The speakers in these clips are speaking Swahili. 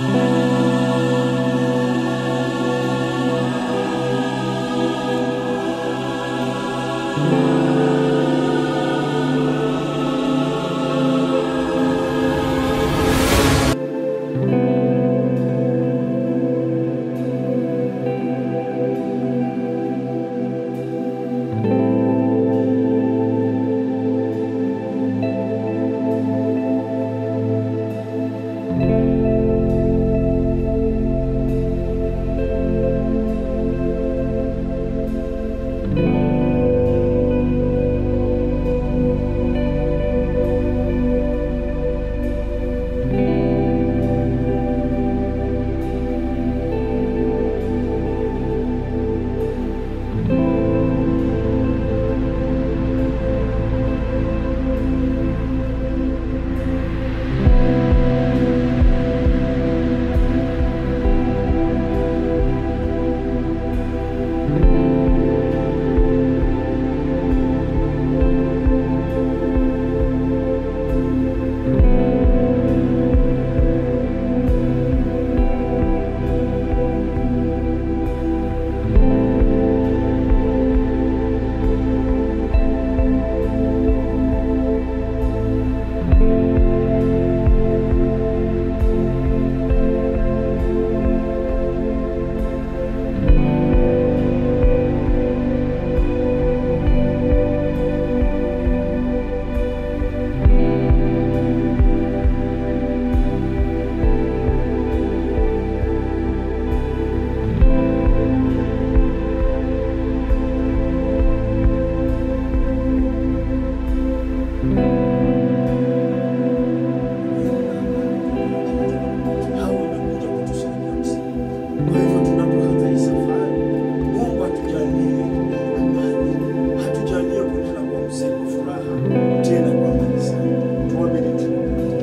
Hao wamekuja kutusaidia msingi. Kwa hivyo tunapoanza hii safari, Mungu atujalie amani, hatujalie kunena kwa mzigo furaha, tena kwa amani sana. Tuamini tu.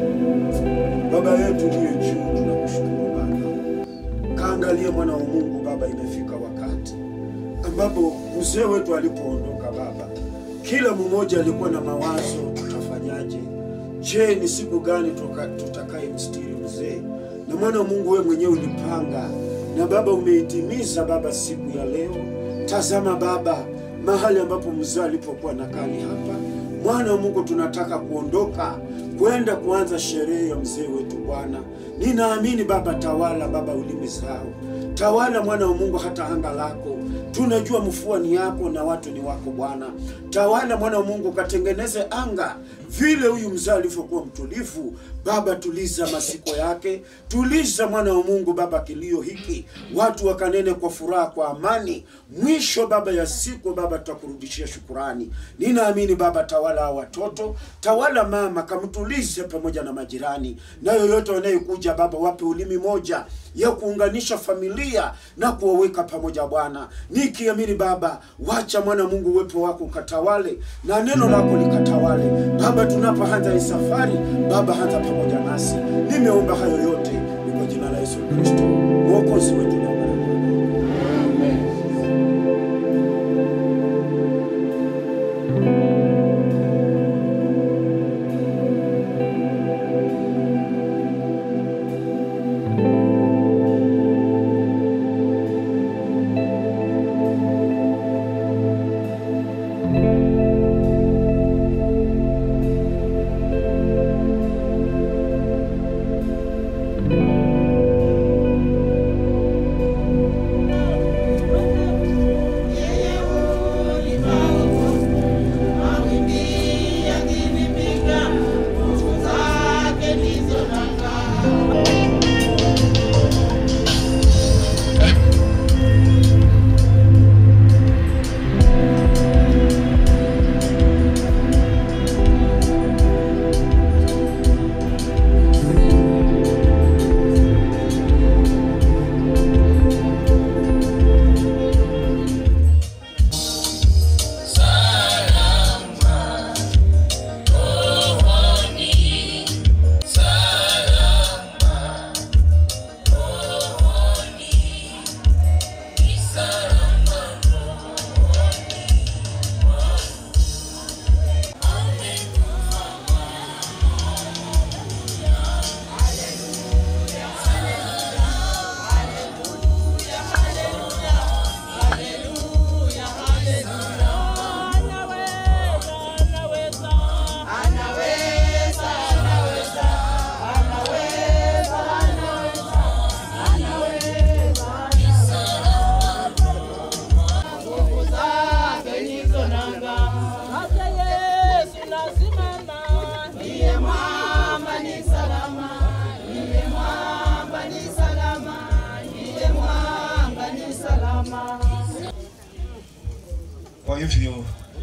Baba yetu uliye juu, tunakushukuru Baba. Kaangalie mwana wa Mungu Baba, imefika wakati ambapo mzee wetu alipoondoka Baba, kila mmoja alikuwa na mawazo, tutafanyaje? Je, ni siku gani tuka- tutakaye mstiri mzee? Na mwana wa Mungu, wewe mwenyewe ulipanga na Baba umeitimiza Baba siku ya leo. Tazama Baba, mahali ambapo mzee alipokuwa nakali hapa, mwana wa Mungu, tunataka kuondoka kwenda kuanza sherehe ya mzee wetu Bwana. Ninaamini Baba, tawala Baba ulimi zao, tawala mwana wa Mungu, hata anga lako tunajua mfua ni yako na watu ni wako Bwana. Tawala mwana wa Mungu, katengeneze anga vile huyu mzee alivyokuwa mtulivu. Baba, tuliza masiko yake, tuliza mwana wa Mungu Baba kilio hiki, watu wakanene kwa furaha, kwa amani. Mwisho Baba ya siku Baba, tutakurudishia shukurani. Ninaamini Baba, tawala hao watoto, tawala mama, kamtulize pamoja na majirani, na yoyote wanayekuja Baba, wape ulimi moja ya kuunganisha familia na kuwaweka pamoja Bwana, nikiamini Baba, wacha mwana wa Mungu uwepo wako ukatawale na neno lako likatawale Baba, tunapoanza hii safari Baba, hata pamoja nasi. Nimeomba hayo yote ni kwa jina la Yesu Kristo mwokozi wetu na Bwana. Amen. Thank Kwa hivyo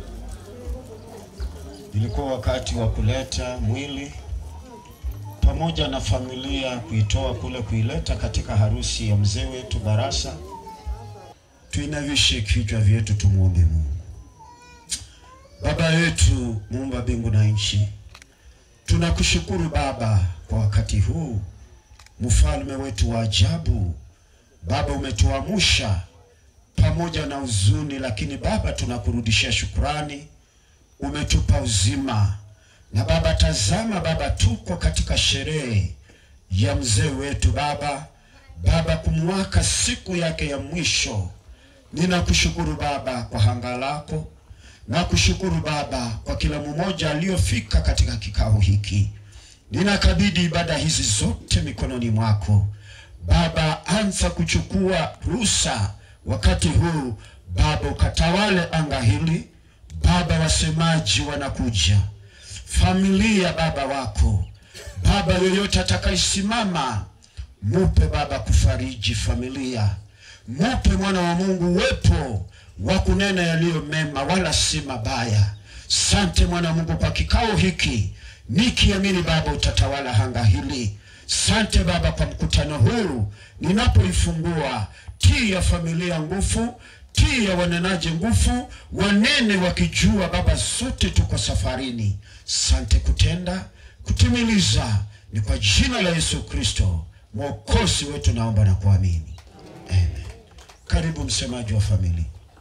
ilikuwa wakati wa kuleta mwili pamoja na familia kuitoa kule kuileta katika harusi ya mzee wetu Barasa. Tuinavishe kichwa vyetu, tumwombe Mungu. Baba yetu muumba mbingu na nchi, tunakushukuru Baba kwa wakati huu, mfalme wetu wa ajabu. Baba, umetuamsha pamoja na huzuni, lakini Baba tunakurudishia shukrani, umetupa uzima na Baba, tazama Baba, tuko katika sherehe ya mzee wetu Baba, Baba kumwaka siku yake ya mwisho. Ninakushukuru Baba kwa hanga lako, nakushukuru Baba kwa kila mmoja aliyofika katika kikao hiki. Ninakabidhi ibada hizi zote mikononi mwako Baba, anza kuchukua ruhusa wakati huu Baba, ukatawale anga hili Baba. Wasemaji wanakuja familia Baba wako Baba, yoyote atakayesimama, mupe Baba kufariji familia, mupe mwana wa Mungu uwepo wa kunena yaliyo mema, wala si mabaya. Sante mwana wa Mungu kwa kikao hiki, nikiamini Baba utatawala hanga hili. Sante Baba kwa mkutano huu, ninapoifungua tia familia nguvu tia wanenaji nguvu, wanene wakijua Baba, zote tuko safarini. Sante kutenda kutimiliza, ni kwa jina la Yesu Kristo mwokozi wetu naomba na kuamini, amen. Karibu msemaji wa familia.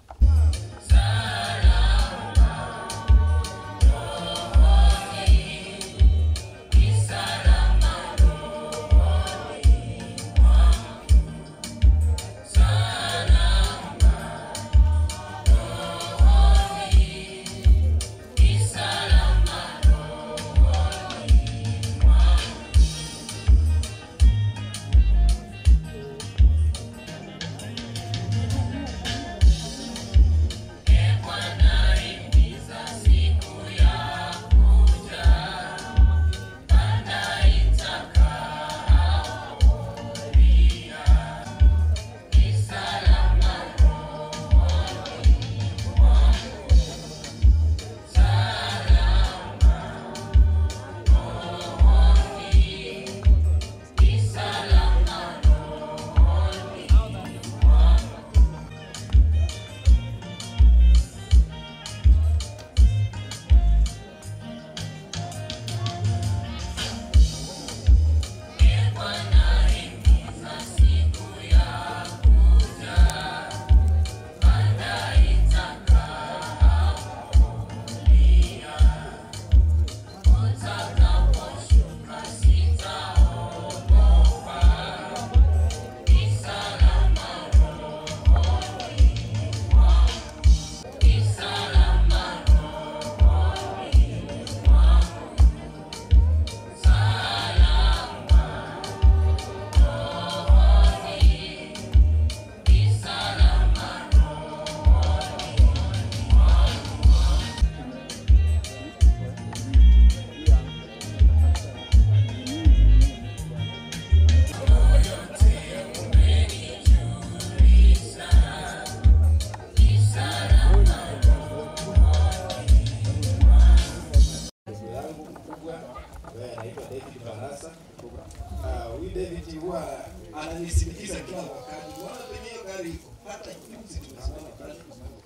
Huyu David huwa ananisindikiza kila wakati. Bwana kwenye hiyo gari iko. Hata juzi tunasimama pale.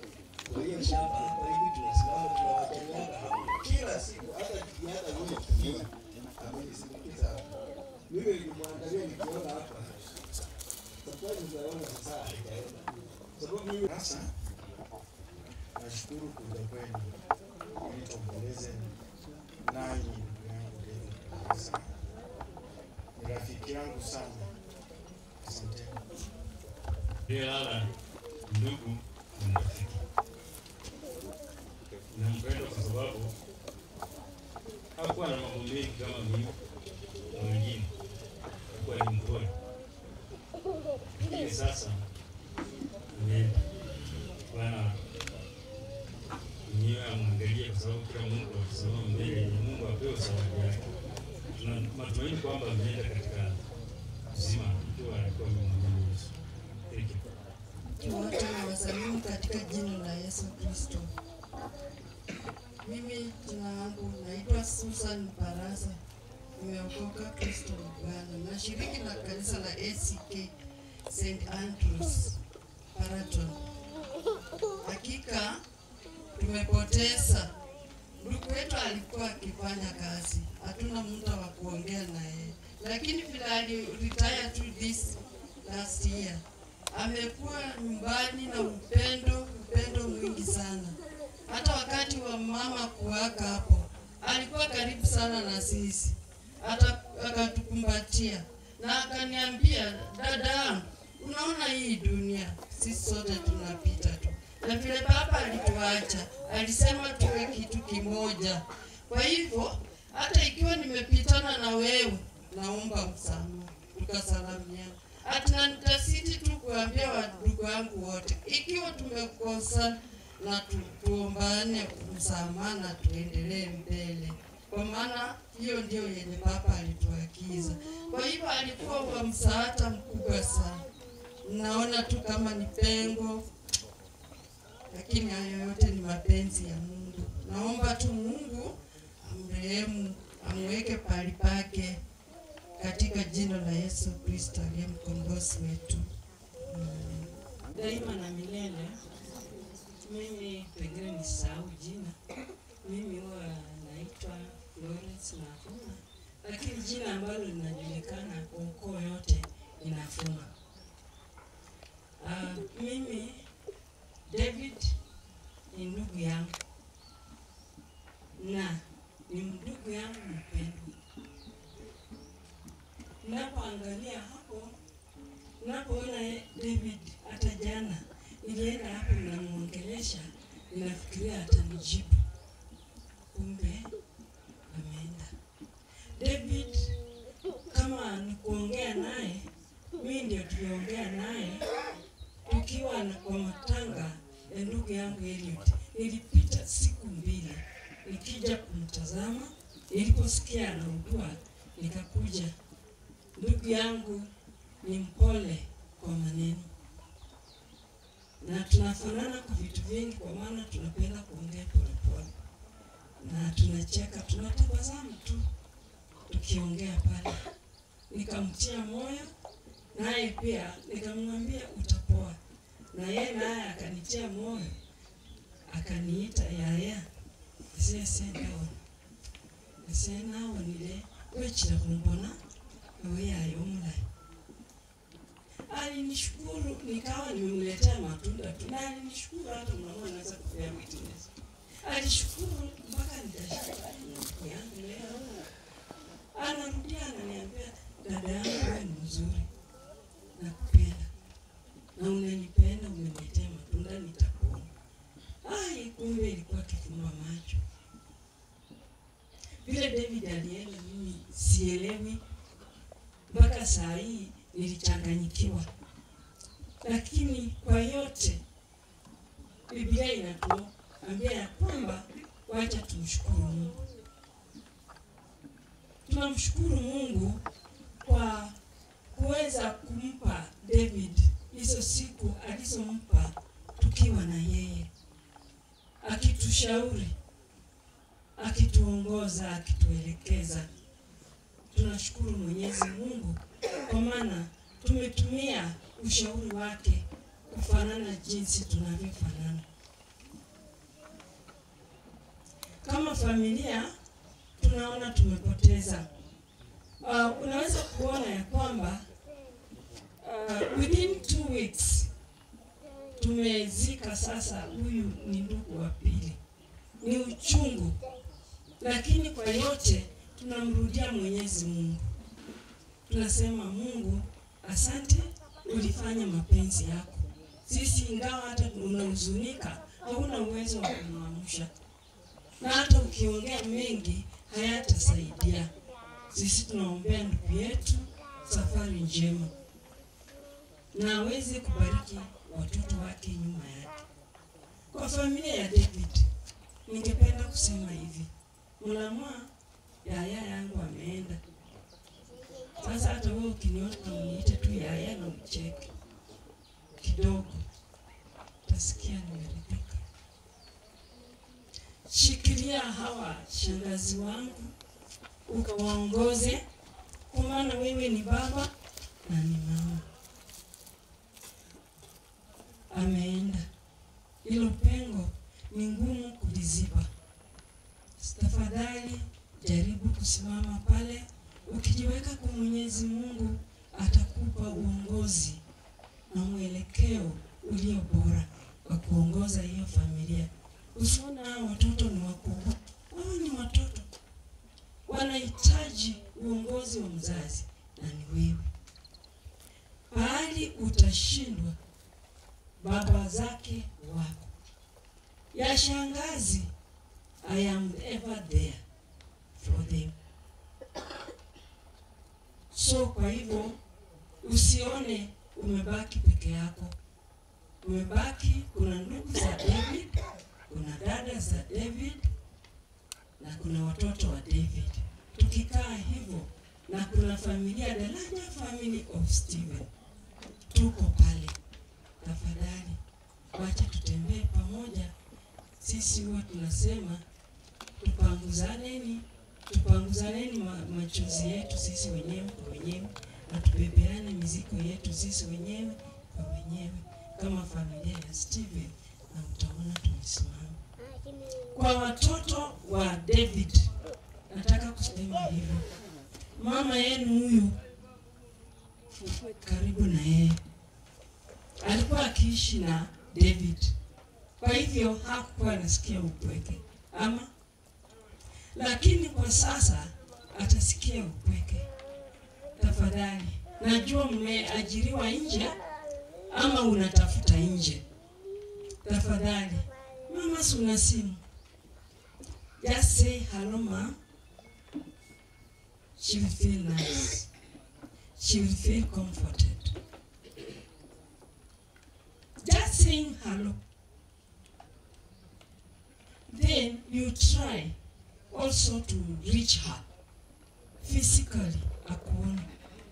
Kwa hiyo shamba hapa hivi tunasimama tunawachangana hapo. Kila siku hata hata yule kifunga. Amenisindikiza hapa. Mimi nilimwangalia nikiona hapa. Safari zaona sasa hajaenda. Sababu mimi sasa nashukuru kuja kwenu. Ili tuomboleze nanyi ndugu yangu David Barasa ni rafiki yangu sana. Asante. Lala ndugu na rafiki, nampenda kwa sababu hakuwa na mambo mengi kama mimi na wengine, hakuwa ni mpole, lakini sasa ameenda. Bwana mwenyewe amwangalie, kwa sababu kila Mungu akisimama mbele ya Mungu apewe zawadi yake. Tuna matumaini kwamba ameenda katika uzima ikiwa alikuwa amemwamini Yesu. Thank you. wote na wasalimu katika jina la Yesu Kristo. Mimi jina langu naitwa Susan Barasa, nimeokoka Kristo ni Bwana. Nashiriki na kanisa la ACK St Andrews Paraton. Hakika tumepoteza ndugu wetu, alikuwa akifanya kazi, hatuna muda wa kuongea naye, lakini vile aliretire tu this last year amekuwa nyumbani na upendo, upendo mwingi sana. Hata wakati wa mama kuwaka hapo, alikuwa karibu sana na sisi, hata akatukumbatia na akaniambia, dada, unaona hii dunia sisi sote tunapita tu, na vile baba alituacha, alisema tuwe kitu kimoja. Kwa hivyo hata ikiwa nimepitana na wewe, naomba msamaha, tukasalamiana Atina nitasiti tu kuambia wadugu wangu wote, ikiwa tumekosa na tu, tuombane msamaha na tuendelee mbele, kwa maana hiyo ndio yenye Baba alituagiza. Kwa hivyo alikuwa wa msaada mkubwa sana. Naona tu kama ni pengo, lakini hayo yote ni mapenzi ya Mungu. Naomba tu Mungu amrehemu, amweke pahali pake katika jina la Yesu Kristo aliye mkombozi wetu. Amen. daima na milele. Mimi pengine nisahau jina, mimi huwa naitwa Florence Nafuma, lakini jina ambalo linajulikana kwa ukoo yote ni Nafuma. Uh, mimi David ni ndugu yangu na ni ndugu yangu mpendwa. Ninapoangalia hapo Unapoona eh, David hata jana nilienda hapo ninamwongelesha, ninafikiria atanijibu, kumbe ameenda. David kama ni kuongea naye, mimi ndio tuliongea naye tukiwa na kwa matanga ya ndugu yangu Eliud. Nilipita siku mbili nikija kumtazama, niliposikia anaugua nikakuja. Ndugu yangu ni mpole kwa maneno na tunafanana kwa vitu vingi, kwa maana tunapenda kuongea polepole na tunacheka, tunatabasamu tu tukiongea pale. Nikamtia moyo, naye pia nikamwambia utapoa, na yeye naye akanitia moyo, akaniita yaya sesendaona esenawonile wechira kumbona eweyayo omulayi alinishukuru nikawa nimemletea matunda tu, na alinishukuru hata mnaona anaweza kupea witness. Alishukuru mpaka nikashika ndugu yangu leo, anarudia ananiambia, dada yangu wewe ni mzuri, nakupenda na unanipenda, umeniletea matunda, nitakuona. Ai, kumbe ilikuwa kifumba macho. Vile David alienda, mimi sielewi mpaka saa hii nilichanganyikiwa, lakini kwa yote Biblia inatuambia ya kwamba wacha tumshukuru Mungu. Tunamshukuru Mungu kwa kuweza kumpa David hizo siku alizompa tukiwa na yeye, akitushauri, akituongoza, akituelekeza. Tunashukuru Mwenyezi Mungu kwa maana tumetumia ushauri wake kufanana jinsi tunavyofanana. Kama familia tunaona tumepoteza. Uh, unaweza kuona ya kwamba uh, within two weeks tumezika sasa, huyu ni ndugu wa pili. Ni uchungu, lakini kwa yote tunamrudia Mwenyezi Mungu tunasema Mungu, asante, ulifanya mapenzi yako. Sisi ingawa hata unahuzunika, hauna uwezo wa kumwamsha, na hata ukiongea mengi hayatasaidia. Sisi tunaombea ndugu yetu safari njema, na aweze kubariki watoto wake nyuma yake. Kwa familia ya David, ningependa kusema hivi, mlamwa yaya yangu ameenda sasa hata wewe ukiniona uniite tu yaya na ucheke kidogo, nasikia nimeridhika. Shikilia hawa shangazi wangu ukawaongoze, kwa maana wewe ni baba na ni mama. Ameenda, hilo pengo ni ngumu kuliziba. Tafadhali jaribu kusimama pale, ukijiweka kwa Mwenyezi Mungu atakupa uongozi na mwelekeo ulio bora wa kuongoza hiyo familia. Usiona hao watoto ni wakubwa, wao ni watoto, wanahitaji uongozi wa mzazi na ni wewe. Pahali utashindwa, baba zake wako ya shangazi, I am ever there for them. So kwa hivyo usione umebaki peke yako, umebaki. Kuna ndugu za David, kuna dada za David na kuna watoto wa David. Tukikaa hivyo na kuna familia, the larger family of Stephen, tuko pale. Tafadhali wacha tutembee pamoja. Sisi huwa tunasema tupanguzaneni, tupanguzaneni ma- machozi yetu sisi wenyewe kwa wenyewe na tubebeane mizigo yetu sisi wenyewe kwa wenyewe kama familia ya Steven, na mtaona tumesimama. Kwa watoto wa David, nataka kusema hivyo, mama yenu huyu karibu na yeye alikuwa akiishi na David, kwa hivyo hakuwa anasikia upweke ama, lakini kwa sasa atasikia upweke. Tafadhali, najua mmeajiriwa nje ama unatafuta nje. Tafadhali, mama, si una simu, just say hello ma. She will feel nice. She will feel comforted. Just saying hello. Then you try also to reach her physically, akuone.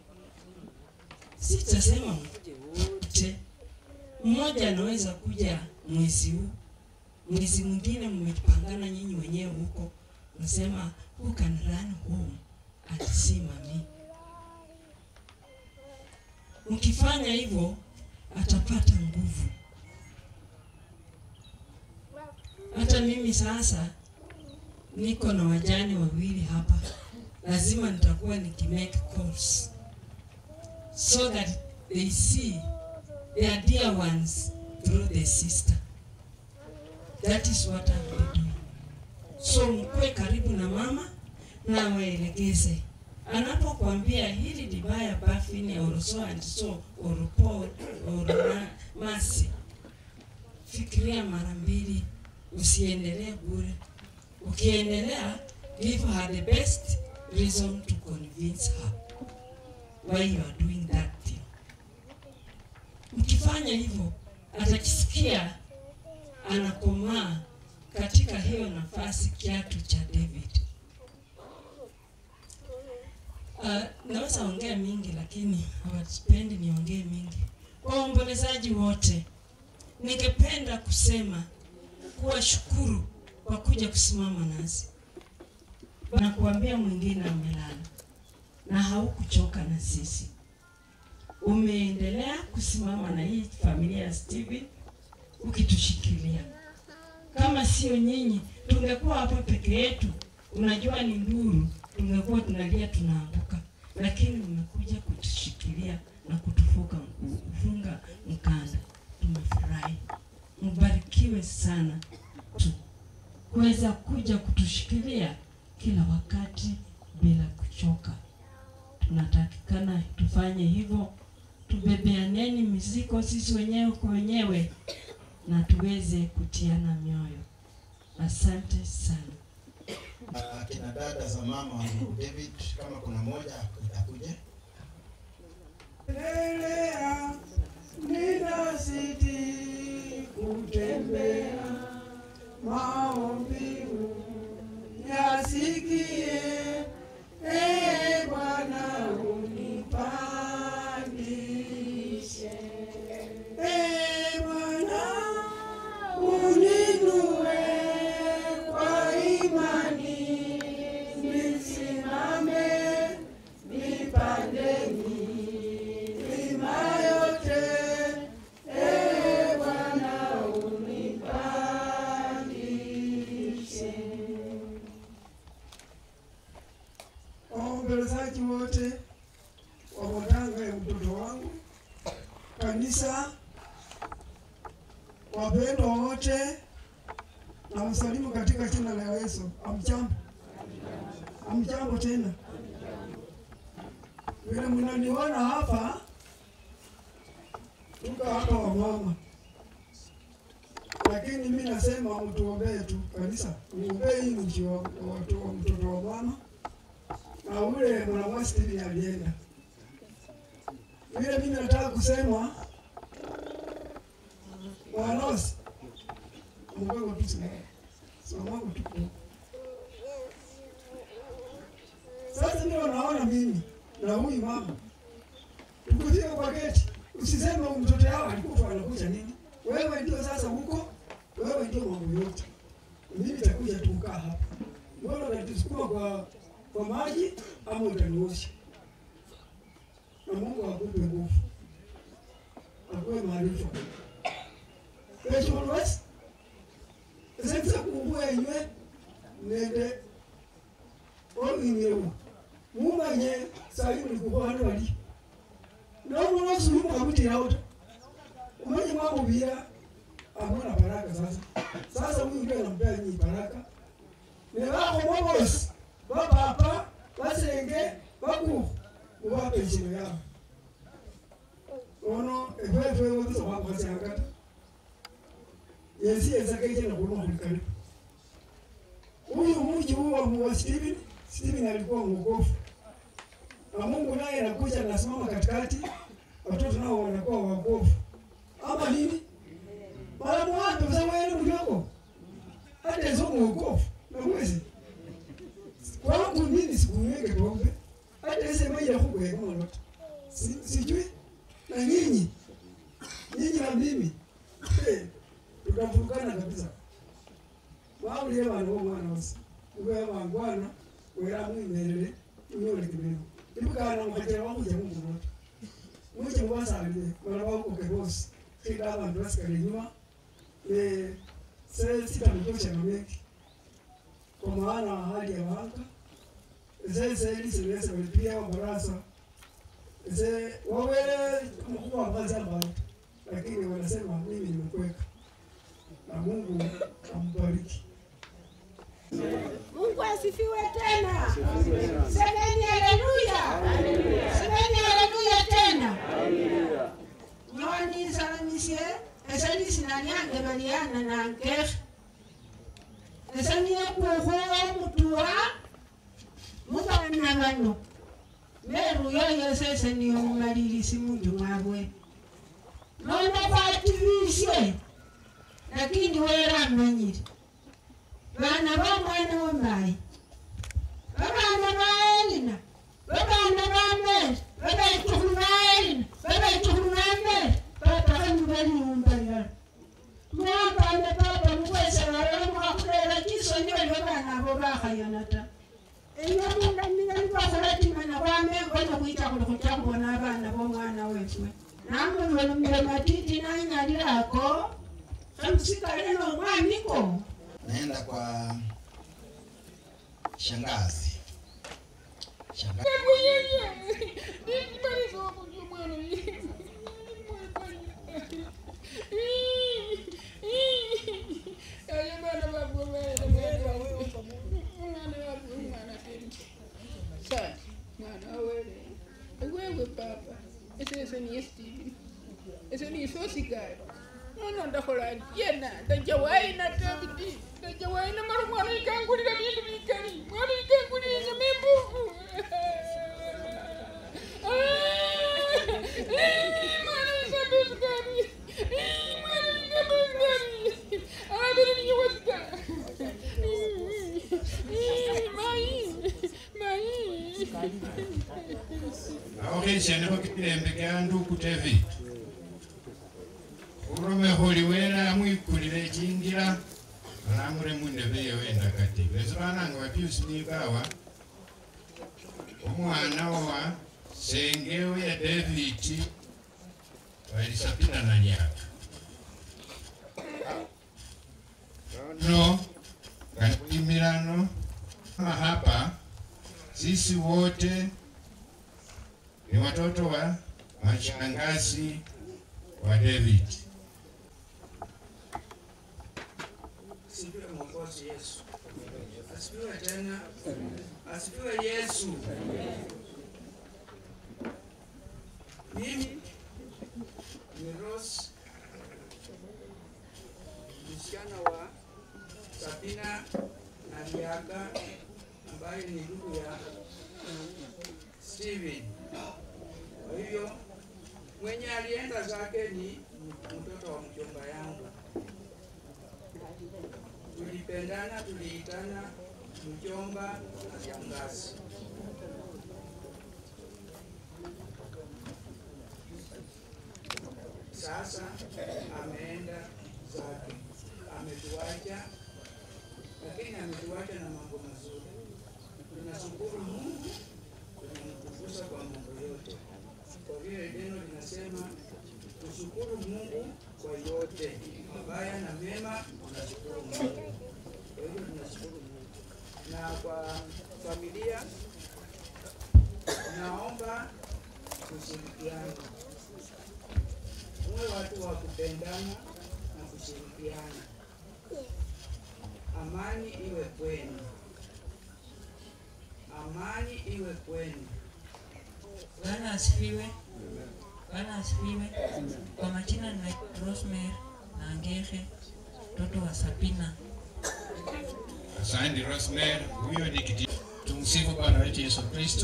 Sitasema mkuje wote, mmoja anaweza kuja mwezi huu, mwezi mwingine mmepangana nyinyi wenyewe huko, nasema who can run home and see mami. Mkifanya hivyo atapata nguvu. Hata mimi sasa niko na wajane wawili hapa, lazima nitakuwa nikimake calls so that they see their dear ones through the sister. That is what I'll be doing. So mkuwe karibu na mama na waelekeze anapokuambia hili dibaya bafini or so and so or Paul or ma- masi, fikiria mara mbili, usiendelee bure. Ukiendelea, give her the best reason to convince her why you are doing that thing. Mkifanya hivyo, atakisikia anakomaa katika hiyo nafasi, kiatu cha David. Uh, naweza ongea mingi lakini hawapendi niongee mingi. Kwa waombolezaji wote, ningependa kusema kuwashukuru kwa kuja kusimama nasi na kuambia mwingine amelala na haukuchoka na sisi, umeendelea kusimama na hii familia ya Steven ukitushikilia. Kama sio nyinyi, tungekuwa hapa peke yetu. Unajua ni nduru, tungekuwa tunalia tunaanguka, lakini umekuja kutushikilia na kutufuka kufunga mkanda. Tumefurahi, mbarikiwe sana tu kuweza kuja kutushikilia kila wakati bila kuchoka. Tunatakikana tufanye hivyo, tubebeaneni mizigo sisi wenyewe kwa wenyewe na tuweze kutiana mioyo. Asante sana. Ah, kina dada za mama wa ndugu David, kama kuna moja itakuja. Endelea, ninazidi kutembea, maombi yasikie, ee Bwana unipandishe, ee Bwana kanisa, wapendwa wote, na wasalimu katika jina la Yesu. Amjambo, amjambo tena. Vile mnaniona hapa, tuko hapa wamama, lakini mi nasema mtuombee tu kanisa, muombee hii nchi wa watu wa mtoto wa mama na ule mwanamwa Steven alienda. Vile mimi nataka kusema wanosi mgogo tu sina somangu tuko sasa, ndio naona mimi na huyu mama tukufika kwa geti, usiseme huyu mtoto yao alikufa anakuja nini. Wewe ndio sasa huko, wewe ndio mambo yote. Mimi nitakuja tu kukaa hapa, mbona unatusukuma kwa kwa maji ama utaniosha? Na Mungu akupe nguvu, akupe maarifa. Kesho always sasa kumbua inywe nende oinyewo mumanye sayi mulikukwano bali nomuna sulumu kabutirawo ta umanye mwamubira amona baraka sasa sasa huyu ndio anampea nyinyi baraka nebakomwa bosi babapa basenge baku mubape ensino yabo ono efefe webisa wakwasangata yensi yensakaijena kuluma kulikana huyu mji huu wa wa Steven Steven alikuwa mwokofu na Mungu naye anakuja anasimama katikati, watoto nao wanakuwa wakofu ama nini? mara mwape mzaweli mdogo hata hizo mwokofu na mwezi kwangu nini sikunyweke pombe hata ise maji ya kuku ya kama lote si, sijui na nyinyi nyinyi na mimi hey, tutafurukana kabisa waulie vanhu vomwana wose uve vangwana wera muimerere unyore kivenu tipikana mukachera vakuja mungurota muche muvasalile vana vakoke vose kida vanhu vasikalenywa ne sesitamutochemameki kwa maana hali ya wanga seselisilese walipia wabarasa se wawele mkuu wa kazi ambayo lakini wanasema mimi nimekweka na Mungu ambariki. Mungu asifiwe tena. Semeni haleluya. Semeni haleluya tena. Nyoni salamisie esali sinanyange baliana nange esaniye kuhuwa mutua mubana bano beruyo yosese niyo mumalilisi munju mwabwe nono bativisye lakini wera amanyire bana ba mwana wa mayi babana ba elina babana ba meri babaitukulu ba elina babaitukulu ba meri batakanu baliumba yala mwapande papa mukwese balala mwakulera kisonyi bali babana abo bakhayana ta enyamundamira nibakhulatimana kwamengonya khwita khuli khutya khubona abana bomwana wefwe namulolumile matiti nanyalilako khamusikale nomwamiko naenda kwa shangazi shangazi wewe papa ese ni Steven ese ni sosikali nono ndakhola yena ndajawayi na David ndajawayi na mara mwana ikangulira bindu bikali mwana ikangulira nyama embuku mwana ikabesikali mwana ikabesikali abiri niyowasikala mai mai aho kheshanekho kipilembe kya nduku david urome khuli wera amwikulile echinjila alamure mundebe yewe endakati beso bananga bapiusi nikawa omwana wa sengewe ya david walisapina na nyaka no kanimilano hapa sisi wote ni watoto wa mashangazi wa David. Asifiwe Mwokozi Yesu. Asifiwe tena. Asifiwe Yesu. Mimi ni Rose, msichana wa Sabina na Liaga ambaye ni ndugu ya Steven. Kwa hivyo mwenye alienda zake ni mtoto wa mjomba yangu tulipendana, tuliitana mjomba na shangazi. Sasa ameenda zake, ametuacha, lakini ametuacha na mambo mazuri. Tunashukuru Mungu, tunamtukuza kwa mambo yote, kwa vile neno linasema tushukuru Mungu kwa yote, mabaya na mema, tunashukuru Mungu. Kwa hivyo tunashukuru Mungu. Na kwa familia, naomba tushirikiane, muwe watu wa kupendana na kushirikiana. Amani iwe kwenu, amani iwe kwenu. Bwana asifiwe. Bwana asifiwe. Kwa majina ninaitwa Rosemary Nangehe, mtoto wa Sabina. Asante Rosemary, huyo ni kiti. Tumsifu Bwana wetu Yesu Kristo.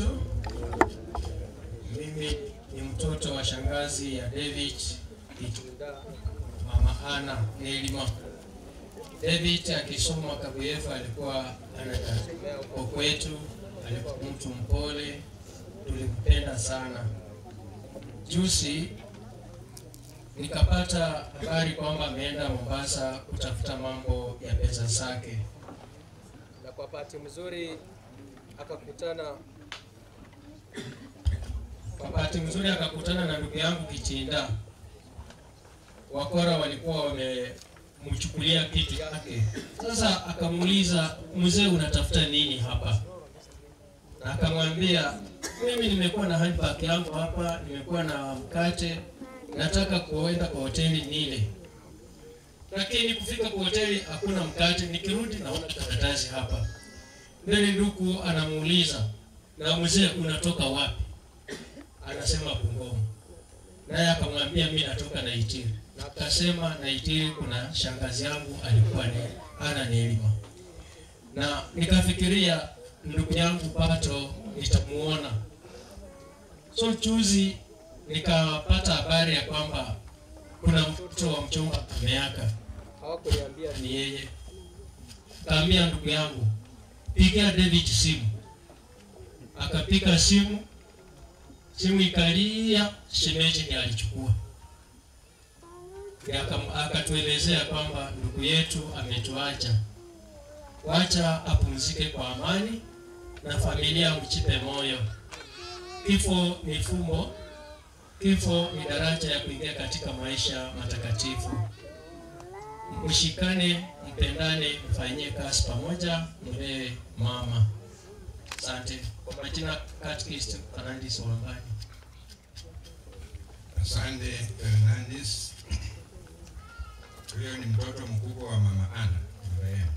Mimi ni mtoto wa shangazi ya David Kitunda, mama Ana Nelima. David akisoma Kabuyefu alikuwa anatembea huko kwetu, alikuwa mtu mpole, tulimpenda sana. Juzi nikapata habari kwamba ameenda Mombasa kutafuta mambo ya pesa zake, na kwa bahati mzuri akakutana kwa bahati mzuri akakutana na ndugu yangu Kitinda. Wakora walikuwa wamemchukulia kitu yake. Sasa akamuuliza, mzee, unatafuta nini hapa? Na akamwambia, mimi nimekuwa na handbag yangu hapa, nimekuwa na mkate, nataka kuenda kwa hoteli nile, lakini kufika kwa hoteli hakuna mkate, nikirudi naona karatasi hapa. Mbele ndugu anamuuliza, na mzee, unatoka wapi? Anasema Bungoma. Naye akamwambia mimi natoka Naitiri. Na akasema Naitiri kuna shangazi yangu alikuwa ni ana Nelima. Na nikafikiria ndugu yangu Pato nitamuona. So juzi nikapata habari ya kwamba kuna mtoto wa mchumba ameaka. Hawakuniambia ni yeye. Kaambia ndugu yangu, pigia David simu. Akapiga simu, simu ikalia, shemeji ndiye alichukua. Ndiye akam- Akatuelezea kwamba ndugu yetu ametuacha, wacha apumzike kwa amani na familia mchipe moyo. Kifo ni fumbo, kifo ni daraja ya kuingia katika maisha matakatifu. Mshikane, mpendane, mfanyie kazi pamoja, mlee mama. Asante. Kwa majina Catechist Fernandes Wambani. Asante Fernandes. Huyo ni mtoto mkubwa wa mama Ana marehemu.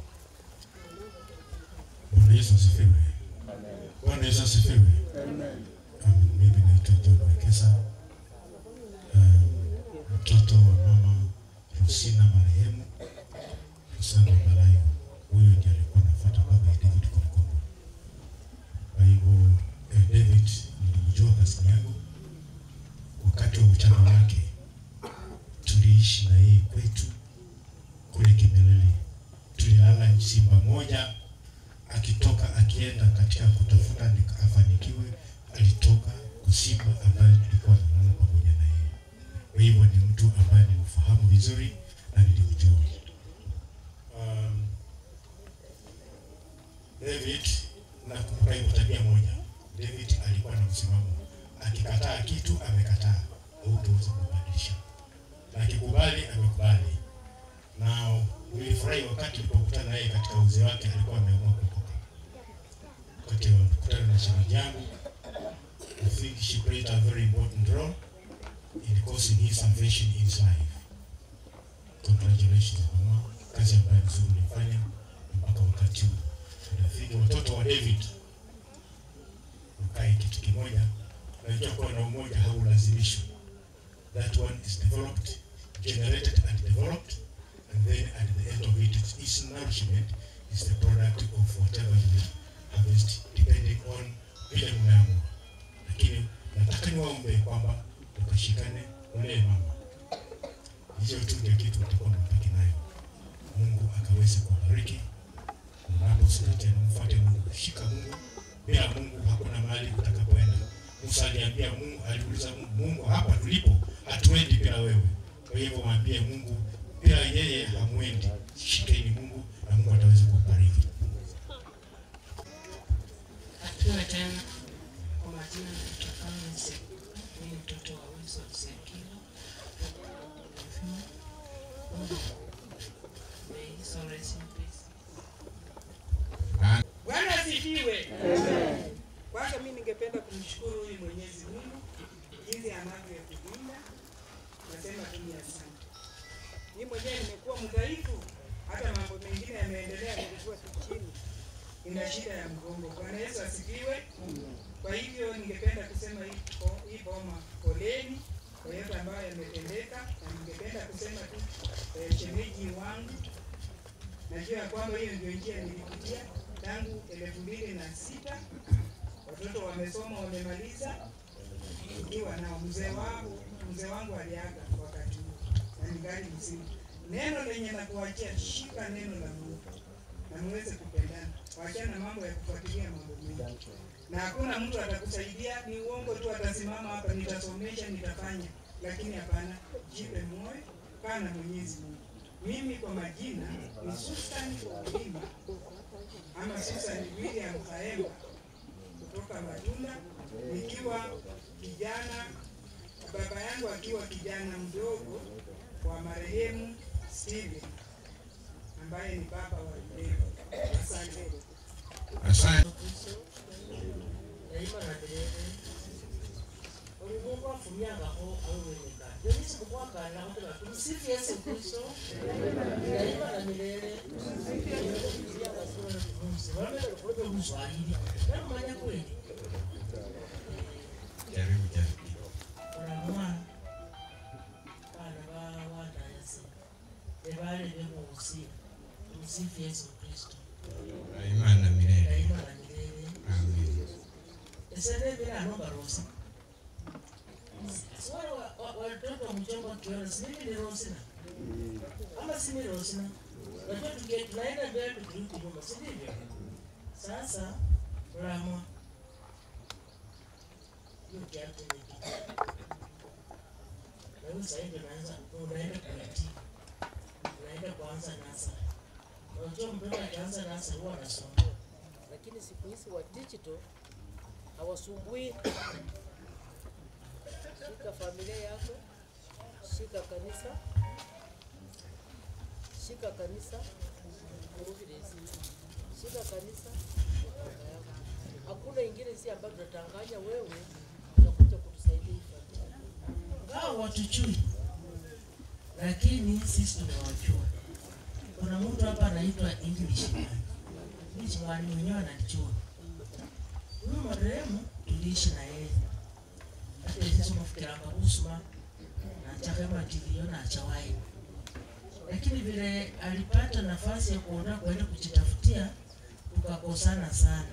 Bwana Yesu asifiwe. Bwana Yesu asifiwe. Um, Mimi naitwa John Wekesa, um, mtoto wa mama Rosina marehemu Rosana Balayo. Huyo ndiye alikuwa anafuata baba ya David kwa mkono. Kwa hivyo eh, David nilimjua kasini yangu wakati wa ujana wake, tuliishi na yeye kwetu kule Kimeleli, tulilala simba moja akitoka akienda katika kutafuta nika- afanikiwe, alitoka kusimba ambaye tulikuwa nalala pamoja na yeye. Kwa hivyo ni mtu ambaye nimfahamu vizuri na nilimjua. Um, David nakumbuka hivyo tabia moja. David alikuwa na msimamo, akikataa kitu amekataa, hautaweza kubadilisha, na akikubali amekubali. Na nilifurahi wakati nilipokutana naye katika uzee wake, alikuwa ameamua kutoka. Wakati wa kukutana na shemeji yangu, I think she played a very important role. Ilikuwa because in his salvation in his life. Congratulations mama, kazi ambayo nzuri ulifanya mpaka wakati huu. Nafikiri watoto wa David mkae kitu kimoja, najua kuwa na umoja haulazimishwi. That one is developed, generated and developed, and then at the end of it, its nourishment is the product of whatever you harvest, depending on vile mmeamua. Lakini nataka niwaombe kwamba tukashikane, ulee mama. Hiyo tu ndio kitu mtakuwa mnabaki nayo. Mungu akaweze kuwabariki. Mnaposema tena, mfuate Mungu, shika Mungu. Bila Mungu hakuna mahali utakapoenda. Musa aliambia Mungu, aliuliza Mungu, Mungu, hapa tulipo hatuendi bila wewe. Kwa hivyo mwambie Mungu, bila yeye hamwendi. Shikeni Mungu na Mungu ataweza kubariki. Akiwa tena kwa majina naitwa Agnes Sekuka, mimi ni mtoto wa Wilson Sekilo. May his soul rest in peace. Bwana asifiwe. Kwanza mimi ningependa kumshukuru huyu Mwenyezi Mungu jinsi anavyotulinda. Nasema tu ni asante. Mimi mwenyewe nimekuwa mdhaifu, hata mambo mengine yameendelea, nilikuwa tu chini, ina shida ya mgongo. Bwana Yesu asifiwe. Kwa hivyo ningependa kusema hii bo- hii boma poleni kwa yote ambayo yametendeka, na ningependa kusema tu eh, shemeji wangu najua ya kwamba hiyo ndio njia nilipitia tangu elfu mbili na sita watoto wamesoma wamemaliza, ikiwa na mzee wangu mzee wangu aliaga wakati huo na ningali mzima. Neno lenye nakuachia, shika neno la Mungu na muweze kupendana, wachana na mambo ya kufuatilia mambo mengi, na hakuna mtu atakusaidia. Ni uongo tu, atasimama hapa, nitasomesha, nitafanya, lakini hapana. Jipe moyo, kaa na Mwenyezi Mungu. Mimi kwa majina ni Susan Olima ama Susan William Kaemba kutoka Matunda, nikiwa kijana, baba yangu akiwa kijana mdogo wa marehemu Steven ambaye ni baba wa leo. Asante. Asante. Daima na milele. Ulimwengu afumyangako awewenika. Yonisi kukwakana kutoka tumsifu Yesu Kristo. Daima na milele. Wamele kulobe Mswahili. Na kumanya kweli. Jaribu jaribu. Kuna mwana. Bana ba wana Yesu. Ebale bemusi. Tumsifu Yesu Kristo. Daima na milele. Daima na milele. Amen. Esene bila nomba rosi. Swala wa- wa- watoto wa mchongo kiona si mimi ni Rosina. Ama si mimi Rosina. Unajua tuki- tunaenda mbele tukirudi nyuma, si ndivyo? Sasa Ramwa. Hiyo kiatu ni kitu. Na hiyo sasa hivi unaanza unaenda kuitii. Unaenda kuanza nasa. Unajua mtoto akianza nasa huwa anasumbua. lakini siku hizi wa digital hawasumbui. Shika familia yako, shika kanisa, shika kanisa, shika kanisa. Hakuna ingine si ambayo tunatanganya wewe utakuja kutusaidia hii familia. hao watuchui, lakini sisi tunawajua. Kuna mtu hapa anaitwa English man. English man mwenyewe anajua. Huyu marehemu tuliishi na yeye, hata sisi tunafikiranga kusuma na chakema tilio na chawai, lakini vile alipata nafasi ya kuondoka kwenda kujitafutia, tukakosana sana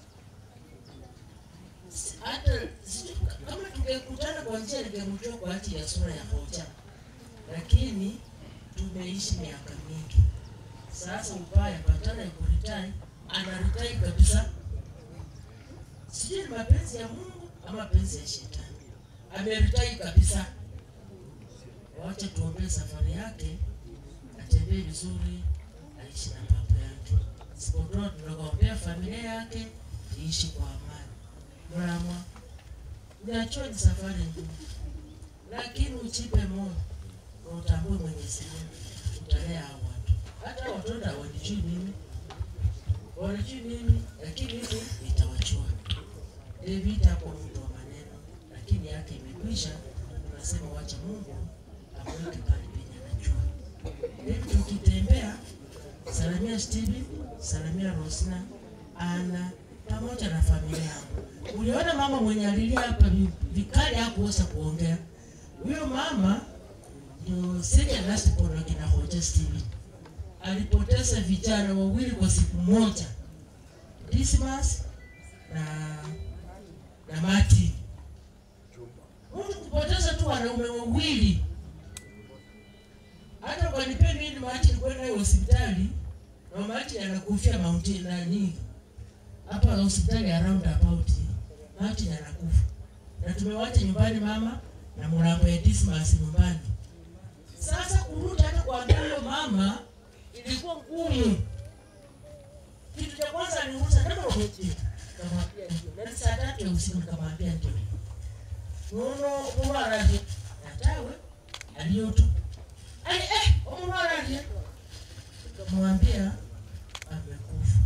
hata sijui kama tungekutana kwa njia ningemjua kwa ajili ya sura ya hoja, lakini tumeishi miaka mingi sasa. Ubaya patana ya kuritai, anaritai kabisa. Sijui ni mapenzi ya Mungu ama mapenzi ya shetani, ameritai kabisa. Wacha tuombee safari yake, atembee vizuri, aishi na baba yake. Sipotoa tunakuombea familia yake iishi kwa amani. Mramwa, unajua ni safari ngumu, lakini uchipe moyo na utambue Mwenyezi Mungu utalea hao watu. Hata watoto hawanijui mimi, wanijui mimi, lakini mimi nitawajua. David hapo mtu wa maneno, lakini yake imekwisha, tunasema wacha Mungu amweke pale penye anajua. Hivi tukitembea, salamia Steven, salamia Rosina, Ana pamoja na familia yangu. Uliona mama mwenye alilia hapa vi- vikali hakuweza kuongea. Huyo mama ndio second last born wa kina Hoja Steven. Alipoteza vijana wawili kwa siku moja, Dismas na na Martin. Mtu kupoteza tu wanaume wawili, hata ukanipe mimi Martin kwenda naye hospitali na Martin anakufia Mount nani hapa hospitali ya roundabout, Martin anakufa na tumewacha nyumbani mama na mlambo ya Dismas nyumbani. Sasa kurudi hata kuambia huyo mama ilikuwa ngumu. Kitu cha kwanza aliuliza kama umetii, nikamwambia ndio. Na ni saa tatu ya usiku nikamwambia ndio. Nono umwaraje natawe aliyotu ali eh umwaraje nikamwambia amekufa.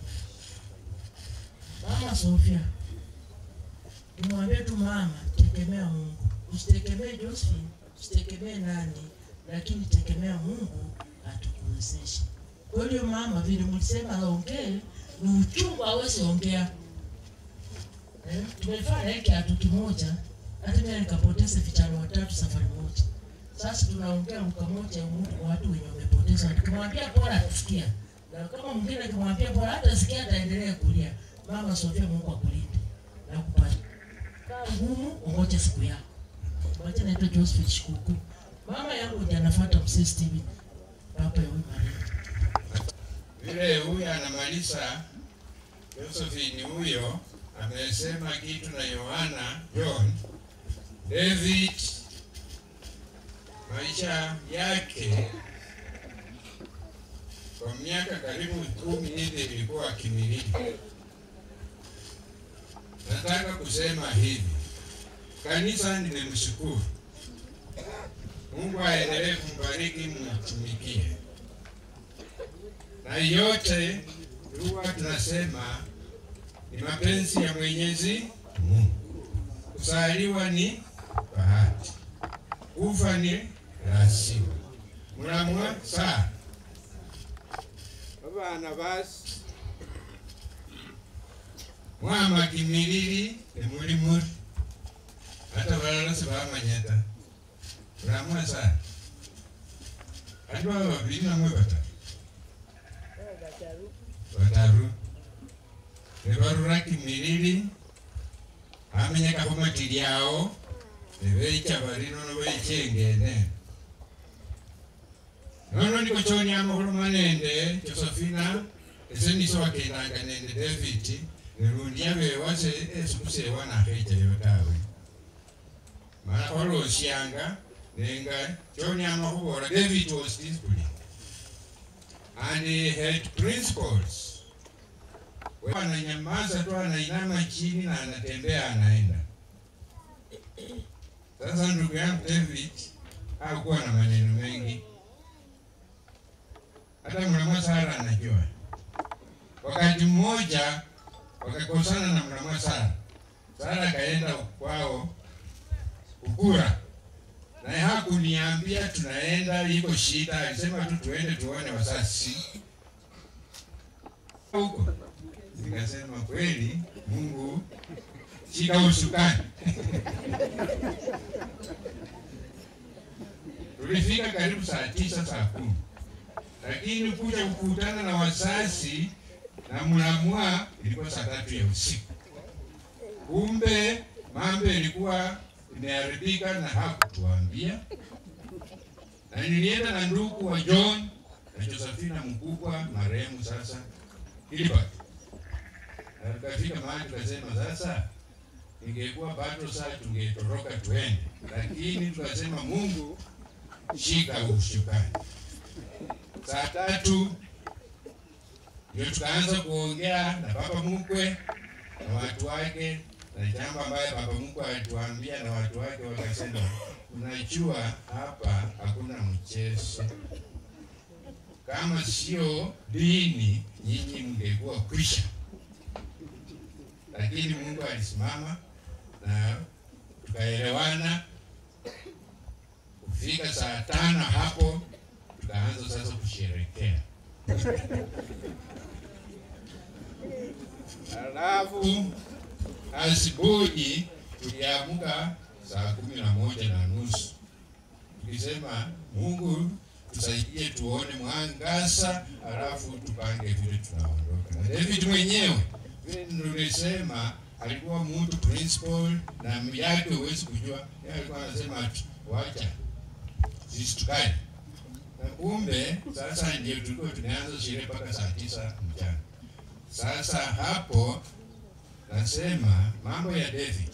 Mama Sofia, nimwambie tu mama, tegemea Mungu, usitegemee Josephine, usitegemee nani, lakini tegemea Mungu atukuwezeshe. Kwa hiyo mama, vile mlisema aongee, ni uchungu hawezi ongea. Eh, tumefanya hiki kiatu kimoja, hata mimi nikapoteza vijana watatu safari moja. Sasa tunaongea lugha moja ya Mungu kwa watu wenye wamepoteza. Tukimwambia bora atasikia, na kama mwingine akimwambia bora hatasikia, ataendelea kulia. Mama Sofia, Mungu akulinde na kupata kaa ngumu, ungoje siku yako. Wacha naitwa Joseph Shikuku. Mama yangu ndiye anafuata mzee Steven, baba ya huyu Maria. Vile huyu anamaliza, Josephine huyo amesema kitu na Yohana John David, maisha yake kwa miaka karibu kumi hivi ilikuwa kimiliki. Nataka kusema hivi, kanisa nimemshukuru Mungu aendelee kumbariki, mtumikie na yote huwa tunasema ni mapenzi ya Mwenyezi Mungu. Kuzaliwa ni bahati, kufa ni lazima. Mulamwa saa abana basi mwama kimilili emuli muri hata balala sibamanyata mulamwa saa ati baba babiri namwe batatu bataru nebarura kimilili amenyekako matiri awo nebecha bari nono bechengene nono ndiko choni amakhuluma nende josephina ese niso wakendanga nende david nerundi abewase esikusewa nakhechayo tawe mala kholosyanga nenga choni amakhubola david was disciplined and he had principles ananyamaza tu anainama chini na anatembea anaenda sasa ndugu yangu david hakuwa na maneno mengi hata mlamwa sara anajua wakati mmoja wakakosana na mlamwa sara sara akaenda kwao ukura naye hakuniambia tunaenda iko shida alisema tu tuende tuone wasasi huko nikasema kweli mungu shika usukani tulifika karibu saa tisa saa kumi lakini kuja kukutana na wasasi na mlamwa ilikuwa saa tatu ya usiku kumbe mambo ilikuwa imeharibika na hakutuambia na nilienda na ndugu wa john na josephina mkubwa marehemu sasa Gilbert. Na tukafika mahali tukasema sasa ingekuwa bado saa tungetoroka tuende, lakini tukasema Mungu shika ushukani. Saa tatu ndio tukaanza kuongea na baba mkwe na watu wake, na jambo ambayo baba mkwe alituambia na watu wake wakasema, unajua hapa hakuna mchezo kama sio dini nyinyi mngekuwa kwisha, lakini Mungu alisimama na tukaelewana ikafika saa tano hapo tukaanza sasa kusherekea. Halafu asubuhi tuliamka saa kumi na moja na nusu tukisema Mungu tusaidie tuone mwangaza, halafu tupange vile tunaondoka. Na David mwenyewe vile nilisema alikuwa mtu principal na yake huwezi kujua, yeye alikuwa anasema ati wacha sisi tukae, na kumbe sasa ndio tulikuwa tunaanza sherehe mpaka saa tisa mchana. Sasa hapo nasema mambo ya David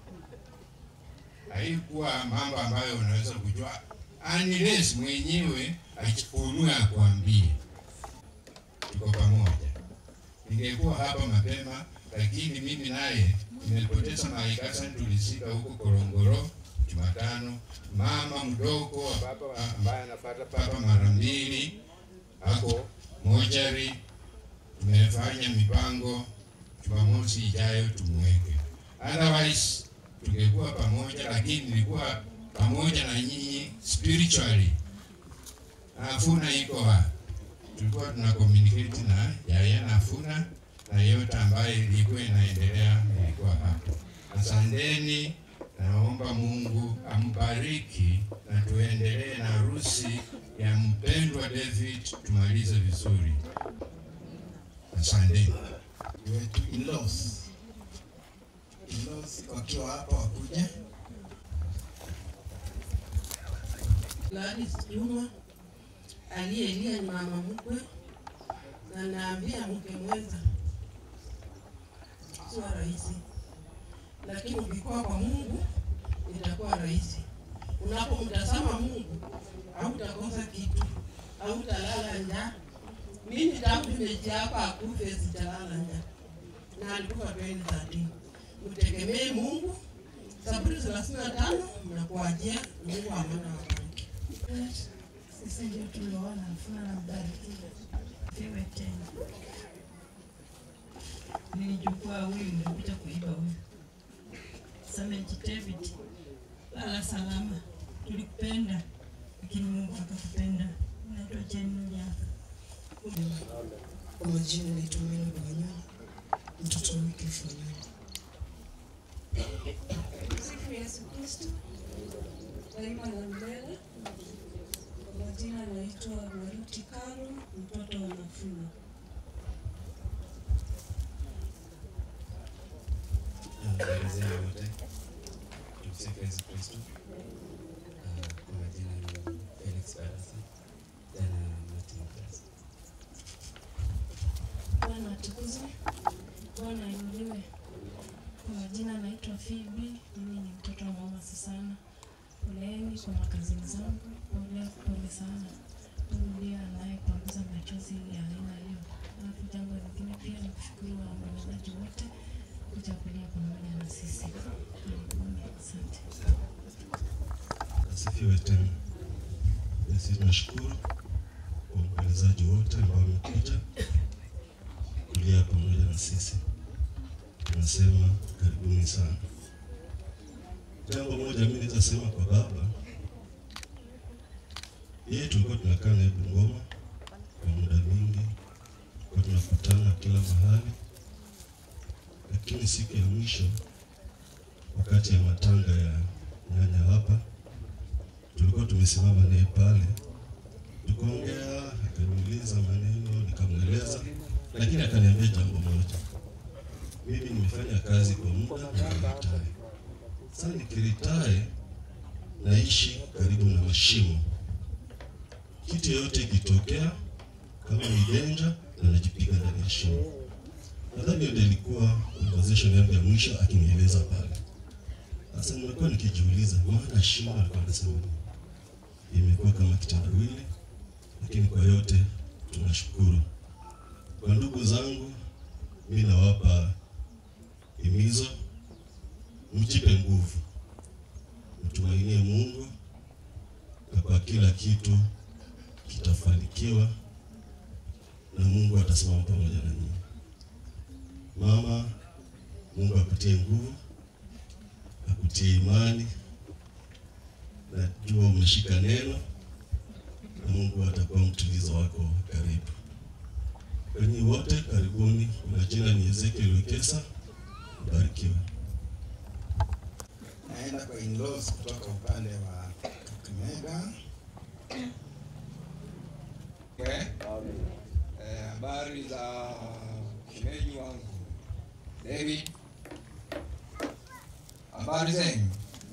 haikuwa mambo ambayo unaweza kujua unless mwenyewe ajifunue akwambie. Tuko pamoja. Ningekuwa hapa mapema, lakini mimi naye nimepoteza maikasa, tulizika huko Korongoro Jumatano. Mama mdogo wa baba ambaye anafuata papa mara mbili ako mochari. Tumefanya mipango Jumamosi ijayo tumweke, otherwise tungekuwa pamoja, lakini nilikuwa pamoja na nyinyi spiritually. Nafuna iko wapi? Tulikuwa tuna communicate na Yaya Nafuna na yote ambayo ilikuwa inaendelea ilikuwa hapo. Asanteni, naomba Mungu ambariki na tuendelee na harusi ya mpendwa David, tumalize vizuri. Asanteni. wetu in-laws. In-laws wakiwa hapa wakuje. Gladys Juma aliyelia ni mama mkwe, na naambia mke mwenza sio rahisi, lakini ukikuwa kwa Mungu itakuwa rahisi. Unapomtazama Mungu hautakosa kitu, hautalala njaa. Mimi tangu nimejaa hapa akufe sijalala njaa, na alikufa 2013. Mtegemee Mungu. Zaburi thelathini na tano mnakuajia Mungu amana wabariki. Sisi ndio tulioona Nafuna na mbarikiwe pewe tena. Nilijukua huyu nilikuja kuiba huyu. Sameji David, lala salama, tulikupenda lakini Mungu akakupenda. Naitwa Jane Nyaka. Kwa majina naitwa Mena Banyoni, mtoto wa Wycliffe Wanyoni. Sifu Yesu Kristo, daima na milele. Kwa majina naitwa Maruti Karo, mtoto wa Nafuna. Naelezea wote tumsifu Yesu Kristo. Ah, Kwa majina ni Felix Barasa, jana Martin Barasa. Bwana atukuzwe, Bwana ainuliwe. Kwa majina naitwa Phoebe, mimi ni mtoto wa mama Susana. Poleni kwa makazini zangu, pole pole sana. Mungu ndiye anayepanguza machozi ya aina hiyo. Alafu jambo lingine pia ni kushukuru waombolezaji wote kuja kulia pamoja na sisi. Karibuni, asante. Asifiwe tena. Sisi tunashukuru kwa waombolezaji wote ambao wamekuja kulia pamoja na sisi. Tunasema karibuni sana. Jambo moja mimi naweza sema kwa baba, yeye tulikuwa tunakaa naye Bungoma kwa muda mwingi, kwa tunakutana kila mahali, lakini siku ya mwisho wakati ya matanga ya nyanya hapa, tulikuwa tumesimama naye pale, tukaongea, akaniuliza maneno, nikamweleza, lakini akaniambia jambo moja, mimi nimefanya kazi kwa muda na niretire. Sasa nikiretire, naishi karibu na mashimo, kitu yoyote ikitokea, kama ni danger, na najipiga ndani ya shimo. Nadhani hiyo ndio ilikuwa conversation yangu ya mwisho akinieleza pale. Sasa nimekuwa nikijiuliza maana shimo alikuwa anasema nini? Imekuwa kama kitendawili, lakini kwa yote tunashukuru. Kwa ndugu zangu, mimi nawapa himizo, mjipe nguvu, mtumainie Mungu na kwa kila kitu kitafanikiwa na Mungu atasimama pamoja na nyinyi. Mama, Mungu akutie nguvu, akutie imani. Najua umesha utashika neno na Mungu atakuwa mtulizo wako karibu. Kwenye wote karibuni. Kwa jina ni Ezekiel Wekesa, barikiwe. naenda kwa in-laws kutoka upande wa Kakamega. Eh, eh, habari za shemeji wangu David. Habari zenu?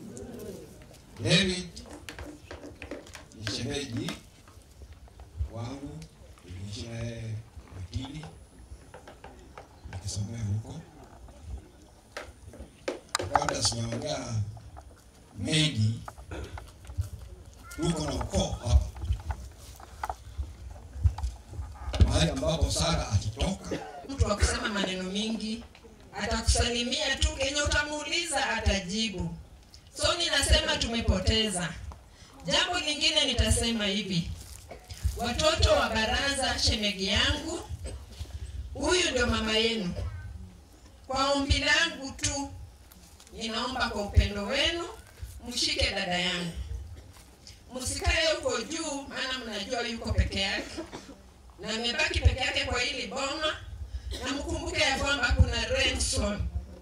David ni shemeji wangu, niliishi naye wakili nikisomea huko. Kabla sijaongea mengi, tuko na ukoo hapa mahali ambapo Sara akitoka mtu wa kusema maneno mingi, atakusalimia tu, kenye utamuuliza atajibu. So ninasema tumepoteza. Jambo lingine nitasema hivi, watoto wa baraza, shemegi yangu, huyu ndio mama yenu. Kwa ombi langu tu, ninaomba kwa upendo wenu mshike dada yangu, msikae huko juu, maana mnajua yuko peke yake na amebaki peke yake kwa hili boma, na mkumbuke ya kwamba kuna Renson,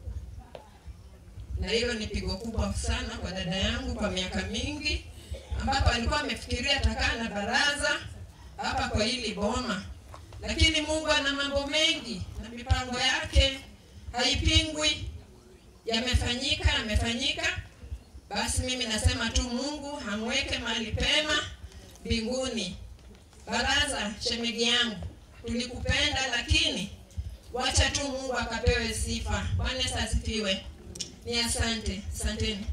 na hilo ni pigo kubwa sana kwa dada yangu kwa miaka mingi, ambapo alikuwa amefikiria atakaa na baraza hapa kwa hili boma, lakini Mungu ana mambo mengi na mipango yake haipingwi. Yamefanyika, yamefanyika. Basi mimi nasema tu Mungu amweke mahali pema mbinguni. Baraza, shemegi yangu, tulikupenda lakini wacha tu Mungu akapewe sifa. Bwana Yesu asifiwe. Ni asante, asanteni.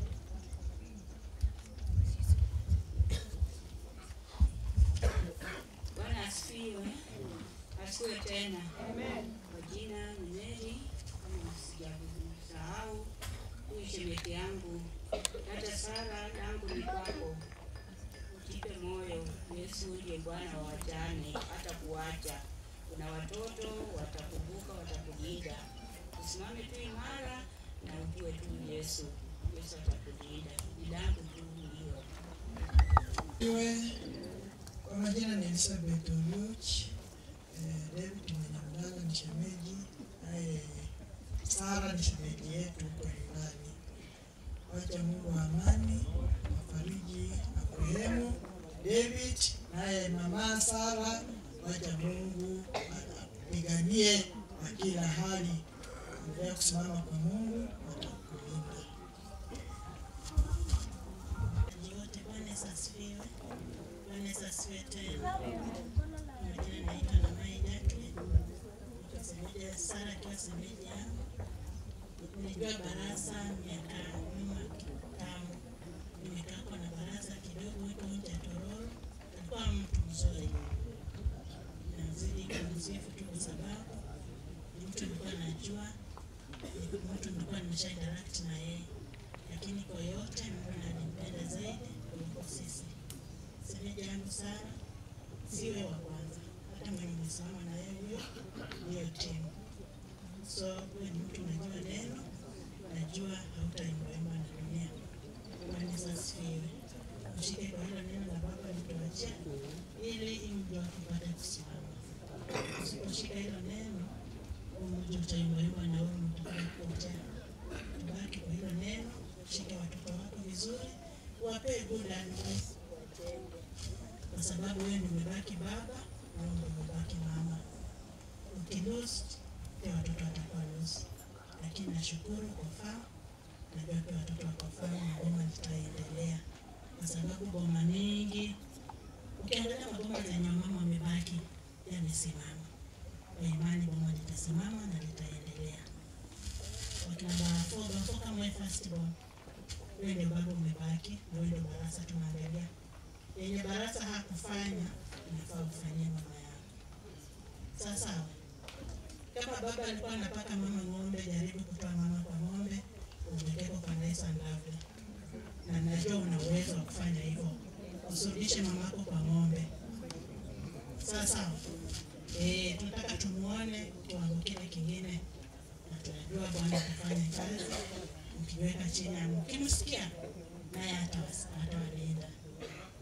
Bwana asifiwe. Asifiwe tena. Kwa jina ni Mary, kama sijasahau huyu shemeji yangu. Hata Sara yangu ni kwako. Jipe moyo, Yesu ndiye Bwana wa wajane, hata kuacha. Kuna watoto watakumbuka, watakulinda. Usimame tu imara na ujue tu Yesu. Yesu atakulinda. Ni langu tu hiyo. Iwe kwa majina ni Elizabeth Oluoch. Eh, David Mwenyamdala ni shemeji, naye Sara ni shemeji yetu huko nyumbani. Wacha Mungu wa amani afariji akurehemu David, naye mama Sara, wacha Mungu apiganie kwa kila hali. Endelea kusimama kwa Mungu, atakulinda. wote Bwana Yesu asifiwe. Bwana Yesu asifiwe tena. Kwa Majina naitwa Namai Jacqueline. Niko semeji Sara akiwa semeji yangu. Nilijua baraza miaka nyuma kitambo. Nimekaa kwa na baraza kidogo huko nje ya Tororo. Alikuwa mtu mzuri. Nazidi kumsifu tu kwa sababu ni mtu nilikuwa najua, ni mtu nilikuwa nimesha interact na yeye lakini kwa yote Mungu alimpenda zaidi kuliko sisi. Semeji yangu Sara siwe wa kwanza, hata mwenye nimesimama na yeye huyo hiyo timu. So wewe ni mtu unajua neno, najua hautaimbaimba na dunia. Bwana Yesu asifiwe. Ushike kwa hilo neno la Baba alituachia ili mji wako upate kusimama. Usiposhika hilo neno, huu mji utaimbaimba na wewe utakapotea. Tubaki kwa hilo neno shika watoto wako vizuri, wapee good advice, kwa sababu wewe ndio umebaki baba na wewe ndio umebaki mama. Ukilose pia watoto watakuwa lost, lakini nashukuru kwa famu, najua pia watoto wako famu na boma litaendelea, kwa sababu boma mingi ukiangalia maboma zenye mama wamebaki yamesimama. Kwa imani boma litasimama na litaendelea. Wakina Barafo, Barafo kama wewe first born wewe ndio baba umebaki na wewe ndio barasa tunaangalia. Yenye barasa hakufanya inafaa ufanyie mama yako. Sasa kama baba alikuwa anapaka mama ng'ombe, jaribu kutoa mama kwa ng'ombe, umekeko kwa nice and lovely. Na najua una uwezo wa kufanya hivyo, usirudishe mamako kwa ng'ombe. Sasa eh, tunataka tumuone kiwango kile kingine, na tunajua Bwana atafanya kazi ukiweka chini ya ukimsikia naye atawas- atawalinda.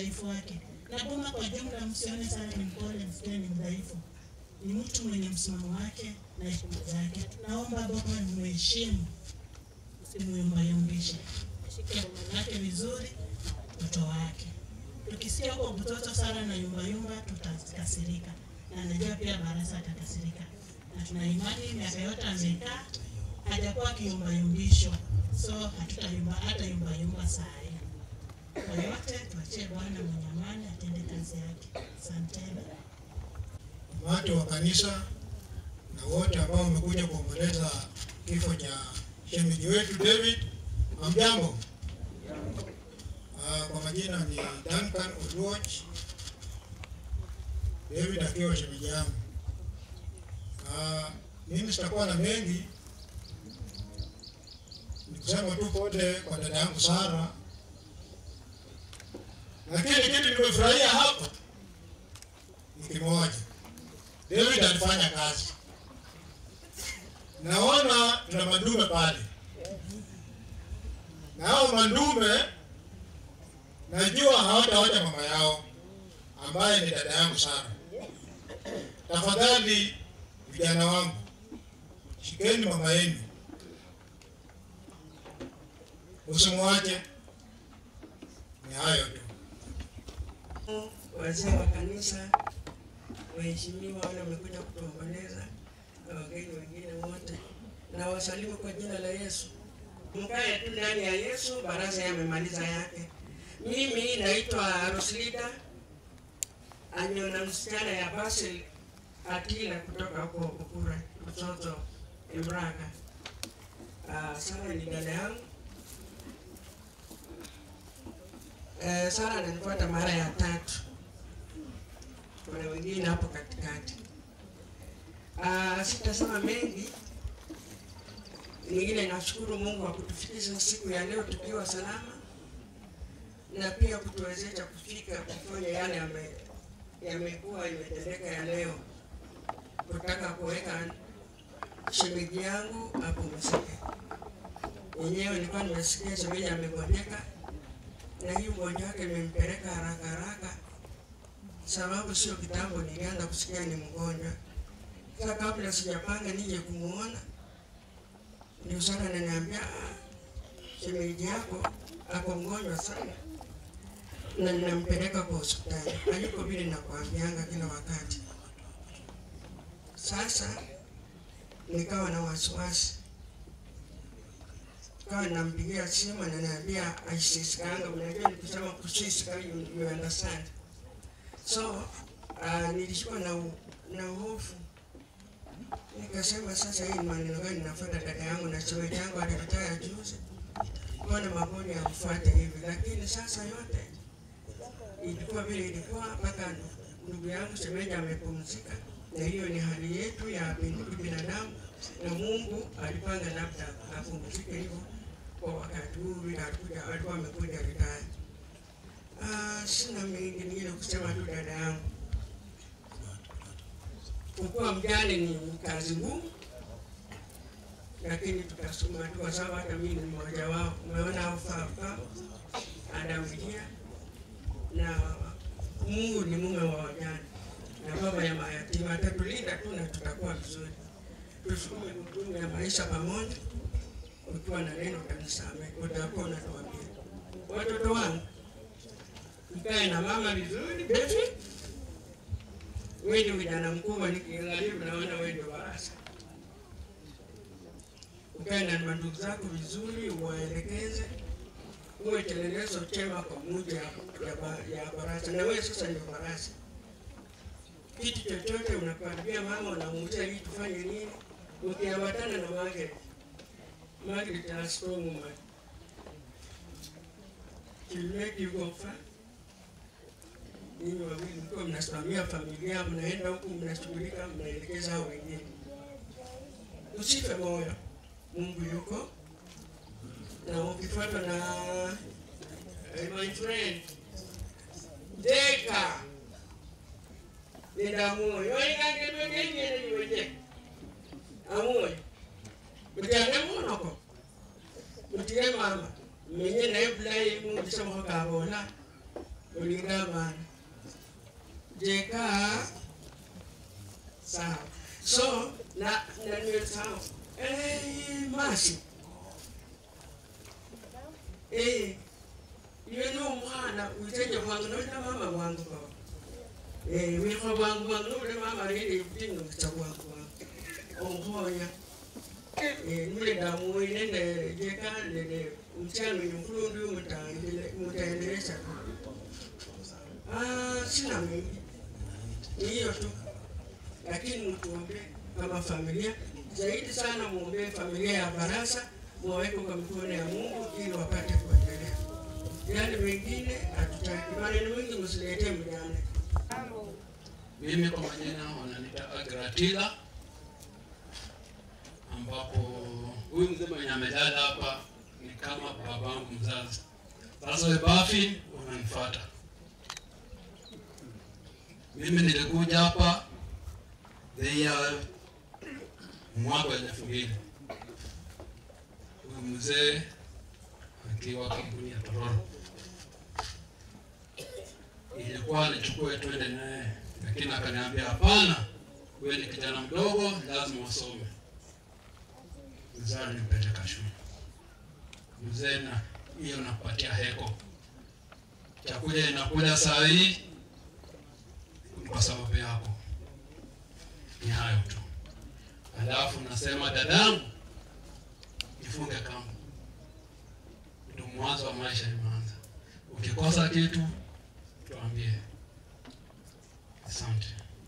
udhaifu wake. Na Boma kwa jumla, msione sana ni mpole, msione ni mdhaifu, ni mtu mwenye msimamo wake na hekima zake. Naomba Boma mheshimu, usimyumbayumbishe, shike boma lake vizuri, mtoto wake. Tukisikia huko mtoto sana na yumbayumba, tutakasirika, na najua pia Barasa atakasirika, na tuna imani miaka yote amekaa hajakuwa akiyumbayumbishwa, so hatutayumba hata yumbayumba saa hii. Kwa yote tuachie Bwana mwenye amani atende kazi yake. Asanteni. watu wa kanisa na wote ambao wamekuja kuomboleza kifo cha shemeji wetu David. Hamjambo? Uh, kwa majina ni Duncan Oluoch. David akiwa shemeji yangu. Uh, mimi sitakuwa na mengi, ni kusema tu pole kwa dada yangu Sara, lakini kitu nimefurahia hapa ni kimoja. David alifanya kazi. Naona tuna mandume pale, na hao mandume najua hawatawacha mama yao ambaye ni dada yangu Sara. Tafadhali vijana wangu, shikeni mama yenu, usimwache. Ni hayo tu. wazee wa kanisa, waheshimiwa wale wamekuja kutuomboleza na wageni wengine wote, na wasalimu kwa jina la Yesu. Mkae tu ndani ya Yesu, baraza yamemaliza yake. Mimi naitwa Roslida Anyona, msichana ya Basil Atila kutoka huko Ukura, mtoto Imraka. Uh, Sara ni dada yangu. Uh, Sara ananifuata mara ya tatu kuna wengine hapo katikati. Uh, sitasema mengi, ningine nashukuru Mungu kwa kutufikisha siku ya leo tukiwa salama na pia kutuwezesha kufika kufanya yale yame yamekuwa imetendeka ya leo, kutaka kuweka shemeji yangu apumzike. Yenyewe nilikuwa nimesikia shemeji amegonjeka, na hii ugonjwa wake imempeleka haraka haraka sababu sio kitambo nilianza kusikia ni mgonjwa. Sasa kabla sijapanga nije kumuona, ndio sasa ananiambia "Ah, shemeji yako ako mgonjwa sana na ninampeleka kwa hospitali. Hayuko vile nakwambianga kila wakati. Sasa nikawa na wasiwasi, kawa nampigia simu ananiambia aisisikanga. Unajua nikisema kusisika, you, you understand so uh, nilishikwa na, u- na hofu nikasema, sasa hii ni maneno gani nafuata dada yangu na shemeji yangu aliritaya juzi, mbona magonjwa yakufuate hivi? Lakini sasa yote ilikuwa vile ilikuwa, mpaka ndu- ndugu yangu shemeji amepumzika, na hiyo ni hali yetu ya bin- binadamu, na Mungu alipanga labda apumzike hivyo kwa wakati huu, vile alikuja alikuwa amekuja ritaya. Ah, sina mengi ningine kusema tu dada yangu, kukuwa mjane ni kazi ngumu, lakini tutasukuma tu, kwa sababu hata mimi ni mmoja wao. Umeona hao Fafa Adamilia na Mungu ni mume wa wajane na baba ya mayatima, atatulinda tu na tutakuwa vizuri. Tusukume gurudumu ya maisha pamoja. Ukiwa na neno utanisamehe, utakuwa unatuambia watoto wangu mkae na mama vizuri. Befi, wewe ndio kijana mkubwa, nikiangalia naona wewe ndio barasa. Ukae na mandugu zako vizuri, uwaelekeze, uwe kielelezo chema kwa muja ya, ya, ba- ya barasa. Na wewe sasa ndio barasa. Kitu chochote unakwambia mama, unamuuliza hii tufanye nini, ukiambatana na Margaret. Margaret ana strong woman. She'll make you go far ninyi wawili mkiwa mnasimamia familia, mnaenda huku, mnashughulika, mnaelekeza hao wengine. Usife moyo, Mungu yuko na ukifuatwa na eh, my friend Deka nenda moyo oikangemegenyene iweje amoyo mutiane munoko mutire mama menye naye bulayi mundisemo kabola ulinga bana jeka sawa so na na niwe sawa eh masi eh iwe ni umwana witenye kwangu nona mama wangu baba eh wiko wangu wangu nona mama rede yutinga cha wangu wangu omhonya eh nule damu nende jeka nende mchano yumkulu ndio mtaendelea mtaendeleza ah sina mimi ni hiyo tu lakini mtuombe kama familia zaidi sana muombee familia ya Barasa, muwaweke kwa mikono ya Mungu ili wapate kuendelea. Yale mengine hatutaki, maneno mengi msiletee mjane. Mimi kwa majina wananiita Agratila, ambapo huyu mzee mwenye amelala hapa ni kama babangu mzazi. Sasa wewe Bafi unanifuata. Mimi nilikuja hapa the year mwaka wa elfu mbili huyu mzee akiwa kampuni ya Tororo ilikuwa nichukue twende naye, lakini akaniambia hapana, wewe ni kijana mdogo, lazima usome. Mzee alinipeleka shule. Mzee, na hiyo nakupatia heko, chakula inakula saa hii ni kwa sababu yako. Ni hayo tu. Alafu nasema dadangu, jifunge kamba, ndio mwanzo wa maisha imeanza. Ukikosa kitu tuambie. Asante.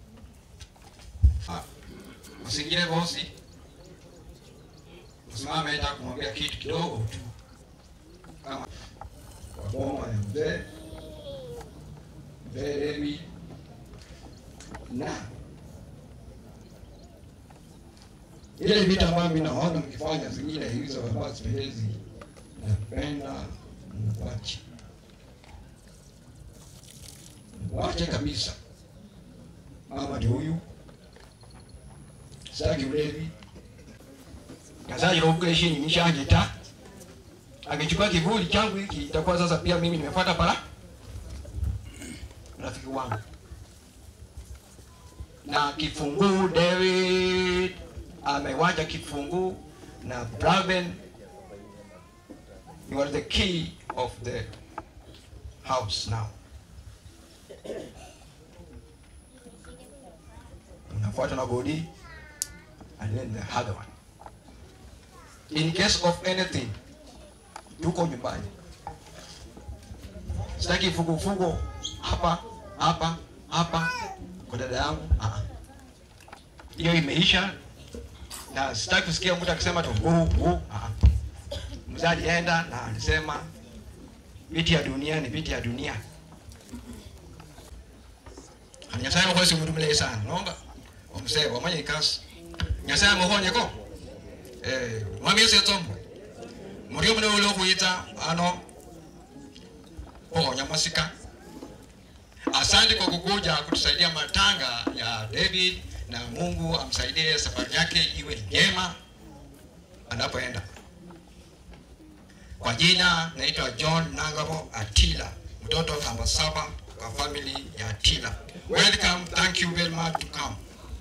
Usiingie bosi, usimame hata kumwambia kitu kidogo tu, kama kwa boma ya mzee mzee Levi na ile vitu ambayo mimi naona mkifanya zingine hizo ambazo sipendezi, napenda mwache, mwache kabisa. Mama ndio huyu sitaki ulevi kazajira obugeshi nini shanje ta akichukua kivuli changu hiki itakuwa sasa pia mimi nimefuata pala rafiki wangu na kifunguu David amewacha kifunguu na Braven you are the key of the house now unafuata na Godi and then the other one in case of anything tuko nyumbani sitaki fugufugu hapa hapa hapa kwa dada yangu ah, ah. hiyo imeisha na sitaki kusikia mtu akisema tu huu huu ah, ah. mzee alienda na alisema viti ya dunia ni viti ya dunia nyasaye muhosi mundu mulayi sana nomba omusebe wamanya ikasi nyasaye muhonyeko eh, mwami yesu etsombo murio mune ule okhwitsa ano khuhonya masika asante kwa kukuja kutusaidia matanga ya David na Mungu amsaidie safari yake iwe njema anapoenda. Kwa jina naitwa John Nangabo Atila, mtoto namba saba kwa family ya Atila. Welcome, thank you very much to come.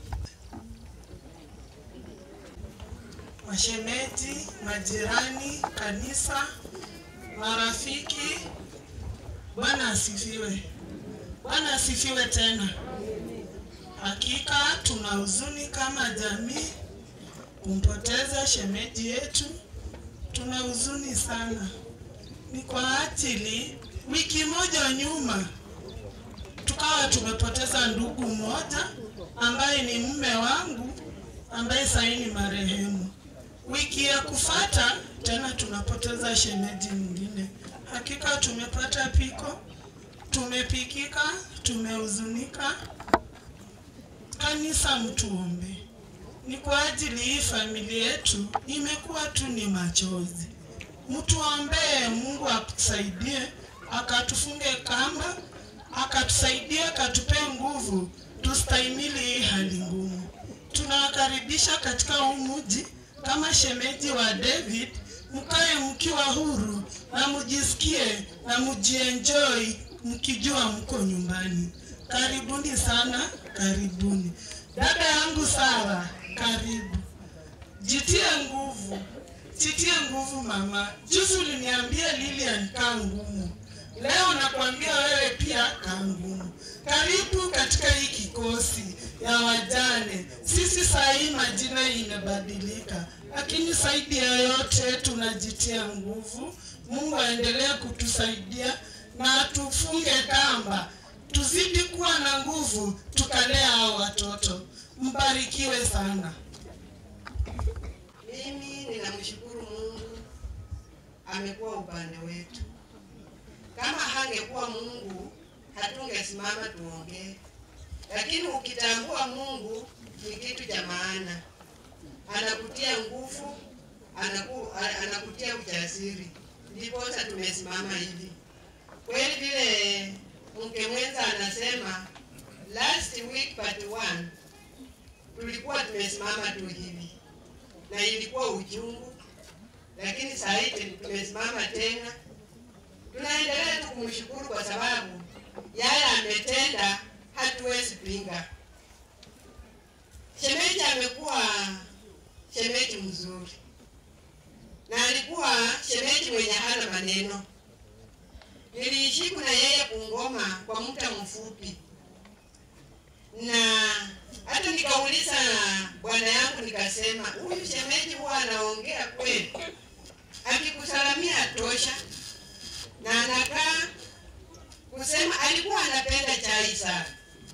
Mashemeji, majirani, kanisa, marafiki, Bwana asifiwe. Bwana asifiwe tena. Hakika tuna huzuni kama jamii kumpoteza shemeji yetu, tuna huzuni sana. Ni kwa ajili wiki moja nyuma tukawa tumepoteza ndugu mmoja ambaye ni mume wangu ambaye sasa ni marehemu. Wiki ya kufata tena tunapoteza shemeji mwingine. Hakika tumepata piko, tumepikika, tumehuzunika. Kanisa, mtuombe. Ni kwa ajili hii familia yetu imekuwa tu ni machozi. Mtuombee Mungu akusaidie, akatufunge kamba, akatusaidie, akatupe nguvu tustahimili hii hali ngumu. Tunawakaribisha katika huu mji kama shemeji wa David, mkae mkiwa huru na mujisikie na mujienjoy mkijua mko nyumbani. Karibuni sana, karibuni. Dada yangu Sara, karibu. Jitie nguvu, jitie nguvu mama. Juzi uliniambia Lilian kaa ngumu, leo nakwambia wewe pia kaa ngumu. Karibu katika hii kikosi ya wajane. Sisi saa hii majina inabadilika, lakini zaidi ya yote tunajitia nguvu. Mungu aendelee kutusaidia na tufunge kamba, tuzidi kuwa na nguvu, tukalea hao watoto. Mbarikiwe sana. Mimi ninamshukuru Mungu, amekuwa upande wetu. Kama hangekuwa Mungu, hatungesimama tuongee. Lakini ukitambua Mungu ni kitu cha maana, anakutia nguvu, anaku, a- anakutia ujasiri, ndiposa tumesimama hivi. Kweli vile mke mwenza anasema, last week part one tulikuwa tumesimama tu hivi na ilikuwa uchungu, lakini saa hii tumesimama tena. Tunaendelea tu kumshukuru kwa sababu yale ametenda, hatuwezi pinga. Shemeji amekuwa shemeji mzuri na alikuwa shemeji mwenye hana maneno. Niliishiku na yeye Bungoma kwa muda mfupi, na hata nikauliza bwana yangu nikasema, huyu shemeji huwa anaongea kweli, akikusalamia tosha, na anakaa kusema alikuwa anapenda chai sana,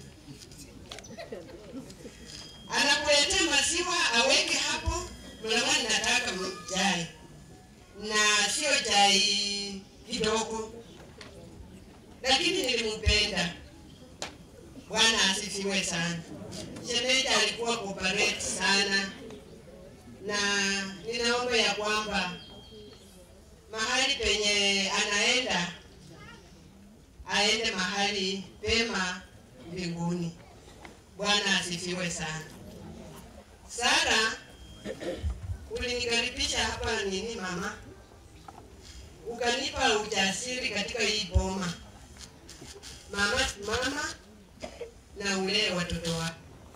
anakuletea maziwa aweke hapo, mlangani, nataka chai na sio chai kidogo, lakini nilimpenda. Bwana asifiwe sana. Shemeji alikuwa cooperate sana, na ninaomba ya kwamba mahali penye anaenda aende mahali pema mbinguni. Bwana asifiwe sana. Sara, ulinikaribisha hapa nini mama, ukanipa ujasiri katika hii boma mama, mama na ulee watoto wako.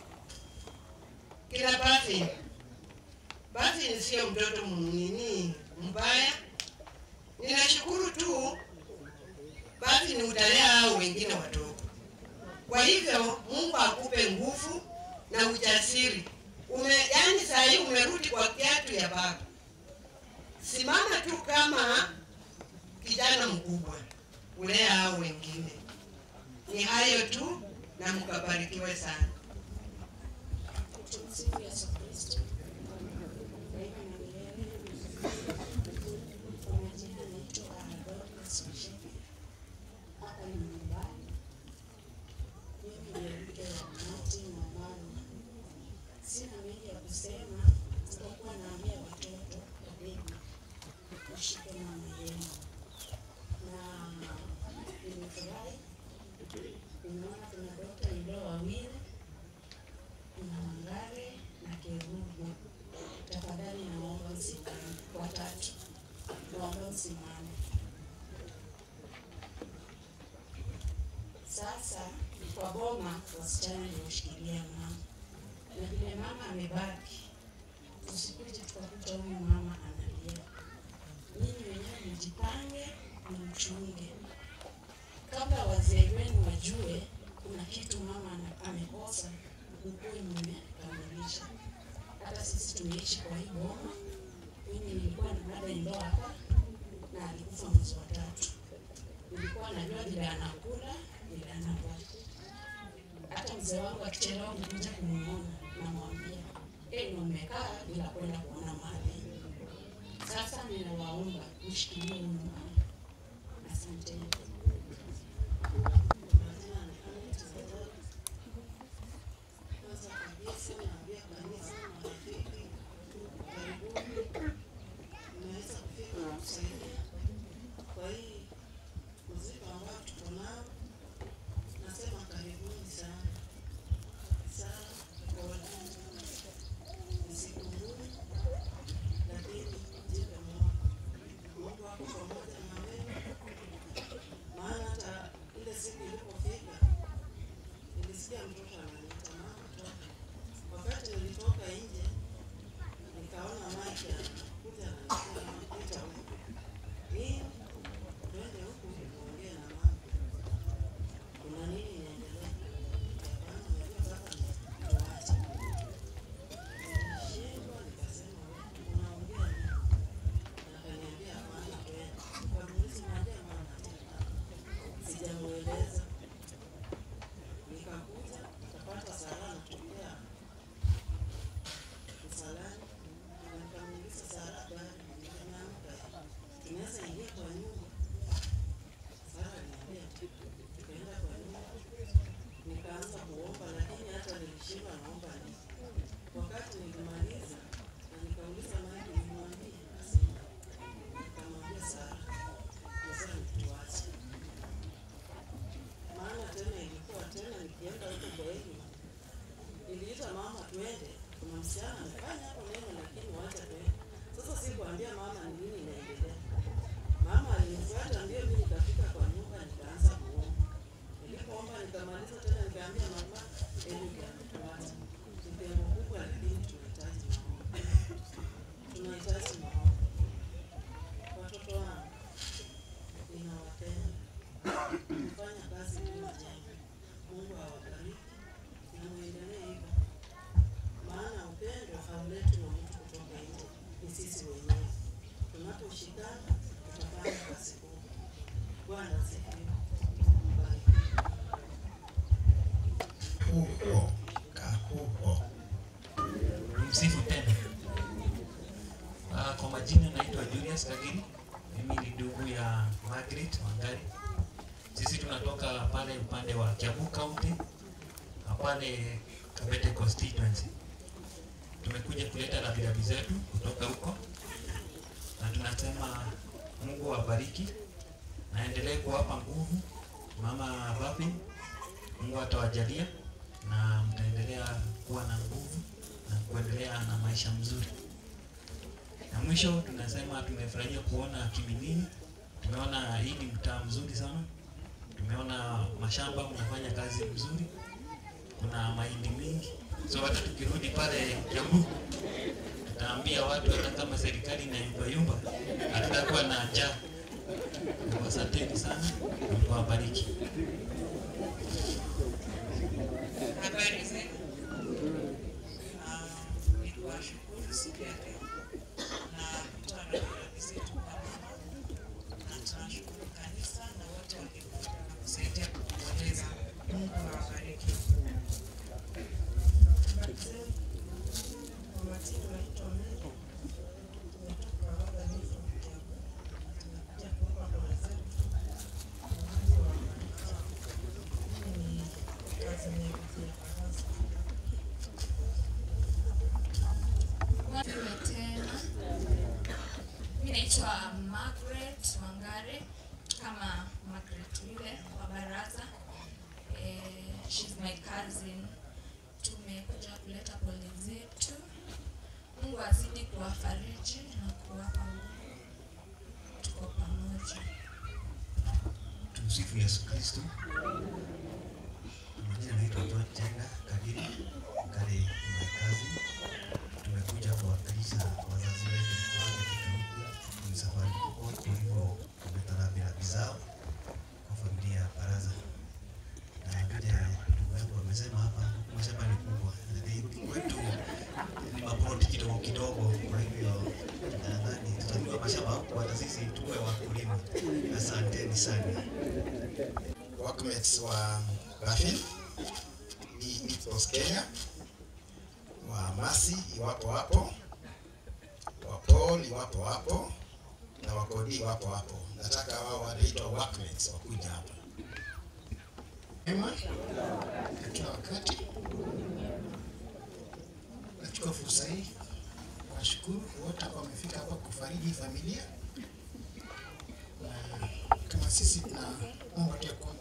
Kila Buffy, Buffy sio mtoto nini mbaya. Ninashukuru tu Buffy ni utalea hao wengine watoto. Kwa hivyo Mungu akupe nguvu na ujasiri. Ume, yani saa hii umerudi kwa kiatu ya baba. Simama tu kama kijana mkubwa, ulea hao wengine. Ni hayo tu na mkabarikiwe sana. Tumsifu Yesu Kristo. Daima na milele. Kwa majina naitwa Dorcas Msheke. Hapa ni nyumbani. Mimi ni mke wa Martin na mama. Sina mengi ya kusema, isipokuwa naambia watoto wabebe washike mama yenu, na nimefurahi nimeona kuna dokta nilio wawili kuna Mangare na Kerubu. Tafadhali naomba msimame, watatu, naomba msimame. Sasa kwa boma, wasichana nimeshikilia mama, na vile mama amebaki, tusikuje tukakuta huyu mama analia. Nyinyi wenyewe mjipange na mchunge, kabla wazee wenu wajue kuna kitu mama ana- amekosa ukuwe mmekamilisha. Hata sisi tumeishi kwa hii boma. Mimi nilikuwa na dada ndoa hapa na alikufa mwezi wa tatu. Nilikuwa najua vile anakula vile anavaa. Hata mzee wangu akichelewa kukuja kumuona, namwambia eh, ndo mmekaa bila kwenda kuona mali. Sasa ninawaomba mshikilie huyu mama. Asanteni. Kwanza kabisa naambia kanisa na marafiki, karibuni, mnaweza kufika na kusaidia kwa hii mzigo ambao tuko nao. Nasema karibuni sana sana, pole. Ni siku ngumu, lakini jipe moyo, Mungu ako pamoja na wewe kuomboleza. Nikakuja nikapata Sara anatokea msalani, na nikamuuliza Sara, bali nimeamka, tunaweza ingia kwa nyumba? Sara aliniambia tukaenda kwa nyumba, nikaanza kuomba, lakini hata nilishindwa naomba nini. Wakati nilimaliza na nikauliza Maidi, nimwambie asema, nikamwambia Sara, lazima nituache maana tena ilikuwa tena nikienda huko kwa Eli, niliita mama twende, kuna msichana amefanya hapo neno, lakini wacha twende. Sasa sikuambia mama ni nini inaendelea. Mama alinifuata mbio, mimi nikafika kwa nyumba nikaanza kuomba. Nilipoomba nikamaliza tena, nikaambia mama Eli ametuacha. Ni pengo kubwa, lakini tunahitaji maombi, tunahitaji maombi. Watoto wangu ninawapenda kufanya kazi bila jema. Mungu awabariki na muendelee hivyo, maana upendo hauletwi na mtu kutoka nje, ni sisi wenyewe. Tunaposhikana tutafanya kazi kubwa. Bwana asifiwe. Huho kahuho. Msifu tena. Ah, kwa majina naitwa Julius Kagiri. Mimi ni ndugu ya Margaret Wangari. Sisi tunatoka pale upande wa Kiambu County na pale Kabete constituency. Tumekuja kuleta rambirambi zetu kutoka huko, na tunasema Mungu awabariki na aendelee kuwapa nguvu mama Vapi. Mungu atawajalia na mtaendelea kuwa na nguvu na kuendelea na maisha mzuri. Na mwisho tunasema tumefurahia kuona Kiminini, tumeona hii ni mtaa mzuri sana, tumeona mashamba mnafanya kazi mzuri, kuna mahindi mingi, so hata tukirudi pale Kiambu tutaambia watu hata kama serikali inayumbayumba hatutakuwa na njaa. Kwa Asanteni sana, Mungu awabariki. Habari zenu. Ah, ni kuwashukuru siku ya leo na kutoa rambirambi zetu kwa mama, na tunashukuru kanisa na wote walikuja na kusaidia kutueleza. Mungu awabariki. Habari zenu. Kwa majina naitwa Mary. Nimetoka Rwanda, niko Kiambu. Tumekuja kuomba pole zetu. Mungu awabariki. Hii ni kazi inayopitia baraza. Wewe tena. Mimi naitwa Margaret Wangare kama Margaret yule wa baraza. Eh, she's my cousin. Tumekuja kuleta pole zetu. Mungu azidi kuwafariji na kuwapa nguvu. Tuko pamoja. Tumsifu Yesu Kristo. Majina naitwa John Jenga Kagiri, Ngari my cousin. Tumekuja kuwakilisha wazazi wetu kwa katika huku ni safari kubwa, kwa hivyo tumeleta rambirambi zao kwa familia ya baraza. Na vile ndugu yangu amesema hapa, mashamba ni kubwa, lakini kwetu ni maploti kidogo kidogo, kwa hivyo nadhani tutanunua mashamba huku, hata sisi tuwe wakulima. Asanteni sana. workmates wa Rafin, Ipsos Kenya, wa Masi iwapo hapo, wa Paul iwapo hapo, na wakodi iwapo hapo. Nataka wao wanaitwa workmates wakuja hapa. Ema, na kila wakati nachukua fursa hii kuwashukuru wote ambao wamefika hapa kufariji familia na kama sisi tunaomba tu ya kwamba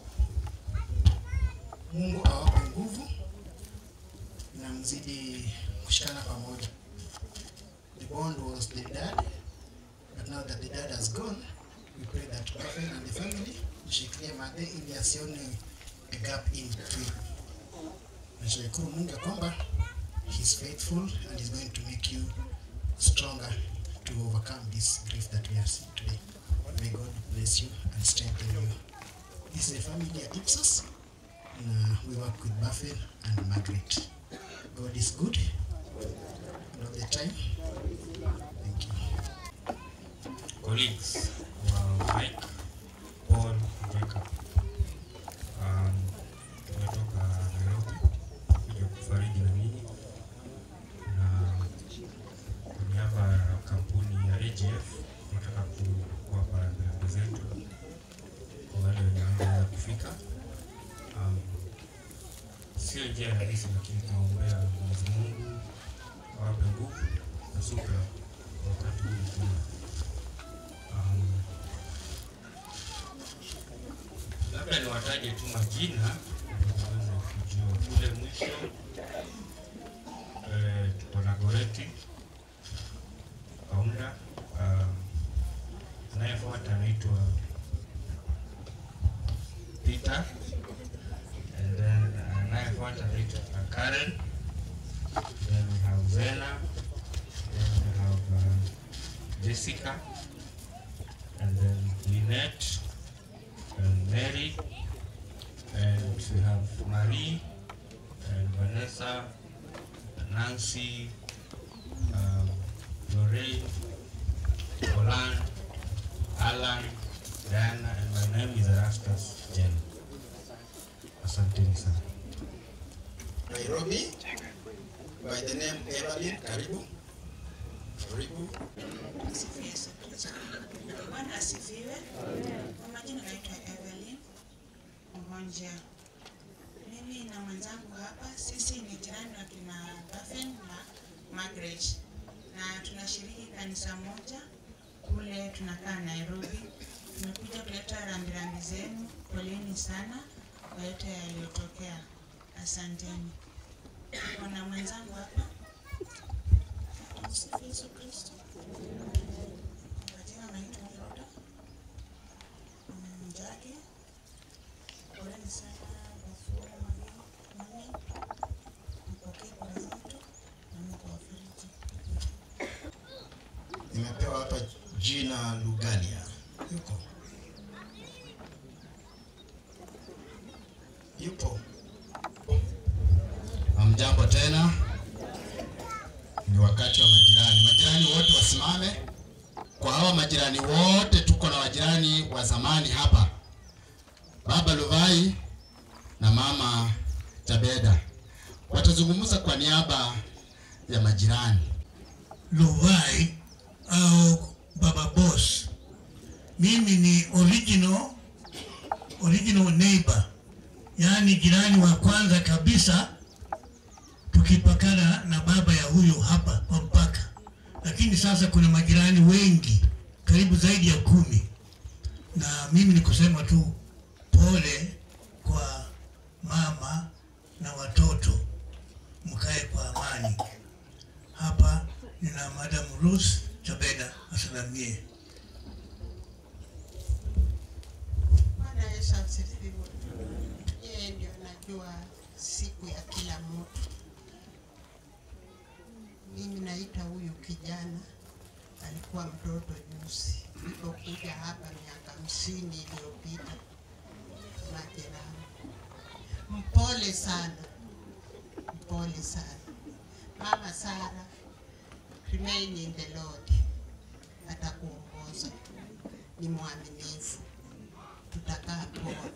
Mungu awape nguvu na mzidi kushikana pamoja. The bond was the dad, but now that the dad has gone, we pray that Rafael and the family mshikilie made ili asione a gap in between. Nashukuru Mungu ya kwamba he's faithful and is going to make you stronger to overcome this grief that we are seeing today. May God bless you and strengthen you. This is a family at Ipsos. And, uh, we work with Buffett and Margaret. God is good all the time. Thank you. colleagues wa Mike, Paul, Jacob. sio njia rahisi, lakini tunaombea Mwenyezi Mungu awape nguvu na subira kwa wakati huu mgumu. Um, labda niwataje tu majina ili muweze kujua. Kule mwisho eh, tuko na Goreti Kaunda, um, anayefuata anaitwa Peter and then anayefuata anaitwa Karen then we have Zena then we have uh, Jessica and then Lynette and Mary and we have Marie and Vanessa Nancy um, Lorraine Olan Alan Diana and my name is Erastus Jen asanteni sana Nairobi by the name Evelyn. Karibu, karibu. Asifiwe Yesu Kristo. Bwana asifiwe. Kwa majina naitwa Evelyn Mhonja. Mimi na mwenzangu hapa, sisi ni jirani wa kina Dafen na Margaret, na tunashiriki kanisa moja kule, tunakaa Nairobi. Tumekuja kuleta rambirambi zenu, poleni sana kwa yote yaliyotokea. Asanteni. Kuna mwenzangu hapa. Asifiwe Yesu Kristo. Majina naitwa Roda Njagi. Poleni sana Wafula Mageni Mami, mpokee pole zetu na Mungu awafariji. Nimepewa hapa jina Lugalia. Yuko? Yupo? Hamjambo tena. Ni wakati wa majirani. Majirani wote wasimame. Kwa hawa majirani wote, tuko na wajirani wa zamani hapa, Baba Luvai na Mama Tabeda watazungumza kwa niaba ya majirani. Luvai au Baba Boss. Mimi ni original original neighbor, yaani jirani wa kwanza kabisa, tukipakana na baba ya huyu hapa kwa mpaka. Lakini sasa kuna majirani wengi, karibu zaidi ya kumi, na mimi ni kusema tu pole kwa mama na watoto, mkae kwa amani. Hapa nina Madam Ruth Chabeda asalamie. Bwana Yesu asifiwe. Yeye ndio anajua siku ya kila mtu. Mimi naita huyu kijana, alikuwa mtoto juzi, nilipokuja hapa miaka hamsini iliyopita. Majirani, mpole sana, mpole sana. Mama Sara, remain in the Lord, atakuongoza. Ni mwaminifu tutakaa poa.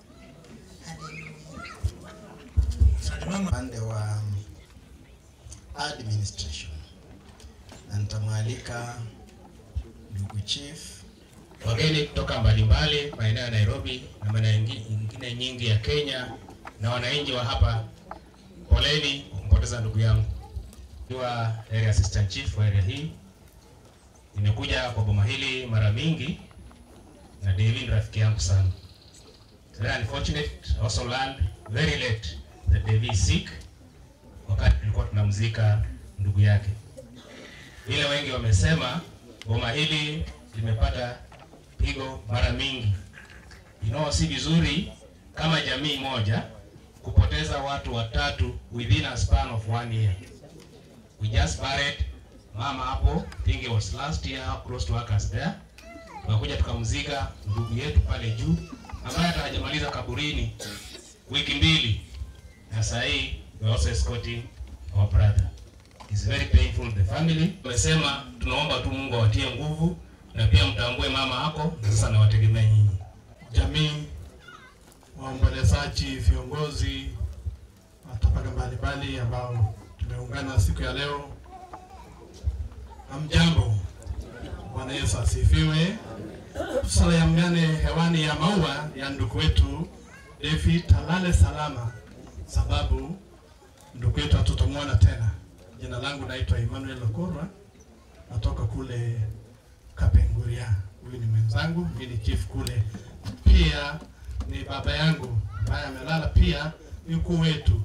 Haleluya. upande wa administration na nitamwalika ndugu chief wageni kutoka mbalimbali maeneo ya Nairobi na maeneo ingi- ingine nyingi ya Kenya na wananchi wa hapa, poleni kwa kumpoteza ndugu yangu. Nikiwa area assistant chief wa area hii, nimekuja kwa boma hili mara mingi na David ni rafiki yangu sana. It's very unfortunate, I also learned very late that David is sick wakati tulikuwa tunamzika ndugu yake. Vile wengi wamesema, boma hili limepata pigo mara mingi. You know, si vizuri kama jamii moja kupoteza watu watatu within a span of one year. We just buried mama hapo, I think it was last year close to workers there. Tukakuja tukamzika ndugu yetu pale juu ambaye hata hajamaliza kaburini wiki mbili, na saa hii we are also escorting our brother. It's very painful the family. Tumesema tunaomba tu Mungu awatie nguvu na pia mtambue mama hako, na sasa nawategemea nyinyi. jamii, waombolezaji, viongozi wa tabaka mbalimbali ambao tumeungana siku ya leo. Hamjambo, Bwana Yesu asifiwe. Tusalamiane hewani ya maua ya ndugu wetu David alale salama, sababu ndugu yetu hatutamwona tena. Jina langu naitwa Emmanuel Okorwa, natoka kule Kapenguria. Huyu ni mwenzangu, mimi ni chief kule. Pia ni baba yangu ambaye amelala, pia yuko wetu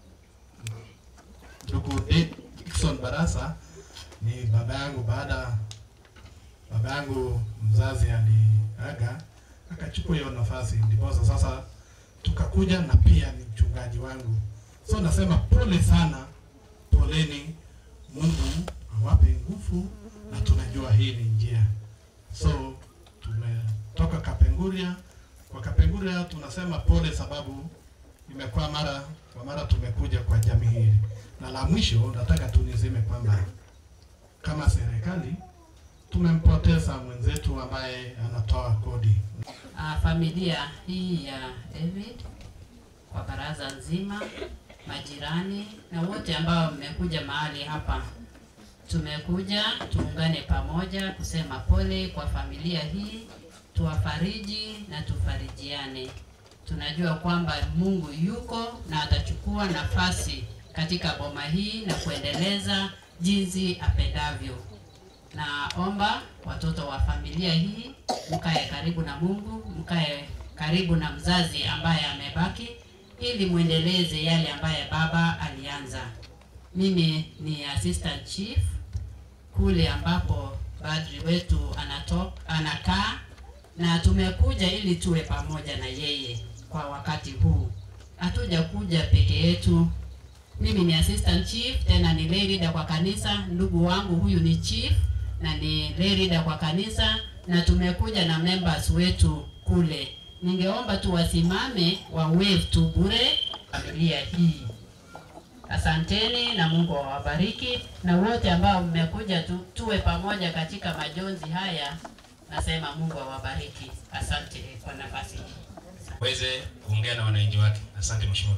ndugu Dickson Barasa ni baba yangu. Baada baba yangu mzazi aliaga, akachukua hiyo nafasi, ndiposa sasa tukakuja, na pia ni mchungaji wangu. So nasema pole sana, poleni. Mungu awape nguvu, na tunajua hii ni njia. So tumetoka Kapenguria. Kwa Kapenguria tunasema pole, sababu imekuwa mara kwa mara tumekuja kwa jamii hili. Na la mwisho nataka tu niseme kwamba kama serikali tumempoteza mwenzetu ambaye anatoa kodi. uh, familia hii ya David kwa baraza nzima, majirani na wote ambao mmekuja mahali hapa. Tumekuja tuungane pamoja kusema pole kwa familia hii, tuwafariji na tufarijiane. Tunajua kwamba Mungu yuko na atachukua nafasi katika boma hii na kuendeleza jinsi apendavyo. Naomba watoto wa familia hii mkae karibu na Mungu, mkae karibu na mzazi ambaye amebaki, ili muendeleze yale ambaye baba alianza. Mimi ni assistant chief kule ambapo padri wetu anato, anakaa na tumekuja ili tuwe pamoja na yeye kwa wakati huu. Hatuja kuja peke yetu. Mimi ni assistant chief, tena ni lay leader kwa kanisa. Ndugu wangu huyu ni chief na ni lay leader kwa kanisa, na tumekuja na members wetu kule. Ningeomba tu wasimame wa wave tu bure familia hii. Asanteni na Mungu awabariki, na wote ambao mmekuja tu, tuwe pamoja katika majonzi haya. Nasema Mungu awabariki. Asante kwa nafasi hii. weze kuongea na wananchi wake. Asante mheshimiwa.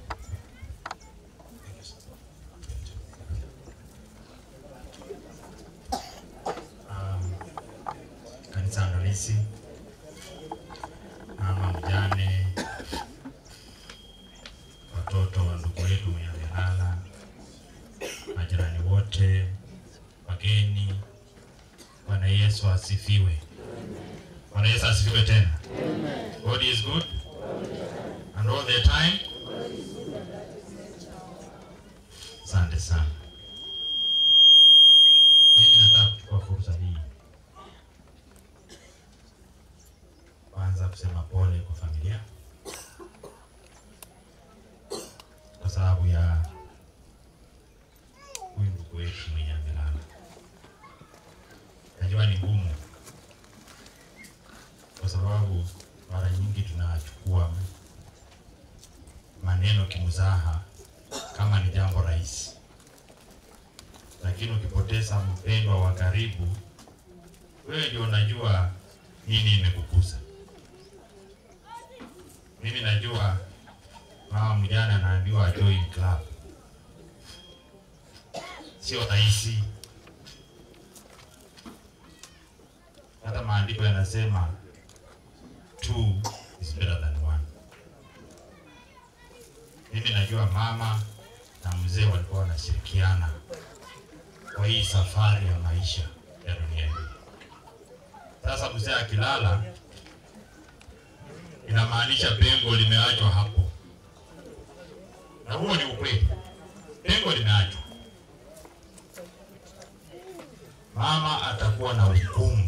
um, kanisa andalisi, mama mjane, watoto wa ndugu yetu mwenye amelala, majirani wote, wageni. Bwana Yesu asifiwe. Bwana Yesu asifiwe tena. God is good and all the time. Asante sana. Mimi nataka kuchukua fursa hii kwanza kusema pole kwa familia kwa sababu ya huyu ndugu wetu mwenye amelala. Najua ni ngumu kwa sababu mara nyingi tunachukua maneno kimzaha kama ni jambo rahisi, lakini ukipoteza mpendwa wa karibu, wewe ndio unajua nini imekukuza. Mimi najua mama mjane anaambiwa join club, sio rahisi. Hata maandiko yanasema two is better than one. Mimi najua mama na mzee walikuwa wanashirikiana kwa hii safari ya maisha ya dunia hii. Sasa mzee akilala, inamaanisha pengo limeachwa hapo, na huo ni ukweli, pengo limeachwa. Mama atakuwa na hukumu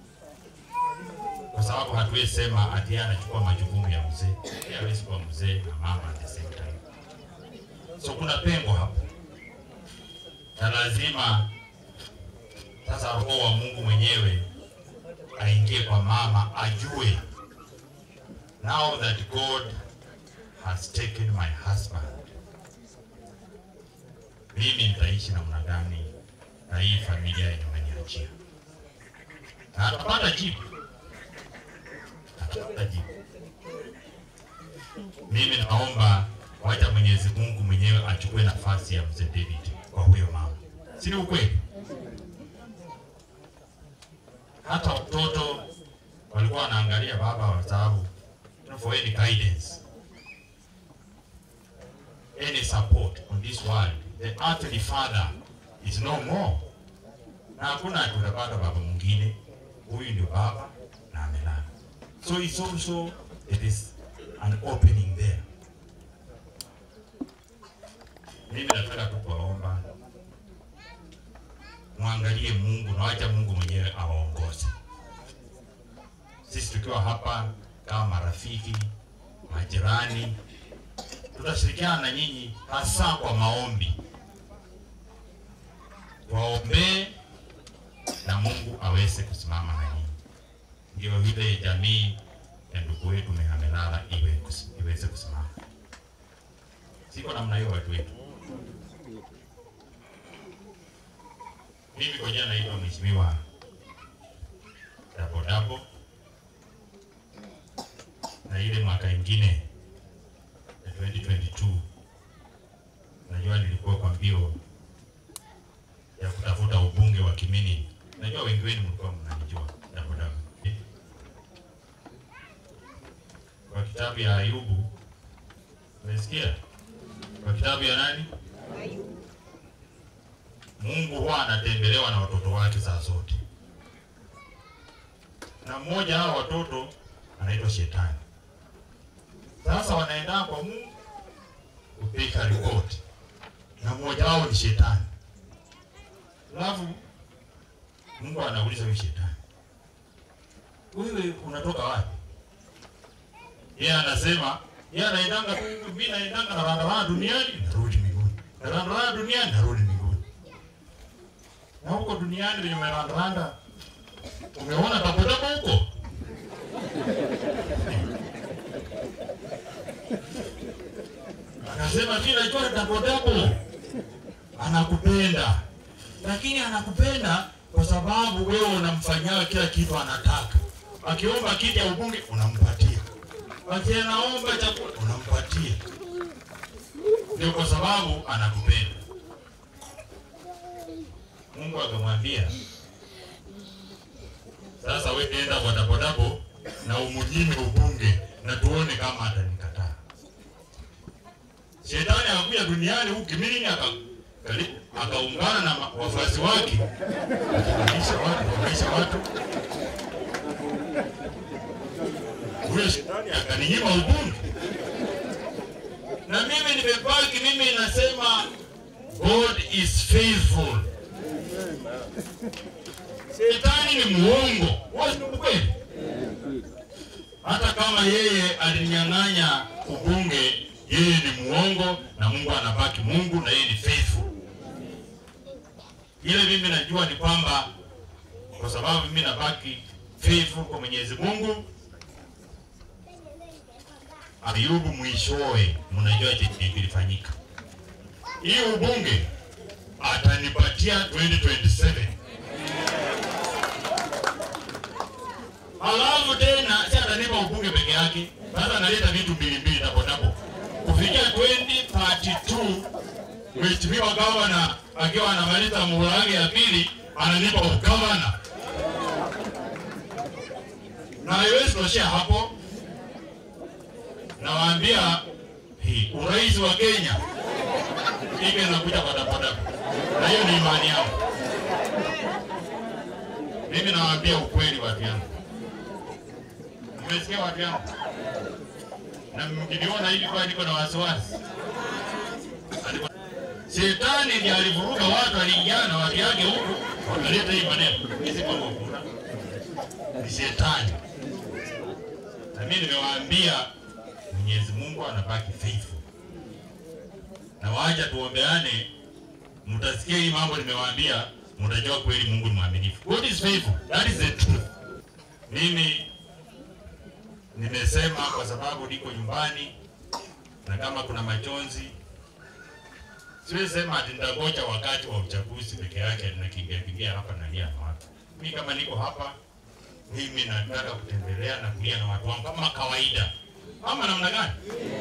kwa sababu hatuwezi sema ati yeye anachukua majukumu ya mzee. Yeye hawezi kuwa mzee na mama at the same time. So kuna pengo hapo, na lazima sasa roho wa Mungu mwenyewe aingie kwa mama, ajue now that God has taken my husband, mimi nitaishi namna gani na hii familia yenye umeniachia, na atapata jibu atapata jibu. Mimi naomba wacha Mwenyezi Mungu mwenyewe achukue nafasi ya mzee David kwa huyo mama, si ni ukweli? Hata watoto walikuwa wanaangalia baba kwa sababu for any guidance. any support on this world. The earthly father is no more, na hakuna tutapata baba mwingine. Huyu ndio baba na amelala. So it's also it is an opening there. Mimi nataka tu kuwaomba mwangalie Mungu na wacha Mungu mwenyewe awaongoze. Sisi tukiwa hapa kama marafiki, majirani, tutashirikiana na nyinyi hasa kwa maombi, waombee na Mungu aweze kusimama na nyinyi, ndio vile jamii ya ndugu wetu Mehamelala iwe kus- iweze kusimama. Siko namna hiyo watu wetu. Mimi kwa jina naitwa Mheshimiwa Dabo Dabo, na ile mwaka ingine ya 2022 najua nilikuwa kwa mbio ya kutafuta ubunge wa Kimini. Najua wengi wenu mlikuwa mnanijua Dabo Dabo. Kwa kitabu ya Ayubu, umesikia? Kwa kitabu ya nani? Mungu huwa anatembelewa na watoto wake saa zote, na mmoja hao watoto anaitwa Shetani. Sasa wanaenda kwa Mungu kupika ripoti, na mmoja wao ni Shetani. Alafu Mungu anauliza huyu Shetani, wewe unatoka wapi? Yeye anasema yeye anaendanga tu, mimi naendanga na randaranda duniani narudi mbinguni, na randaranda duniani narudi mbinguni na huko duniani venye umerandaranda, umeona tapotapo huko akasema mi najua tapotapo anakupenda, lakini anakupenda kwa sababu wewe unamfanyia kila kitu anataka. Akiomba kiti ya ubunge unampatia, akianaomba chakula unampatia, ndio kwa sababu anakupenda. Mungu akamwambia, sasa wewe enda kwa Dabodabo na umunyime ubunge na tuone kama atanikataa. Shetani akakuja duniani huku Kimilini aka kali- akaungana na ma- wafuasi wake akamaisha watu akamaisha watu. Huyo shetani akaninyima ubunge, na mimi nimebaki, mimi nasema God is faithful. Shetani ni muongo, wewe ni mkweli. Hata kama yeye alinyang'anya ubunge, yeye ni muongo na Mungu anabaki Mungu na yeye ni faithful. Ile mimi najua ni kwamba kwa sababu mimi nabaki faithful kwa Mwenyezi Mungu, Ayubu mwishowe, mnajua chenye kilifanyika. Hii ubunge atanipatia 2027 alafu tena si atanipa ubunge peke yake, sasa analeta vitu mbili mbili tapo tapo kufikia 2032 mheshimiwa gavana akiwa anamaliza muhula wake ya pili ananipa ugavana, na haiwezi toshea hapo. Nawaambia hii urais wa Kenya ike nakuja kwa dapodapo, na hiyo ni imani yangu. Mimi nawaambia ukweli watu yangu, mmesikia watu yangu, na mkiniona hivi kwa niko na wasiwasi. Alikuwa- Shetani ndiye alivuruga watu, aliingiana na watu yake huku wakaleta hii maneno. Mimi si kwamba kuna ni shetani, na mimi nimewaambia Mwenyezi Mungu anabaki faithful, na waja tuombeane, mtasikia hii mambo nimewaambia, mtajua kweli Mungu ni mwaminifu. God is faithful, that is the truth. Mimi nimesema kwa sababu niko nyumbani, na kama kuna majonzi siwezi sema ati nitangoja wakati wa uchaguzi peke yake nakimbia kimbia hapa nalia na watu. Mimi kama niko hapa, mimi nataka kutembelea na kulia na watu wangu kama kawaida, ama namna gani?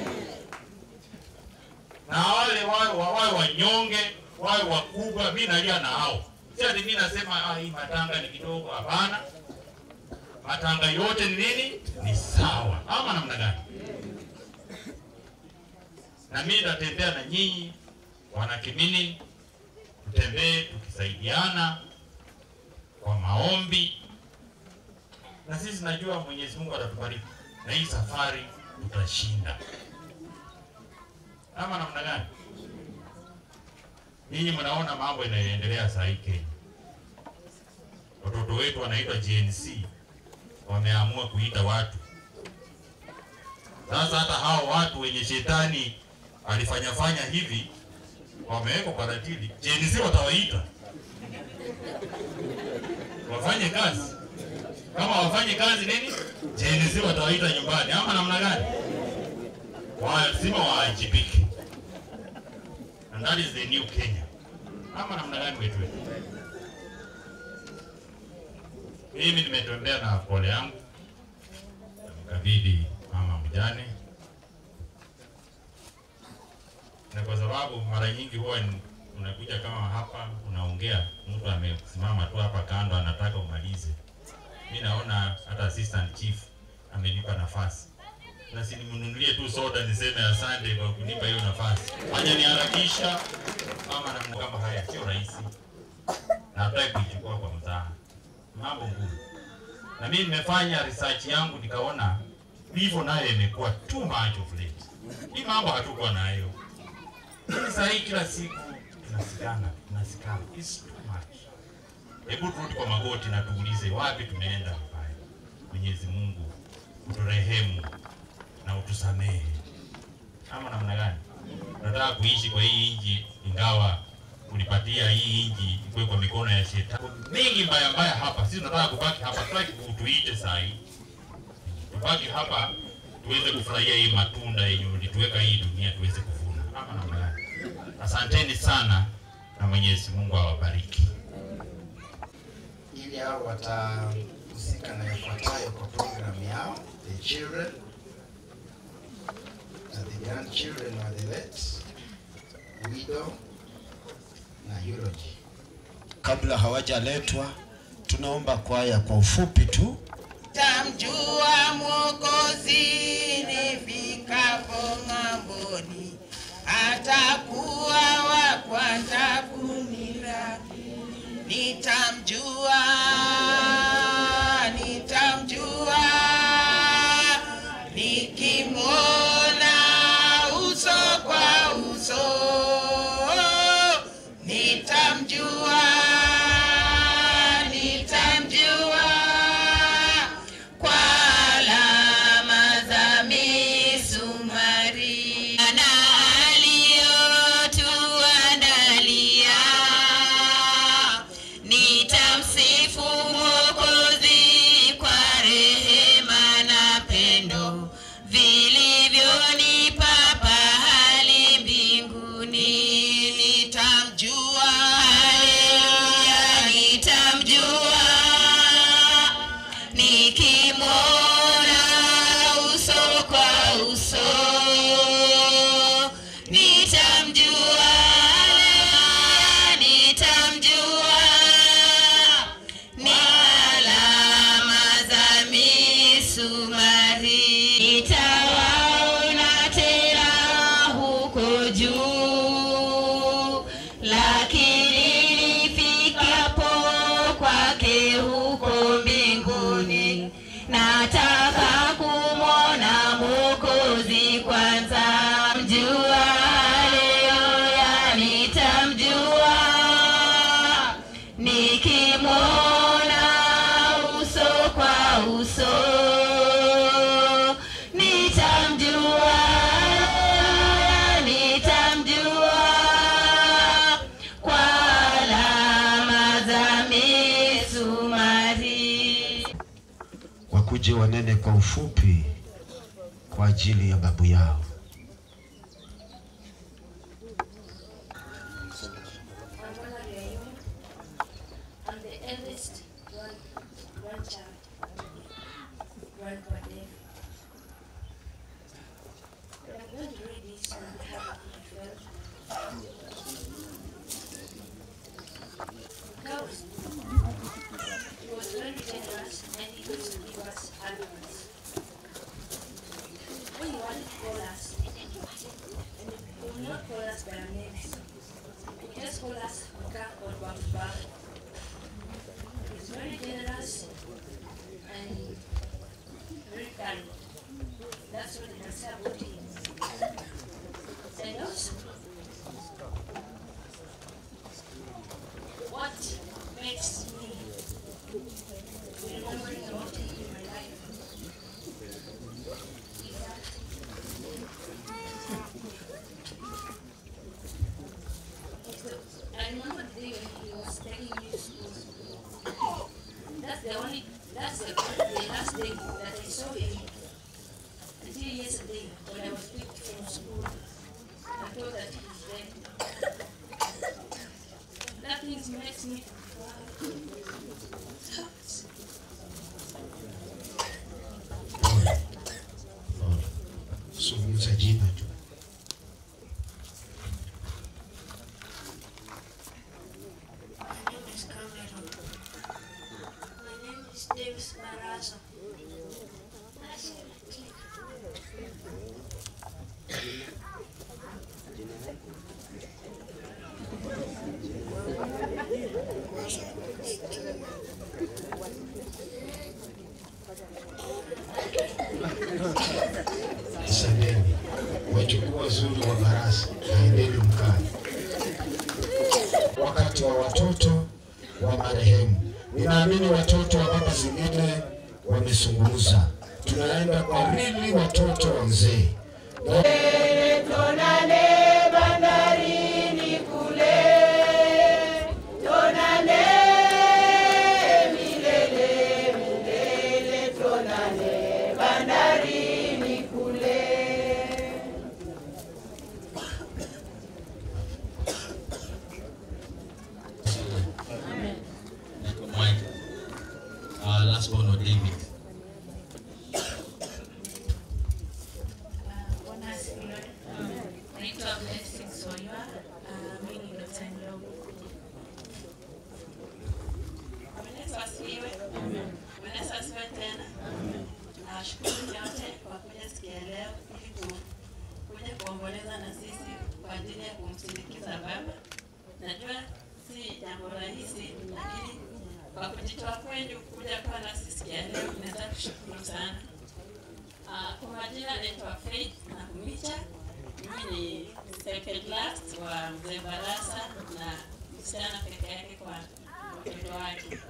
Na wale wawe wawe wanyonge, wawe wakubwa, mimi nalia na hao. Si ati mimi nasema ah, hii matanga ni kidogo. Hapana, matanga yote ni nini? Ni sawa, ama namna gani? na mimi nitatembea na nyinyi wana Kimini, tutembee tukisaidiana kwa maombi, na sisi najua Mwenyezi Mungu atatubariki na hii safari tutashinda. Ama namna gani? Nyinyi mnaona mambo inayoendelea saa hii Kenya, watoto wetu wanaitwa Gen Z, wameamua kuita watu sasa. Hata hao watu wenye shetani alifanya fanya hivi wamewekwa kwa ratili, Gen Z watawaita wafanye kazi. Kama wafanye kazi nini, Gen Z watawaita nyumbani, ama namna gani? Lazima waajibike, and that is the new Kenya, ama namna gani wetu wetu. Mimi nimetembea na pole yangu, namkabidhi mama mjane, na kwa sababu mara nyingi huwa ni- unakuja kama hapa unaongea, mtu amesimama tu hapa kando anataka umalize. Mi naona hata assistant chief amenipa nafasi, na si nimnunulie tu soda niseme asante kwa kunipa hiyo nafasi. Fanya niharakisha mama na mambo kama haya sio rahisi, na hataki kuichukua kwa mzaha, mambo ngumu. Na mimi nimefanya research yangu nikaona vifo nayo imekuwa too much of late. Hii mambo hatukuwa nayo. Lakini saa hii kila siku tunasikana, tunasikana. It's too much. Hebu turudi kwa magoti na tuulize wapi tumeenda vibaya. Mwenyezi Mungu uturehemu na utusamehe. Ama namna gani? Tunataka kuishi kwa hii nchi ingawa ulipatia hii nchi ikuwe kwa mikono ya shetani. Mengi mbaya mbaya hapa. Sisi tunataka kubaki hapa, tutaki kutuite saa hii. Tubaki hapa tuweze kufurahia hii matunda yenye ulituweka hii dunia tuweze kuvuna. Ama namna gani? Asanteni sana na Mwenyezi Mungu awabariki. ili hao watahusika na yafuatayo kwa programu yao the children na the grandchildren wa the late widow na eulogy Kabla hawajaletwa, tunaomba kwaya kwa ufupi tu. Tamjua Mwokozi nifikapo ng'amboni, atakuwa wa kwanza kunilaki. Nitamjua, nitamjua, nikimwona uso kwa uso, nitamjua, nitamjua kwa alama za misumari na aliyotuandalia. Nitamsifu Mwokozi kwa rehema na pendo vilivyonipa pahali mbinguni. Nitamjua, haleluya, nitamjua nikimwona uso kwa uso nitamjua haleluya nitamjua ni alama za misumari nitawaona tena huko juu lakini nifikapo kwake huko mbinguni nataka kumwona mwokozi kwanza mjua haleluya nitamjua nikimwona uso kwa uso nitamjua haleluya nitamjua kwa alama za misumari Wakuje wanene kwa ufupi kwa ajili ya babu yao. I'm Mona Riayum. I'm the eldest grand, grandchild, Grandpa Dave. I'm going to read this on behalf of my friend. God, he was very generous and he used to give us advice. When he wanted to call us, their names. He just call us Oka or Bamba. He's very generous and very kind. That's what I can say about him. And also, what makes me remembering about him in my life is that I remember the day when he was taking me to school. That's the only, that's the, the last day that I saw him. Until yesterday, when I was picked from school, I thought that he was dead. That thing makes me Zungumza jina tu. My name is Cameron. My name is Davis Baraza. Asanteni wachukua wazuri wa baraza, naendeni mkae. Wakati wa watoto wa marehemu, ninaamini watoto wa baba zingine wamezungumza. Tunaenda kwa rili watoto wa mzee na Tonane bandarini kule, tonane milele milele, tonane bandarini kule. Mike, uh, last one or David. Bwana asifiwe. Naitwa Blessing Soywa. Ah, mimi ni Dr. Ndogo. Bwana Yesu asifiwe. Bwana Yesu asifiwe tena. Nawashukuru nyote kwa kuja siku ya leo ili ku- kuja kuomboleza na sisi kwa ajili ya kumsindikiza baba. Najua si jambo rahisi, lakini kwa kujitoa kwenu kuja kuwa nasi siku ya leo, naweza kushukuru sana. Ah, Kwa majina naitwa Faith Nakumicha. Mimi ni second last wa mzee Barasa na msichana peke yake kwa mtoto wake.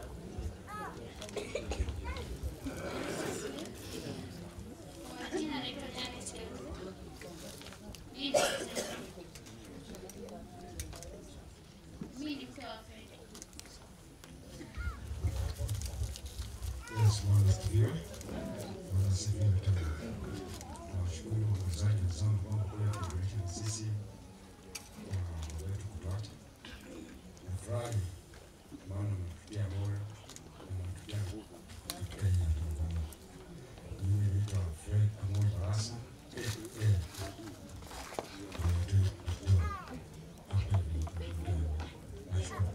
Kwa majina naitwa Janet Kerubo. Mimi ni mzee. Mimi ni mke wa Fred. Yes, Bwana asifiwe. Bwana asifiwe tena. Nawashukuru waongozaji wenzangu ambao wamekuja kuunganisha na sisi kwa mambo yetu kupata. Nafurahi maana mmetutia moyo na mmetutia nguvu katika hii jambo ngumu. Mimi naitwa Fred Amoi Barasa. Eh, eh. Ndio, ndio, ndio. Hapa ndio, ndio. Nashukuru.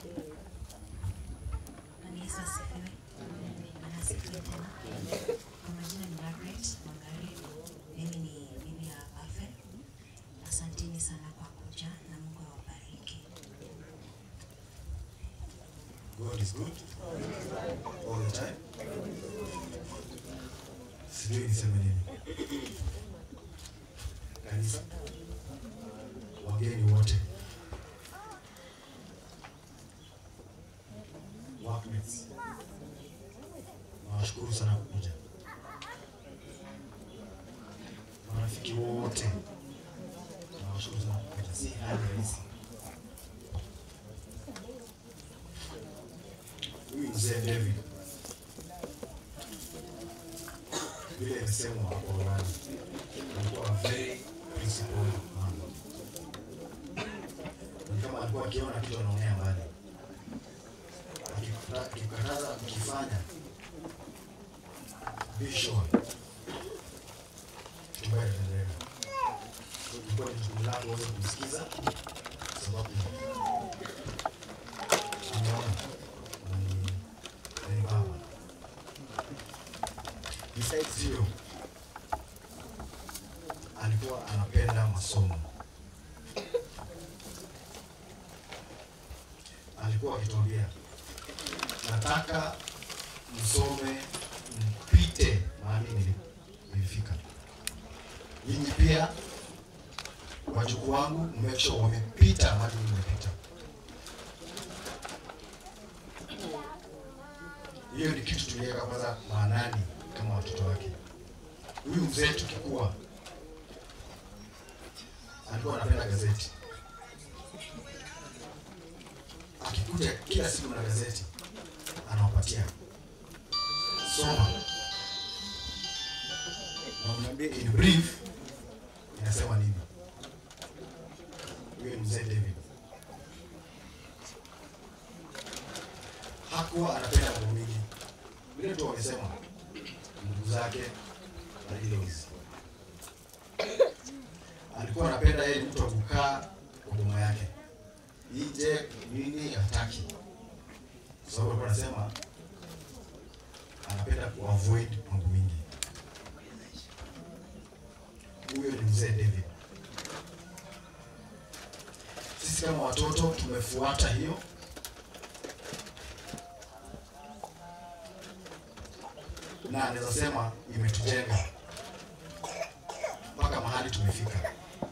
Bwana Yesu asifiwe. Bwana asifiwe tena. Kwa majina ni Margaret Wangari. Mimi ni bibi ya Afe. Asanteni sana kwa kuja na Mungu awabariki. God is good all the time. Sijui niseme nini. Kanisa, wageni wote, workmates, nawashukuru sana kukuja. Marafiki wote, nawashukuru sana kukuja. Si hali rahisi. huyu mzee David vile imesemwa hapo awali, alikuwa a very principled man. Ni kama alikuwa akiona kitu anaonea mbali, Akikuta- akikukataza kukifanya, be sure kitu mbaya itaendelea. Ilikuwa ni jukumu lako uweze kumsikiza, sababu ameona ni baba. Besides hiyo, alikuwa anapenda masomo. walikuwa wakituambia nataka msome mpite mahali nili- nilifika. Nyinyi pia wajukuu wangu make sure wamepita mahali nimepita. Hiyo ni kitu tuliweka kwanza maanani kama watoto wake. Huyu mzee tukikuwa alikuwa anapenda gazeti, akikuja kila siku na gazeti anawapatia soma, na mniambie in brief inasema nini. Huyo ni mzee David. Hakuwa anapenda mambo mingi, vile tu wamesema ndugu zake na in-laws. Alikuwa anapenda yeye ni mtu wa kukaa kwa boma yake, nje nini hataki, kwa sababu alikuwa anasema anapenda kuavoid mambo mingi. Huyo ni mzee David. Sisi kama watoto tumefuata hiyo na naweza sema imetujenga mpaka mahali tumefika.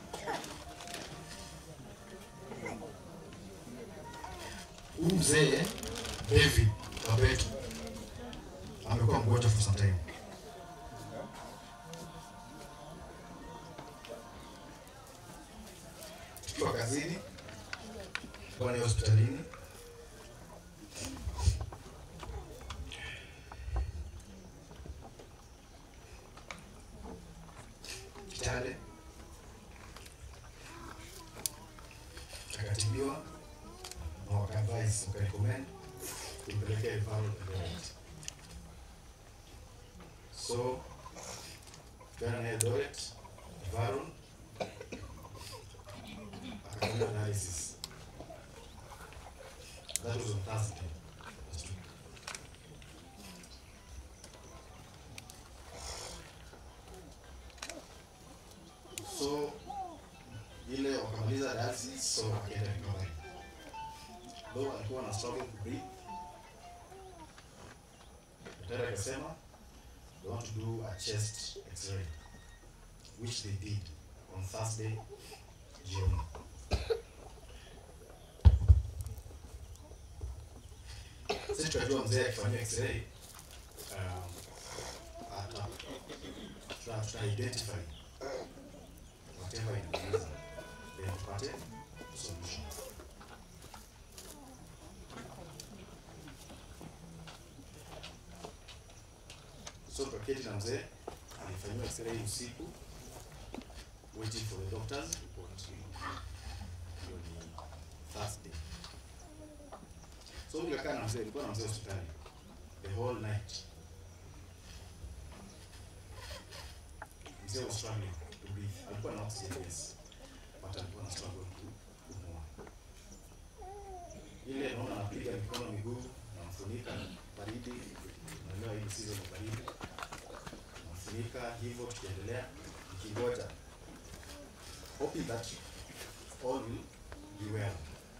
Huyu mzee David Babetu amekuwa mgonjwa for some time. Tukiwa kazini, bwana hospitalini, Kitale akatibiwa na wakaadvise wakarecommend tumpelekee referral Eldoret. So tukaenda naye Eldoret referral, akafanya analysis. That was on Thursday last week. So ile wakamaliza dialysis, so akaenda recovery. Though alikuwa na struggle to breathe, daktari akasema they want to do a chest x-ray which they did on Thursday jioni. Sisi tunajua mzee akifanyia x-ray um, ata tuta, tuta identify whatever inauliza then tupate solution. So tukaketi na mzee alifanyiwa x-ray usiku waiting for the doctors report. Hiyo ni Thursday. So nikakaa na mzee, nilikuwa na mzee hospitali the whole night. Mzee was struggling to breathe. Alikuwa na oxygen yes, but alikuwa na struggle to kupumua. Ile naona anapiga mikono miguu, namfunika baridi, unaelewa hii season ya baridi, namfunika hivyo, tukiendelea nikingoja, hoping that all will be well.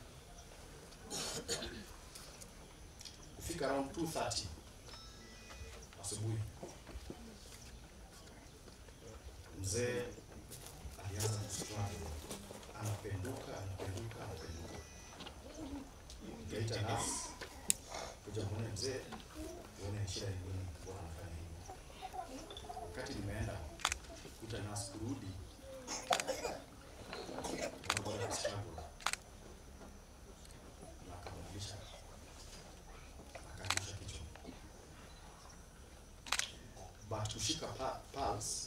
Kufika around 2:30 asubuhi, mzee alianza kustruggle, anapenduka, anapenduka, anapenduka. Nikaita nurse kuja muone mzee, uone shida ni nini, mbona anafanya hivi. Wakati nimeenda kuta nurse kurudi, bado struggle na akamrudisha akarudisha kichwa but kushika pa- pulse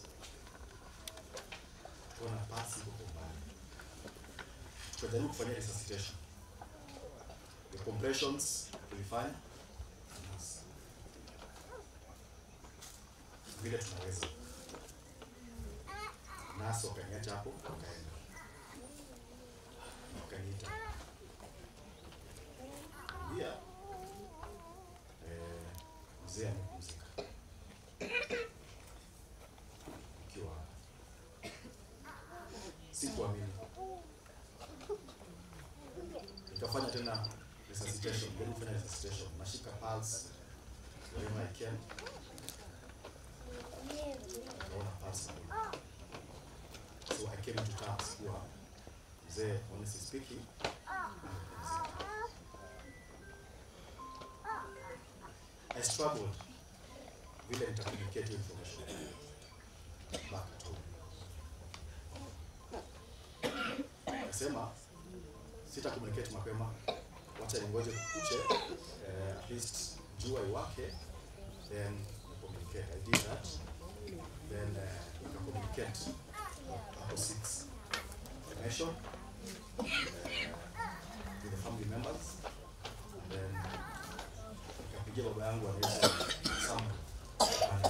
tukaona pulse iko kwa umbali tukajaribu kufanya resuscitation the compressions tulifanya Yes. vile tunaweza nasi wakaniacha hapo wakaenda wakaniita ambia eh, mzee amepumzika ikiwa sikuamini nikafanya tena resuscitation, then kufanya resuscitation. Nashika pulse wherever I can. Naona pulse. So I came into terms kuwa mzee, honestly speaking, I struggled vile nita communicate hiyo information back at home. Nasema sita communicate mapema, wacha ningoje kukuche, eh, at least jua iwake, then ni communicate. I did that, then uh, nika communicate hapo six information uh, with the family members, and then nikapigia baba yangu anaitwa Sam Apande.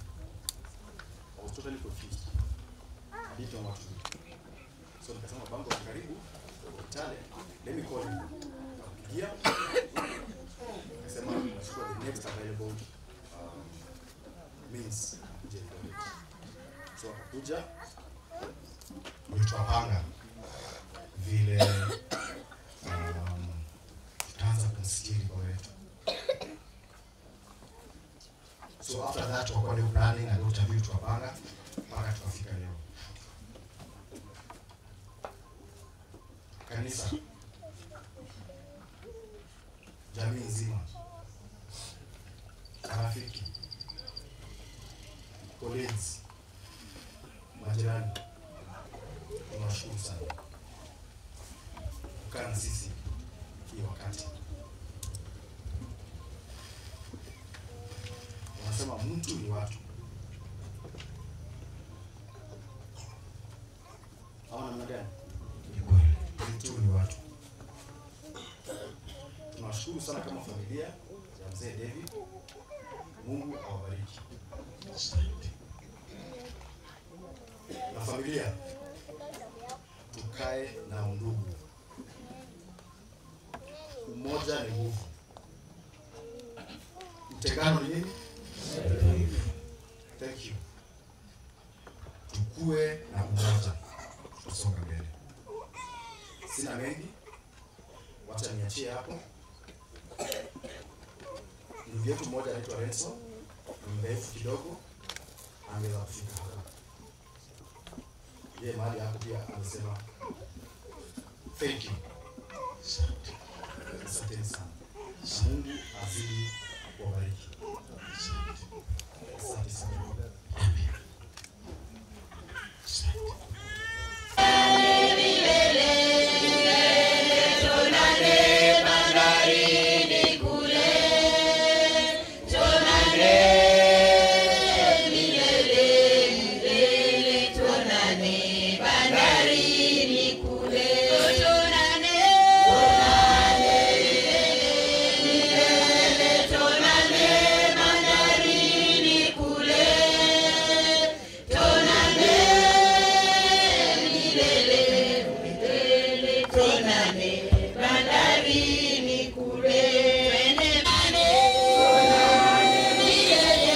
I was totally confused. I didn't know what to do. So nikasema bango wa karibu Kitale, let me call him. Nikapigia. Nikasema nachukua the next available um, means kuja Eldoret. So akakuja ulitwapanga vile um, tutaanza kumsitiri kwa wetu. So after that tukakuwa leo planning na Dr. Bill tukapanga mpaka tukafika leo. Kanisa, jamii nzima, marafiki, colleagues, majirani, tunawashukuru sana kukaa na sisi hii wakati. Wanasema mtu ni watu, ama namna gani? Ni kweli, mtu ni watu. Tunawashukuru sana kama familia ya mzee David. Mungu awabariki. Na familia, tukae na undugu. Umoja ni nguvu, utengano ni nini? Thank you. Tukue na umoja, tutasonga mbele. Sina mengi, wacha niachie hapo. Ndugu yetu mmoja anaitwa Renzo, ni mrefu kidogo, angeweza kufika hapa. Yeye mahali hapo pia amesema thank you. Asanteni sana. Na Mungu azidi kuwabariki. Asante sana. Tonane bandarini kule, tonane milele milele, tonane bandarini kule, tonane tonane milele tonane bandarini kule, tonane milele milele, tonane bandarini kule, twende mane tonane milele,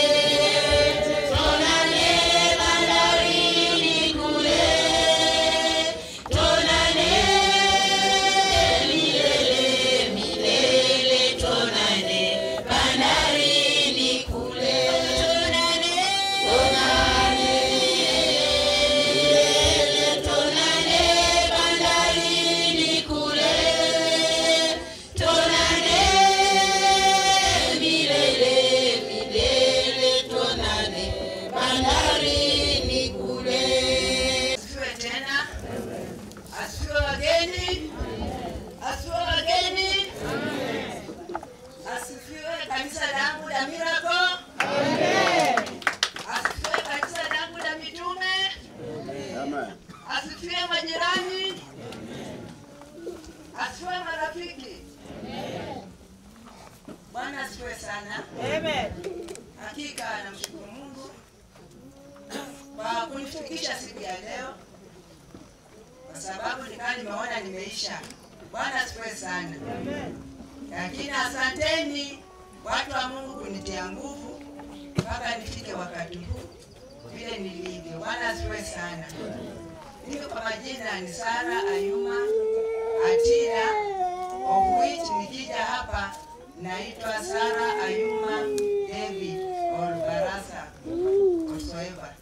tonane bandarini kule, tonane milele milele, tonane bandarini kule, tonane tonane milele, tonane bandarini kule, tonane milele milele, tonane bandarini kule. Asifiwe tena. Asifiwe wageni. Asifiwe wageni. Asifiwe kanisa langu la Miracle. Asifiwe kanisa langu la mitume. Asifiwe majirani. Asifiwe marafiki. Bwana asifiwe sana. Amen. Hakika namshukuru Mungu kwa kunifikisha siku ya leo, kwa sababu nikaa nimeona nimeisha. Bwana asifiwe sana. Lakini asanteni watu wa Mungu kunitia nguvu mpaka nifike wakati huu vile nilivyo. Bwana asifiwe sana. Mimi kwa majina ni Sara Ayuma Atira of which nikija hapa naitwa Sara Ayuma David or Barasa whatsoever.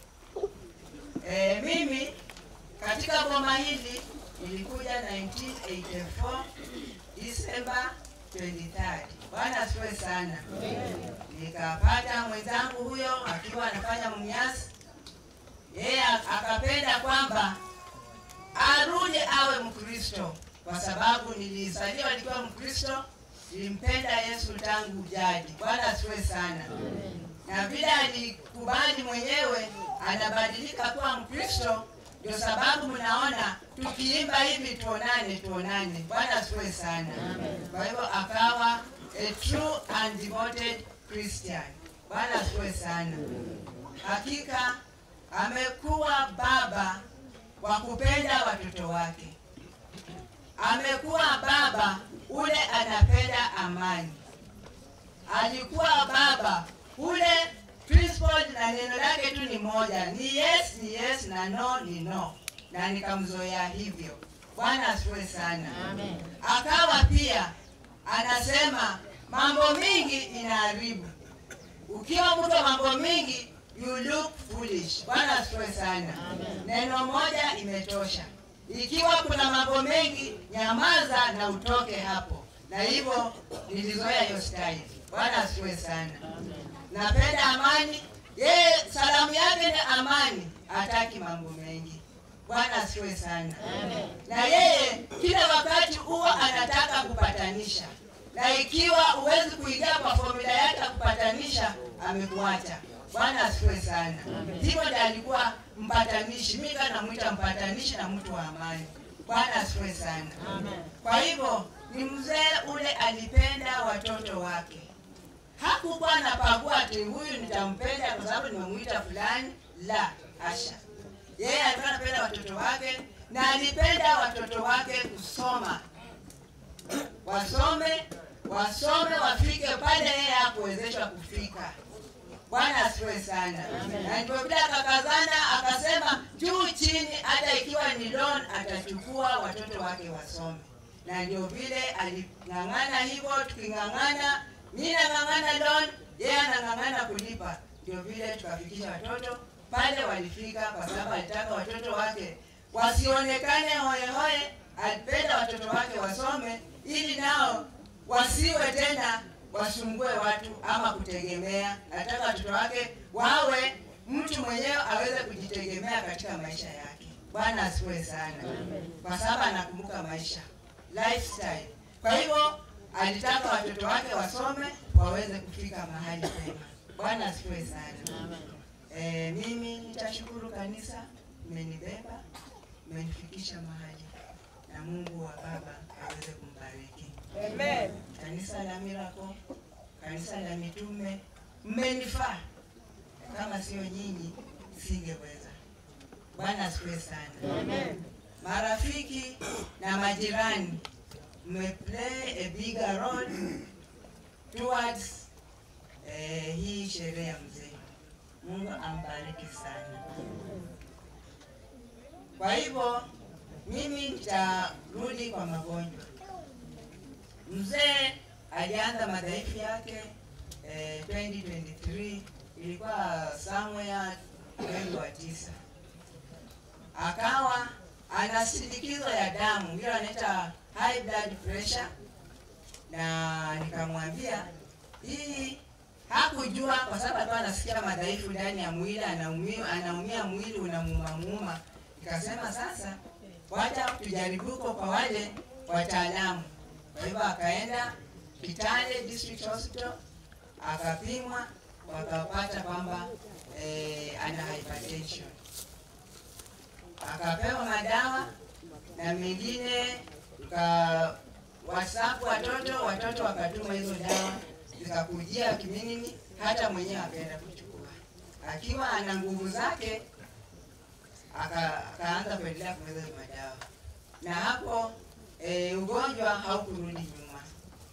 Eh, mimi katika boma hili nilikuja 1984 December 23rd. Bwana asifiwe sana. Nikapata mwenzangu huyo akiwa anafanya mnyasi, yeye akapenda kwamba arudi awe Mkristo kwa sababu nilizaliwa nikiwa Mkristo, nilimpenda Yesu tangu jadi. Bwana asifiwe sana. Na vile alikubali mwenyewe anabadilika kuwa Mkristo, ndio sababu mnaona tukiimba hivi tuonane, tuonane. Bwana asifiwe sana. Kwa hivyo akawa a true and devoted Christian. Bwana asifiwe sana. Hakika amekuwa baba wa kupenda watoto wake, amekuwa baba ule anapenda amani, alikuwa baba ule principle na neno lake tu ni moja, ni yes ni yes na no ni no, na nikamzoea hivyo. Bwana asifiwe sana. Amen. Akawa pia anasema mambo mingi inaharibu. Ukiwa mtu wa mambo mingi you look foolish. Bwana asifiwe sana. Amen. Neno moja imetosha. Ikiwa kuna mambo mengi, nyamaza na utoke hapo. Na hivyo nilizoea hiyo style. Bwana asifiwe sana. Napenda amani. Yeye salamu yake ni amani, hataki mambo mengi. Bwana asifiwe sana. Na yeye kila wakati huwa anataka kupatanisha, na ikiwa huwezi kuingia kwa formula yake ya kupatanisha, amekuacha. Bwana asifiwe sana. Hivyo ndiye alikuwa mpatanishi. Mimi kana namwita mpatanishi na mtu wa amani. Bwana asifiwe sana. Kwa hivyo ni mzee ule alipenda watoto wake, hakukuwa anapagua ati huyu nitampenda kwa sababu nimemwita fulani. La hasha, yeye alikuwa anapenda watoto wake na alipenda watoto wake kusoma, wasome wasome, wafike pale yeye hakuwezeshwa kufika. Bwana asifiwe sana. Na ndio vile akakazana akasema juu chini, hata ikiwa ni loan atachukua watoto wake wasome, na ndio vile aling'ang'ana hivyo, tuking'ang'ana, mimi nang'ang'ana loan, yeye anang'ang'ana kulipa, ndio vile tukafikisha watoto pale walifika, kwa sababu alitaka watoto wake wasionekane hoyehoye. Alipenda watoto wake wasome ili nao wasiwe tena wasumbue watu ama kutegemea. Nataka watoto wake wawe mtu mwenyewe aweze kujitegemea katika maisha yake. Bwana asifiwe sana, kwa sababu anakumbuka maisha lifestyle. Kwa hivyo alitaka watoto wake wasome waweze kufika mahali pema. Bwana asifiwe sana. E, mimi nitashukuru kanisa, mmenibeba, mmenifikisha mahali, na Mungu wa Baba aweze kumbariki. Amen. Kanisa la Miracle, kanisa la mitume, mmenifaa. Kama sio nyinyi singeweza. Bwana asifiwe sana. Amen. Marafiki na majirani mmeplay a bigger role towards eh, hii sherehe ya mzee. Mungu ambariki sana. Kwa hivyo mimi nitarudi kwa magonjwa. Mzee alianza madhaifu yake eh, 2023 ilikuwa somewhere mwezi wa tisa, akawa ana sindikizo ya damu ile wanaita high blood pressure, na nikamwambia hii hakujua kwa sababu alikuwa anasikia madhaifu ndani ya mwili, anaumia, anaumia mwili unamuuma muuma. Nikasema sasa, wacha tujaribuko kwa wale wataalamu. Kwa hivyo akaenda Kitale District Hospital akapimwa, wakapata kwamba eh, ana hypertension, akapewa madawa na mengine ka WhatsApp watoto watoto wakatuma hizo dawa zikakujia kiminini, hata mwenyewe akaenda kuchukua akiwa ana nguvu zake, aka- akaanza kuendelea kumeza hizo madawa, na hapo e, ugonjwa haukurudi nyuma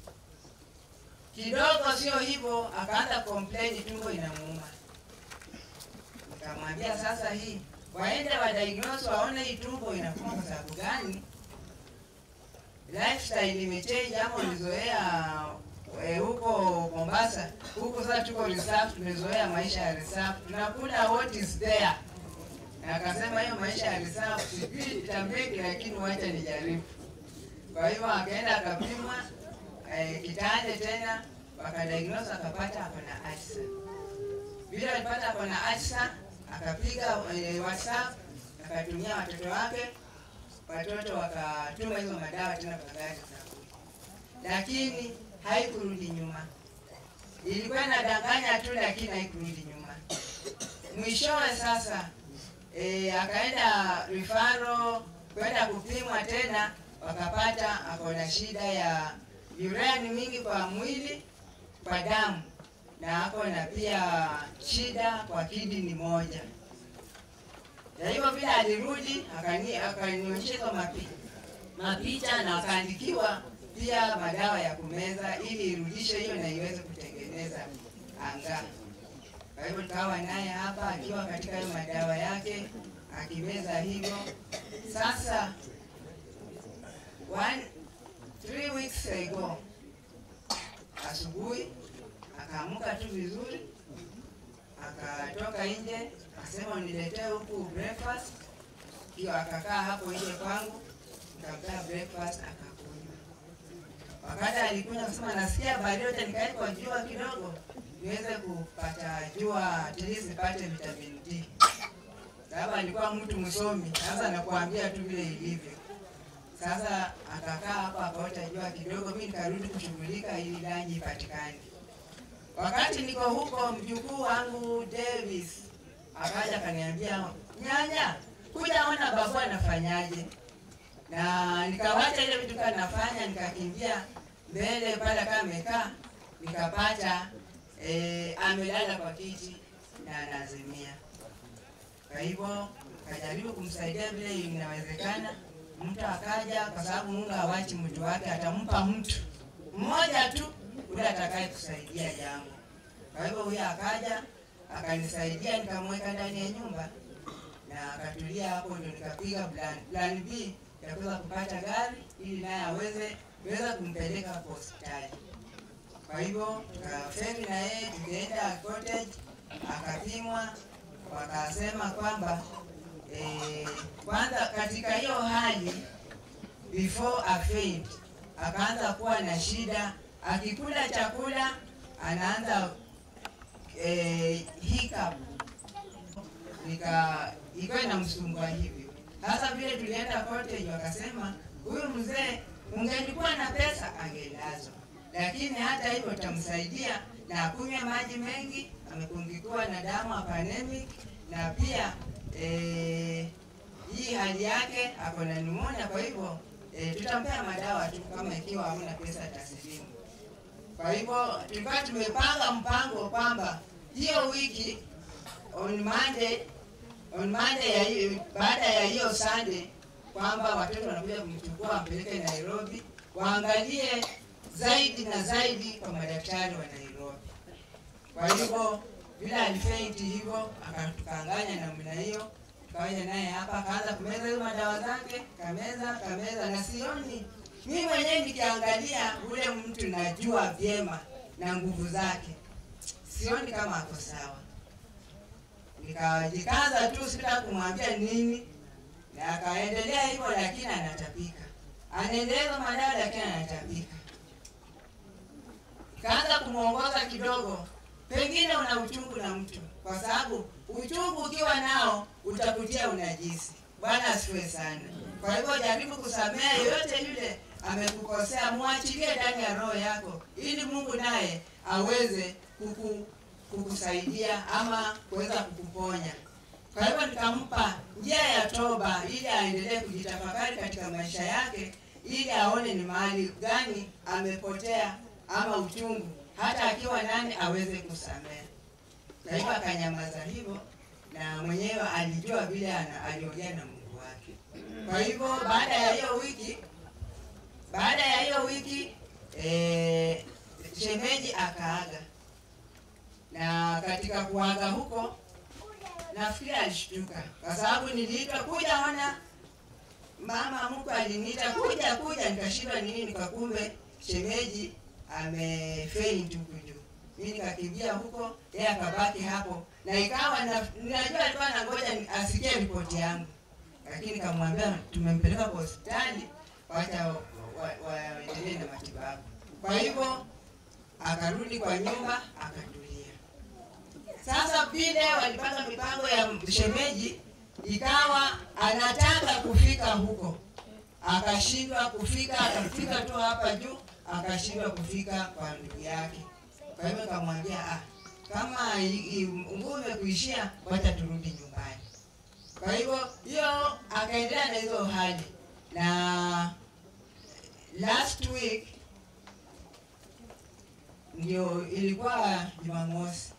kidogo, sio hivyo, akaanza complain tumbo inamuuma. Nikamwambia sasa, hii waende wa diagnose waone hii tumbo inakuuma kwa sababu gani. lifestyle imechange ama ulizoea eh, huko Mombasa, huko sasa tuko reserve, tumezoea maisha ya reserve, tunakula what is there. Na akasema hiyo maisha ya reserve sijui itambeki, lakini wacha nijaribu. Kwa hivyo akaenda akapimwa eh, kitande tena, wakadiagnose akapata ako na ulcer. Vile alipata ako na ulcer, akapiga eh, WhatsApp akatumia watoto wake, watoto wakatuma hizo madawa tena kwa gari za lakini haikurudi nyuma. Ilikuwa inadanganya tu, lakini haikurudi nyuma. Mwishowe sasa e, akaenda rifaro kwenda kupimwa tena, wakapata ako na shida ya urani mingi kwa mwili, kwa damu na ako na pia shida kwa kidini moja. Na hivyo vile alirudi akani- akanionyesha hizo mapi, mapicha na akaandikiwa pia madawa ya kumeza ili irudishe hiyo na iweze kutengeneza anga. Kwa hivyo tukawa naye hapa akiwa katika hiyo madawa yake akimeza hivyo. Sasa one, three weeks ago asubuhi akaamka tu vizuri, akatoka nje akasema uniletee huku breakfast. Hiyo akakaa hapo nje kwangu, nikampa breakfast akakunywa. Wakati alikunywa akasema nasikia baridi, acha nikae kwa jua kidogo niweze kupata jua, at least nipate vitamin D. Sababu alikuwa mtu msomi, sasa nakuambia tu vile ilivyo. Sasa akakaa hapo akaota jua kidogo, mimi nikarudi kushughulika ili lanji ipatikane. Wakati niko huko, mjukuu wangu Davis akaja akaniambia, nyanya, kuja ona babu anafanyaje. Na nikawacha ile vitu kana nafanya, nikakimbia mbele pale kama amekaa, nikapata eh, amelala kwa kiti na anazimia. Kwa hivyo kajaribu kumsaidia vile inawezekana. Mtu akaja, kwa sababu Mungu hawachi mtu wake, atampa mtu mmoja tu yule atakaye kusaidia jambo. Kwa hivyo huyo akaja akanisaidia, nikamweka ndani ya nyumba na akatulia hapo, ndio nikapiga plan, plan B ya kuweza kupata gari ili naye aweze kuweza kumpeleka kwa hospitali. Kwa hivyo tukaferi na yeye tukaenda cottage, akapimwa, wakasema kwamba eh, kwanza katika hiyo hali before a faint akaanza kuwa na shida, akikula chakula anaanza eh, hiccup nika ikawa inamsumbua hivyo. Sasa vile tulienda cottage, wakasema huyu mzee ungelikuwa na pesa angelazwa, lakini hata hivyo utamsaidia na akunywe maji mengi, amepungikuwa na damu apanemic, na pia eh, hii hali yake ako na pneumonia, kwa hivyo eh, tutampea madawa tu kama ikiwa hamna pesa taslimu. Kwa hivyo tulikuwa tumepanga mpango kwamba hiyo wiki on Monday on Monday ya hiyo baada ya hiyo Sunday kwamba watoto wanakuja kumchukua wampeleke Nairobi waangalie zaidi na zaidi kwa madaktari wa Nairobi. Kwa hivyo vile alifeiti hivyo akatukanganya namna hiyo, tukawaja naye hapa akaanza kumeza hizo madawa zake, kameza kameza, na sioni mimi mwenyewe nikiangalia ule mtu najua vyema na nguvu zake, sioni kama ako sawa. Nikajikaza tu, sitaka kumwambia nini, na akaendelea hivyo, lakini anatapika, anaendeleza madawa, lakini anatapika. Kaanza kumwongoza kidogo, pengine una uchungu na mtu, kwa sababu uchungu ukiwa nao utakutia unajisi. Bwana asifiwe sana. Kwa hivyo jaribu kusamehe yoyote yule amekukosea, mwachilie ndani ya roho yako, ili Mungu naye aweze kuku, kukusaidia ama kuweza kukuponya. Kwa hivyo nikampa njia ya toba ili aendelee kujitafakari katika maisha yake, ili aone ni mahali gani amepotea ama uchungu, hata akiwa nani aweze kusamehe. Kwa hivyo akanyamaza hivyo, na mwenyewe alijua vile ana- aliongea na Mungu wake. Kwa hivyo baada ya hiyo wiki, baada ya hiyo wiki eh, shemeji akaaga, na katika kuaga huko nafikiri alishtuka kwa sababu niliitwa kuja ona mama mkwe aliniita kuja kuja, nikashindwa nini, nikakumbe shemeji amefaint huku juu. Mimi nikakimbia huko, yeye akabaki hapo, na ikawa na, ninajua alikuwa anangoja ni- asikie ripoti yangu, lakini nikamwambia tumempeleka kwa hospitali, wacha waendelee wa, waendelee na matibabu. Kwa hivyo akarudi kwa nyumba akatulia. Sasa vile walipanga mipango ya shemeji, ikawa anataka kufika huko, akashindwa kufika, akafika tu hapa juu, akashindwa kufika kwa ndugu yake. Kwa hivyo nikamwambia ah, kama i- i- nguvu imekuishia, wacha turudi nyumbani. Kwa hivyo hiyo akaendelea na hizo hali, na last week ndio ilikuwa Jumamosi,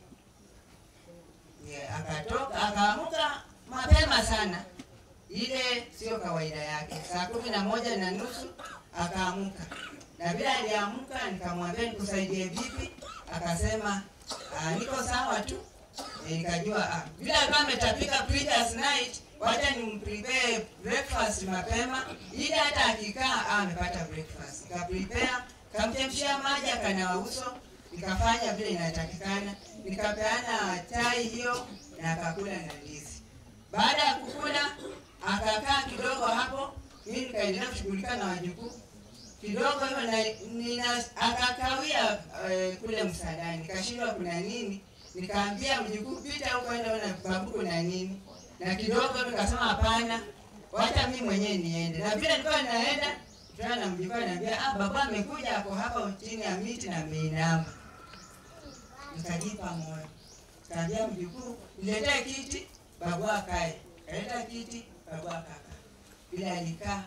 Yeah, akatoka akaamuka mapema sana, ile sio kawaida yake. Saa kumi na moja na nusu akaamuka, na vile aliamuka nikamwambia nikusaidie vipi, akasema "Ah, niko sawa tu. E, nikajua ah, vile alikuwa ametapika previous night, wacha nimprepare breakfast mapema, ili hata akikaa ah, amepata breakfast. Nikaprepare, kamchemshia maji, akanawa uso, nikafanya vile inatakikana, nikapeana chai hiyo na akakula na ndizi. Baada ya kukula akakaa kidogo hapo, mimi nikaendelea kushughulika na wajukuu kidogo hivyo, na nina akakawia eh, kule msaadani, nikashindwa kuna nini, nikaambia mjukuu pita huko, enda ona babu kuna nini, na kidogo hivyo nikasema hapana, wacha mimi mwenyewe niende, na vile nilikuwa naenda tena na mjukuu ananiambia ah, baba amekuja, ako hapa chini ya miti na ameinama. Nikajipa moyo, kaambia mjukuu niletee kiti, babu akae. Kaleta kiti, babu akakaa. Bila alikaa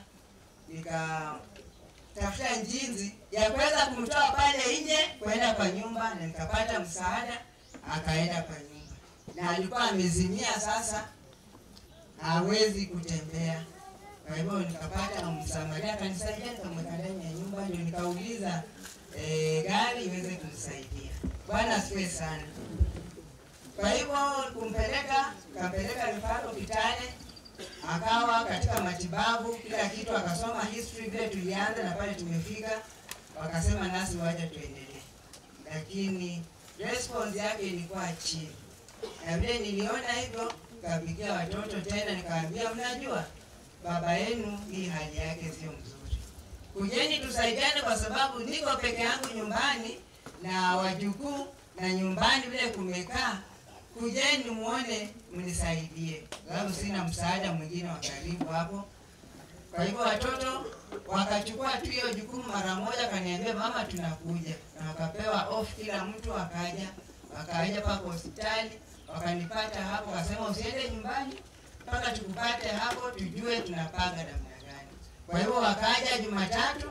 nikatafuta njinzi ya kuweza kumtoa pale nje kwenda kwa nyumba, na nikapata msaada, akaenda kwa nyumba, na alikuwa amezimia sasa, hawezi kutembea. Kwa hivyo nikapata msamaria akanisaidia, nikamweka ndani ya nyumba, ndio nikauliza e, gari iweze kumsaidia. Bwana asifiwe sana. Kwa hivyo kumpeleka, kampeleka Rifaro Kitale, akawa katika matibabu, kila kitu, akasoma history vile tulianza na pale tumefika, wakasema nasi wacha tuendelee, lakini response yake ilikuwa chini, na vile niliona hivyo, kapigia watoto tena, nikawaambia mnajua baba yenu hii hali yake sio mzuri, kujeni tusaidiane, kwa sababu niko peke yangu nyumbani na wajukuu na nyumbani vile kumekaa, kujeni muone mnisaidie, sababu sina msaada mwingine wa karibu hapo. Kwa hivyo watoto wakachukua tu hiyo jukumu mara moja, kaniambia mama, tunakuja, na wakapewa off, kila mtu akaja, wakaja mpaka hospitali, wakanipata hapo, wakasema usiende nyumbani mpaka tukupate hapo, tujue tunapanga namna gani. Kwa hivyo wakaja Jumatatu,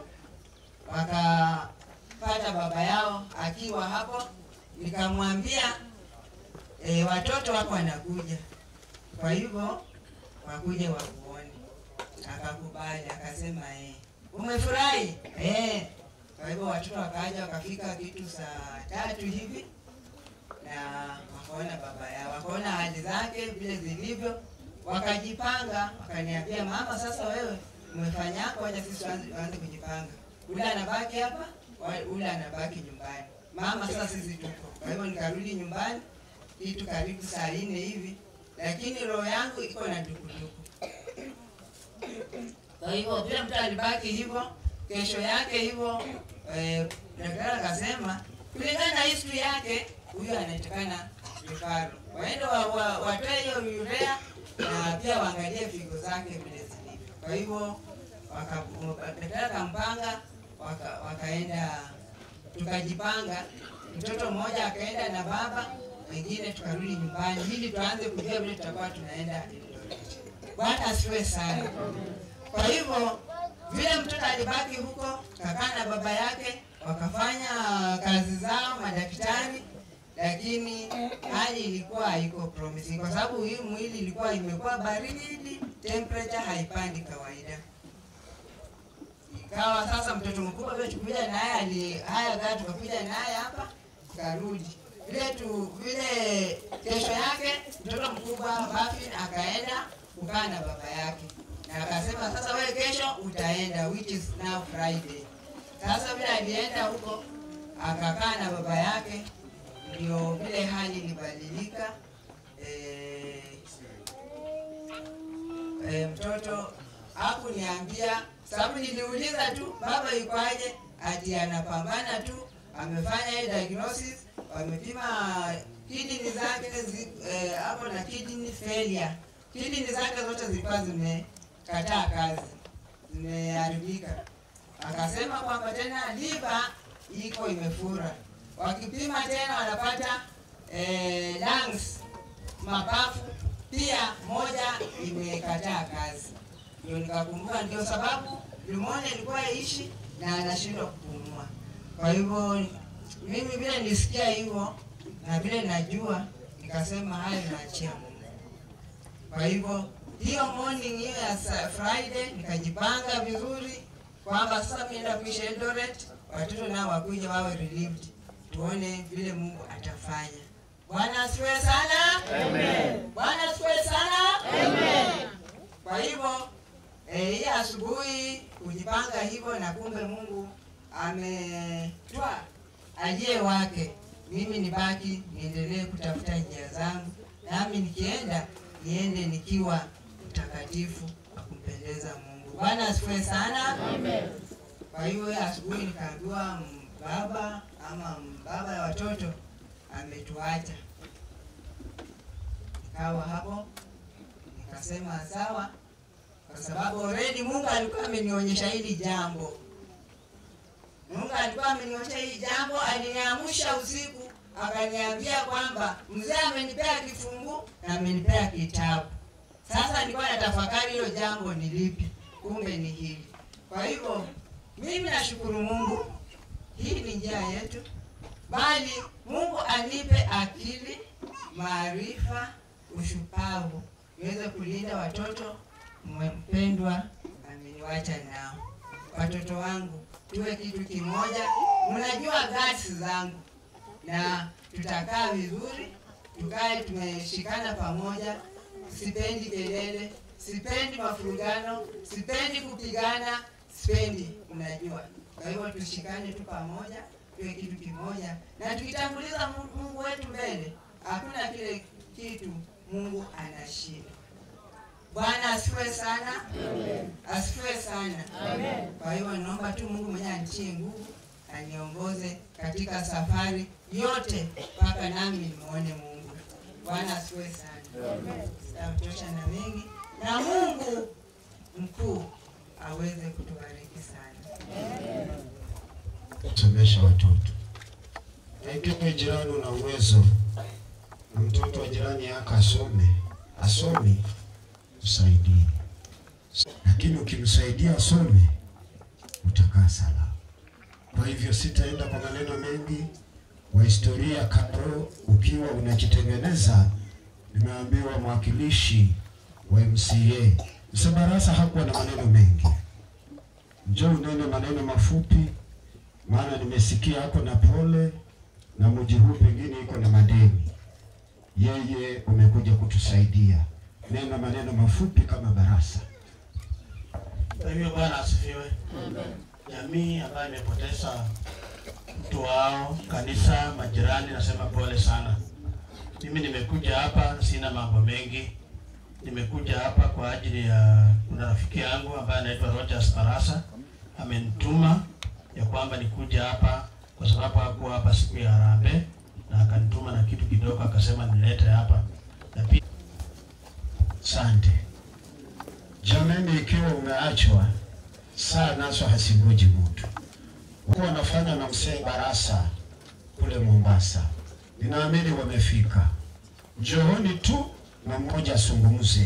wakapata baba yao akiwa hapo, nikamwambia e, watoto wako wanakuja, kwa hivyo wakuje wakuone. Akakubali, akasema eh, umefurahi eh. Kwa hivyo watoto wakaja, wakafika kitu saa tatu hivi na wakaona baba yao, wakaona hali zake vile zilivyo, wakajipanga, wakaniambia mama, sasa wewe umefanya yako, wacha sisi tuanze tuanze kujipanga. Ule anabaki hapa, wa- ule anabaki nyumbani. Mama, sasa sisi tuko. Kwa hivyo nikarudi nyumbani kitu karibu saa nne hivi, lakini roho yangu iko na dukuduku. Kwa hivyo vile mtu alibaki hivyo, kesho yake hivyo eh, daktari akasema kulingana na history yake huyu anatakana vifaro, waende wa, wa, watoe hiyo urea na pia waangalie figo zake vile zilivyo. Kwa hivyo waka- daktari akampanga, waka, wakaenda tukajipanga, mtoto mmoja akaenda na baba, wengine tukarudi nyumbani ili tuanze kujua vile tutakuwa tunaenda Eldoret. Bwana asifiwe sana. Kwa hivyo vile mtoto alibaki huko, kakaa na baba yake, wakafanya kazi zao madaktari, lakini hali ilikuwa haiko promising kwa sababu hii mwili ilikuwa imekuwa baridi, temperature haipandi kawaida. Ikawa sasa mtoto mkubwa vile tukuja naye ali haya gari tukakuja naye hapa karudi vile tu vile kesho yake mtoto mkubwa Bafin akaenda kukaa na baba yake na akasema sasa wewe kesho utaenda, which is now Friday. Sasa vile alienda huko akakaa na baba yake, ndio vile hali ilibadilika. Eh, eh, mtoto hakuniambia sababu niliuliza tu baba yukoaje, ati anapambana tu, amefanya hii diagnosis, wamepima kidney zake zi- eh, hapo na kidney failure. Kidney zake zote zilikuwa zimekataa kazi, zimeharibika. Akasema kwamba tena liver iko imefura, wakipima tena wanapata eh, lungs mapafu pia moja imekataa kazi. Ndio nikakumbuka, ndio sababu pneumonia ilikuwa ishi na anashindwa kupumua. Kwa hivyo mimi vile nilisikia hivyo na vile najua, nikasema haya naachia Mungu. Kwa hivyo hiyo morning hiyo ya sa- Friday nikajipanga vizuri kwamba sasa mimi naenda kuishi Eldoret, watoto nao wakuja wawe relieved, tuone vile Mungu atafanya. Bwana asifiwe sana. Amen. Bwana asifiwe sana. Amen. Kwa hivyo eh, hii asubuhi kujipanga hivyo, na kumbe Mungu ametwa ajie wake, mimi nibaki niendelee kutafuta njia zangu, nami nikienda niende nikiwa mtakatifu wa kumpendeza Mungu. Bwana asifiwe sana. Amen. Kwa hiyo hii asubuhi nikaambiwa baba ama baba ya watoto ametuacha. Nikawa hapo nikasema sawa, kwa sababu already Mungu alikuwa amenionyesha hili jambo. Mungu alikuwa amenionyesha hili jambo, aliniamsha usiku akaniambia kwamba mzee amenipea kifungu na amenipea kitabu. Sasa nilikuwa natafakari hilo jambo ni lipi, kumbe ni hili. Kwa hivyo mimi nashukuru Mungu, hii ni njia yetu, bali Mungu anipe akili, maarifa, ushupavu niweze kulinda watoto mpendwa ameniwacha nao. Watoto wangu tuwe kitu kimoja, mnajua guts zangu, na tutakaa vizuri, tukae tumeshikana pamoja. Sipendi kelele, sipendi mafurugano, sipendi kupigana, sipendi, mnajua. Kwa hivyo tushikane tu pamoja, tuwe kitu kimoja, na tukitanguliza Mungu Mungu wetu mbele, hakuna kile kitu Mungu anashinda. Bwana asifiwe sana, asifiwe sana. Kwa hivyo naomba tu Mungu mwenyewe anitie nguvu, aniongoze katika safari yote mpaka nami nimuone Mungu. Bwana asifiwe sana. Sitamtosha na mengi, na Mungu mkuu aweze kutubariki sana. kusomesha watoto. Pengine jirani una uwezo na mtoto wa jirani yako asome, asome, msaidie. Lakini ukimsaidia asome, utakaa salama. Kwa hivyo sitaenda kwa maneno mengi. Wa historia kando, ukiwa unajitengeneza, nimeambiwa mwakilishi wa MCA Msabarasa hakuwa na maneno mengi, njoo unene maneno mafupi maana nimesikia ako na pole na mji huu pengine iko na madeni. Yeye umekuja kutusaidia, nena maneno mafupi kama Barasa. Kwa hivyo Bwana asifiwe. Jamii ambayo imepoteza mtu wao, kanisa, majirani, nasema pole sana. Mimi nimekuja hapa, sina mambo mengi. Nimekuja hapa kwa ajili ya kuna rafiki yangu ambaye anaitwa Rogers Barasa amenituma ya kwamba nikuja hapa kwa sababu hakuwa hapa siku ya harambee na akanituma na kitu kidogo, akasema nilete hapa na pia Asante jamani, ikiwa umeachwa saa nazo hasingoji mtu. Kuwa wanafanya na mzee Barasa kule Mombasa, ninaamini wamefika. Njooni tu na mmoja asungumze.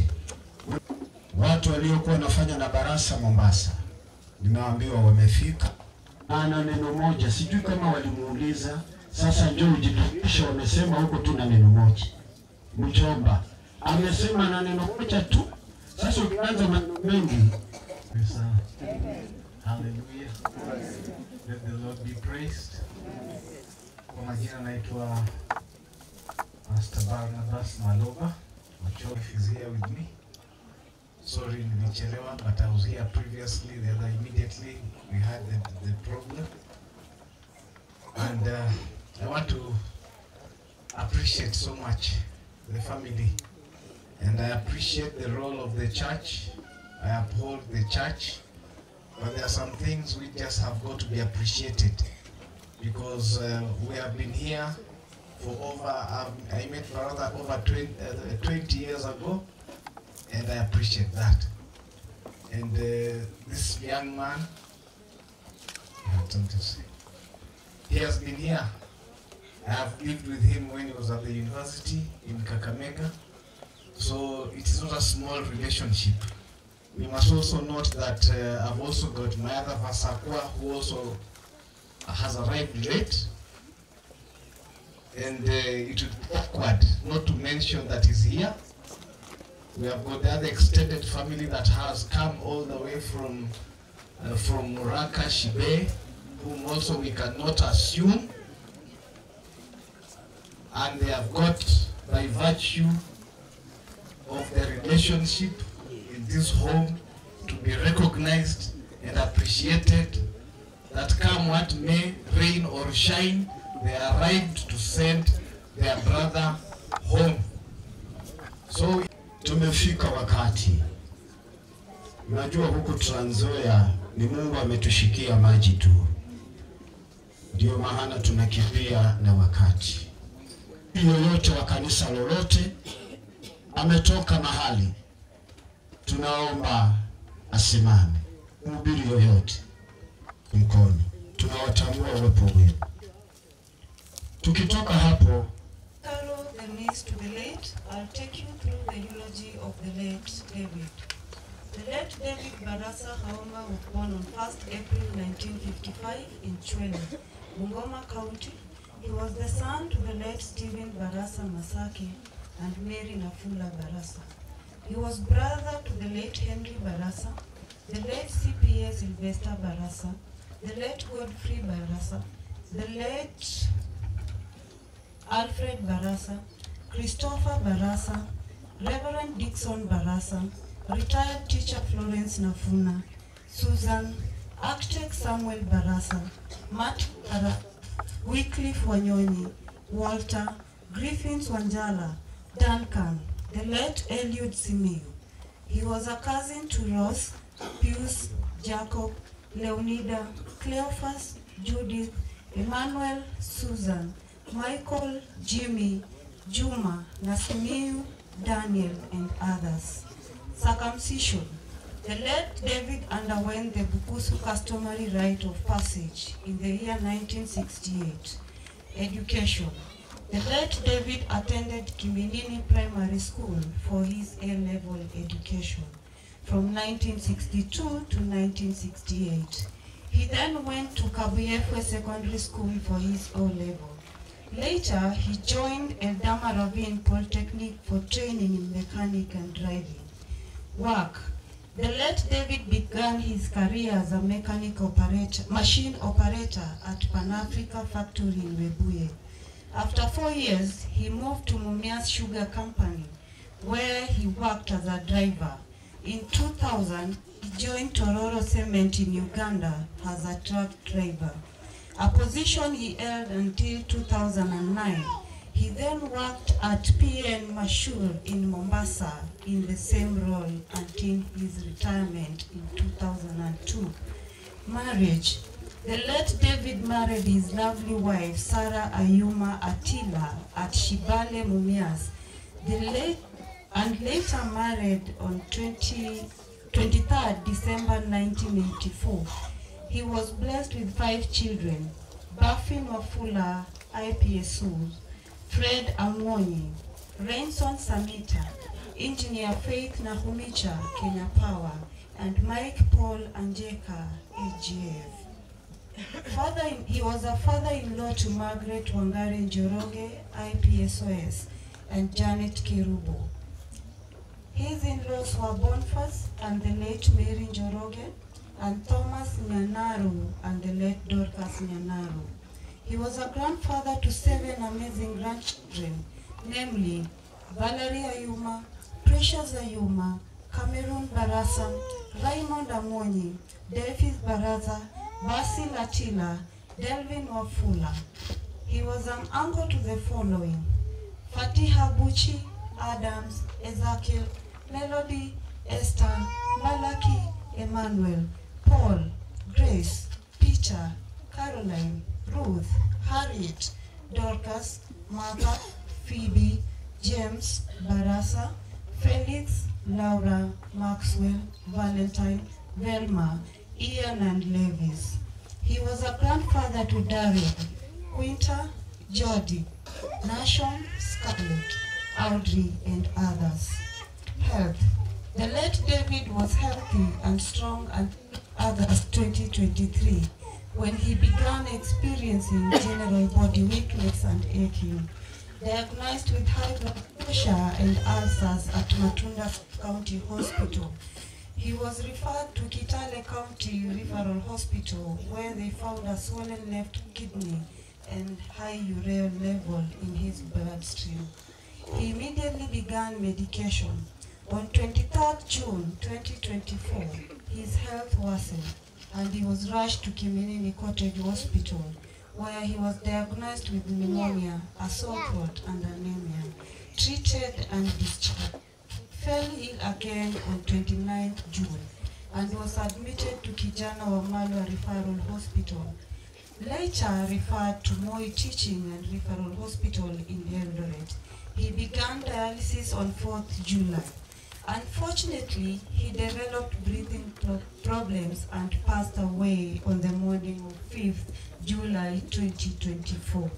Watu waliokuwa wanafanya na Barasa Mombasa, nimeambiwa wamefika. Ana neno moja, sijui kama walimuuliza. Sasa njoo ujitumishe, wamesema huko tu na neno moja. Mjomba amesema na neno moja tu. Sasa ukianza maneno mengi Sana. Hallelujah. Let the Lord be praised. Kwa majina naitwa Pastor Barnabas Maloba. Machof is here with me. Sorry, nilichelewa, but I was here previously. The other immediately we had the, the problem, and uh, I want to appreciate so much the family, and I appreciate the role of the church. I uphold the church, but there are some things we just have got to be appreciated because uh, we have been here for over. Um, I met brother over 20, uh, 20 years ago and I appreciate that. And uh, this young man, I have something to say. He has been here. I have lived with him when he was at the university in Kakamega. So it is not a small relationship. We must also note that uh, I've also got my other Vasakwa who also has arrived late. And uh, it would be awkward not to mention that he's here. We have got the other extended family that has come all the way from uh, from Muraka Shibe, whom also we cannot assume. And they have got, by virtue of the relationship in this home, to be recognized and appreciated that come what may, rain or shine, they arrived to send their brother home. So Tumefika wakati. Unajua huku Trans Nzoia ni Mungu ametushikia maji tu, ndio maana tunakimbia na wakati. Yoyote wa kanisa lolote ametoka mahali, tunaomba asimame. Mhubiri yoyote mkono, tunawatambua uwepo wenu. Tukitoka hapo Follow the names to the late, I'll take you through the eulogy of the late David. The late David Barasa Haoma was born on 1st April 1955 in Chwele, Bungoma County. He was the son to the late Stephen Barasa Masaki and Mary Nafula Barasa. He was brother to the late Henry Barasa, the late CPA Sylvester Barasa, the late Godfrey Barasa, the late Alfred Barasa, Christopher Barasa, Reverend Dixon Barasa, retired teacher Florence Nafuna, Susan, architect Samuel Barasa, Matt Ara, Wycliffe Wanyonyi, Walter, Griffins Wanjala, Duncan, the late Eliud Simiyu. He was a cousin to Ross, Pius, Jacob, Leonida, Cleophas, Judith, Emmanuel, Susan, Michael, Jimmy, Juma, Nasimiu, Daniel, and others. Circumcision. The late David underwent the Bukusu customary rite of passage in the year 1968. Education. The late David attended Kiminini Primary School for his A-level education from 1962 to 1968. He then went to Kabuyefwe Secondary School for his O-level. Later, he joined Eldama Ravine Polytechnic for training in mechanic and driving. Work. The late David began his career as a mechanic operator, machine operator at Pan Africa factory in Webuye. After four years, he moved to Mumias Sugar Company, where he worked as a driver. In 2000, he joined Tororo Cement in Uganda as a truck driver, a position he held until 2009. He then worked at PN Mashur in Mombasa in the same role until his retirement in 2002. Marriage. The late David married his lovely wife, Sarah Ayuma Attila, at Shibale Mumias. The late and later married on 20, 23rd December 1984. He was blessed with five children, Buffy Mafula, IPSU, Fred Amwonyi, Renson Samita, Engineer Faith Nahumicha, Kenya Power, and Mike Paul Anjeka, AGF. Father, he was a father-in-law to Margaret Wangari Njoroge, IPSOS, and Janet Kirubo. His in-laws were Boniface and the late Mary Njoroge, and Thomas Nyanaru and the late Dorcas Nyanaru. He was a grandfather to seven amazing grandchildren, namely Valerie Ayuma, Precious Ayuma, Cameroon Barasa, Raymond Amonyi, Davis Baraza, Basil Atila, Delvin Wafula. He was an uncle to the following. Fatiha Buchi, Adams, Ezekiel, Melody, Esther, Malaki, Emmanuel, Paul, Grace, Peter, Caroline, Ruth, Harriet, Dorcas, Martha, Phoebe, James, Barasa, Felix, Laura, Maxwell, Valentine, Velma, Ian and Levis. He was a grandfather to David, Quinta, Jody, Nashon, Scarlett, Audrey, and others. Health. The late David was healthy and strong until August 2023 when he began experiencing general body weakness and aching. Diagnosed with high blood pressure and ulcers at Matunda County Hospital. He was referred to Kitale County Referral Hospital where they found a swollen left kidney and high urea level in his bloodstream. He immediately began medication. On 23rd June 2024, his health worsened and he was rushed to Kiminini Cottage Hospital where he was diagnosed with pneumonia, a sore throat and anemia, treated and discharged. Fell ill again on 29th June and was admitted to Kijana Wamalwa Referral Hospital. Later referred to Moi Teaching and Referral Hospital in Eldoret. He began dialysis on 4th July. Unfortunately, he developed breathing pro- problems and passed away on the morning of 5th July 2024.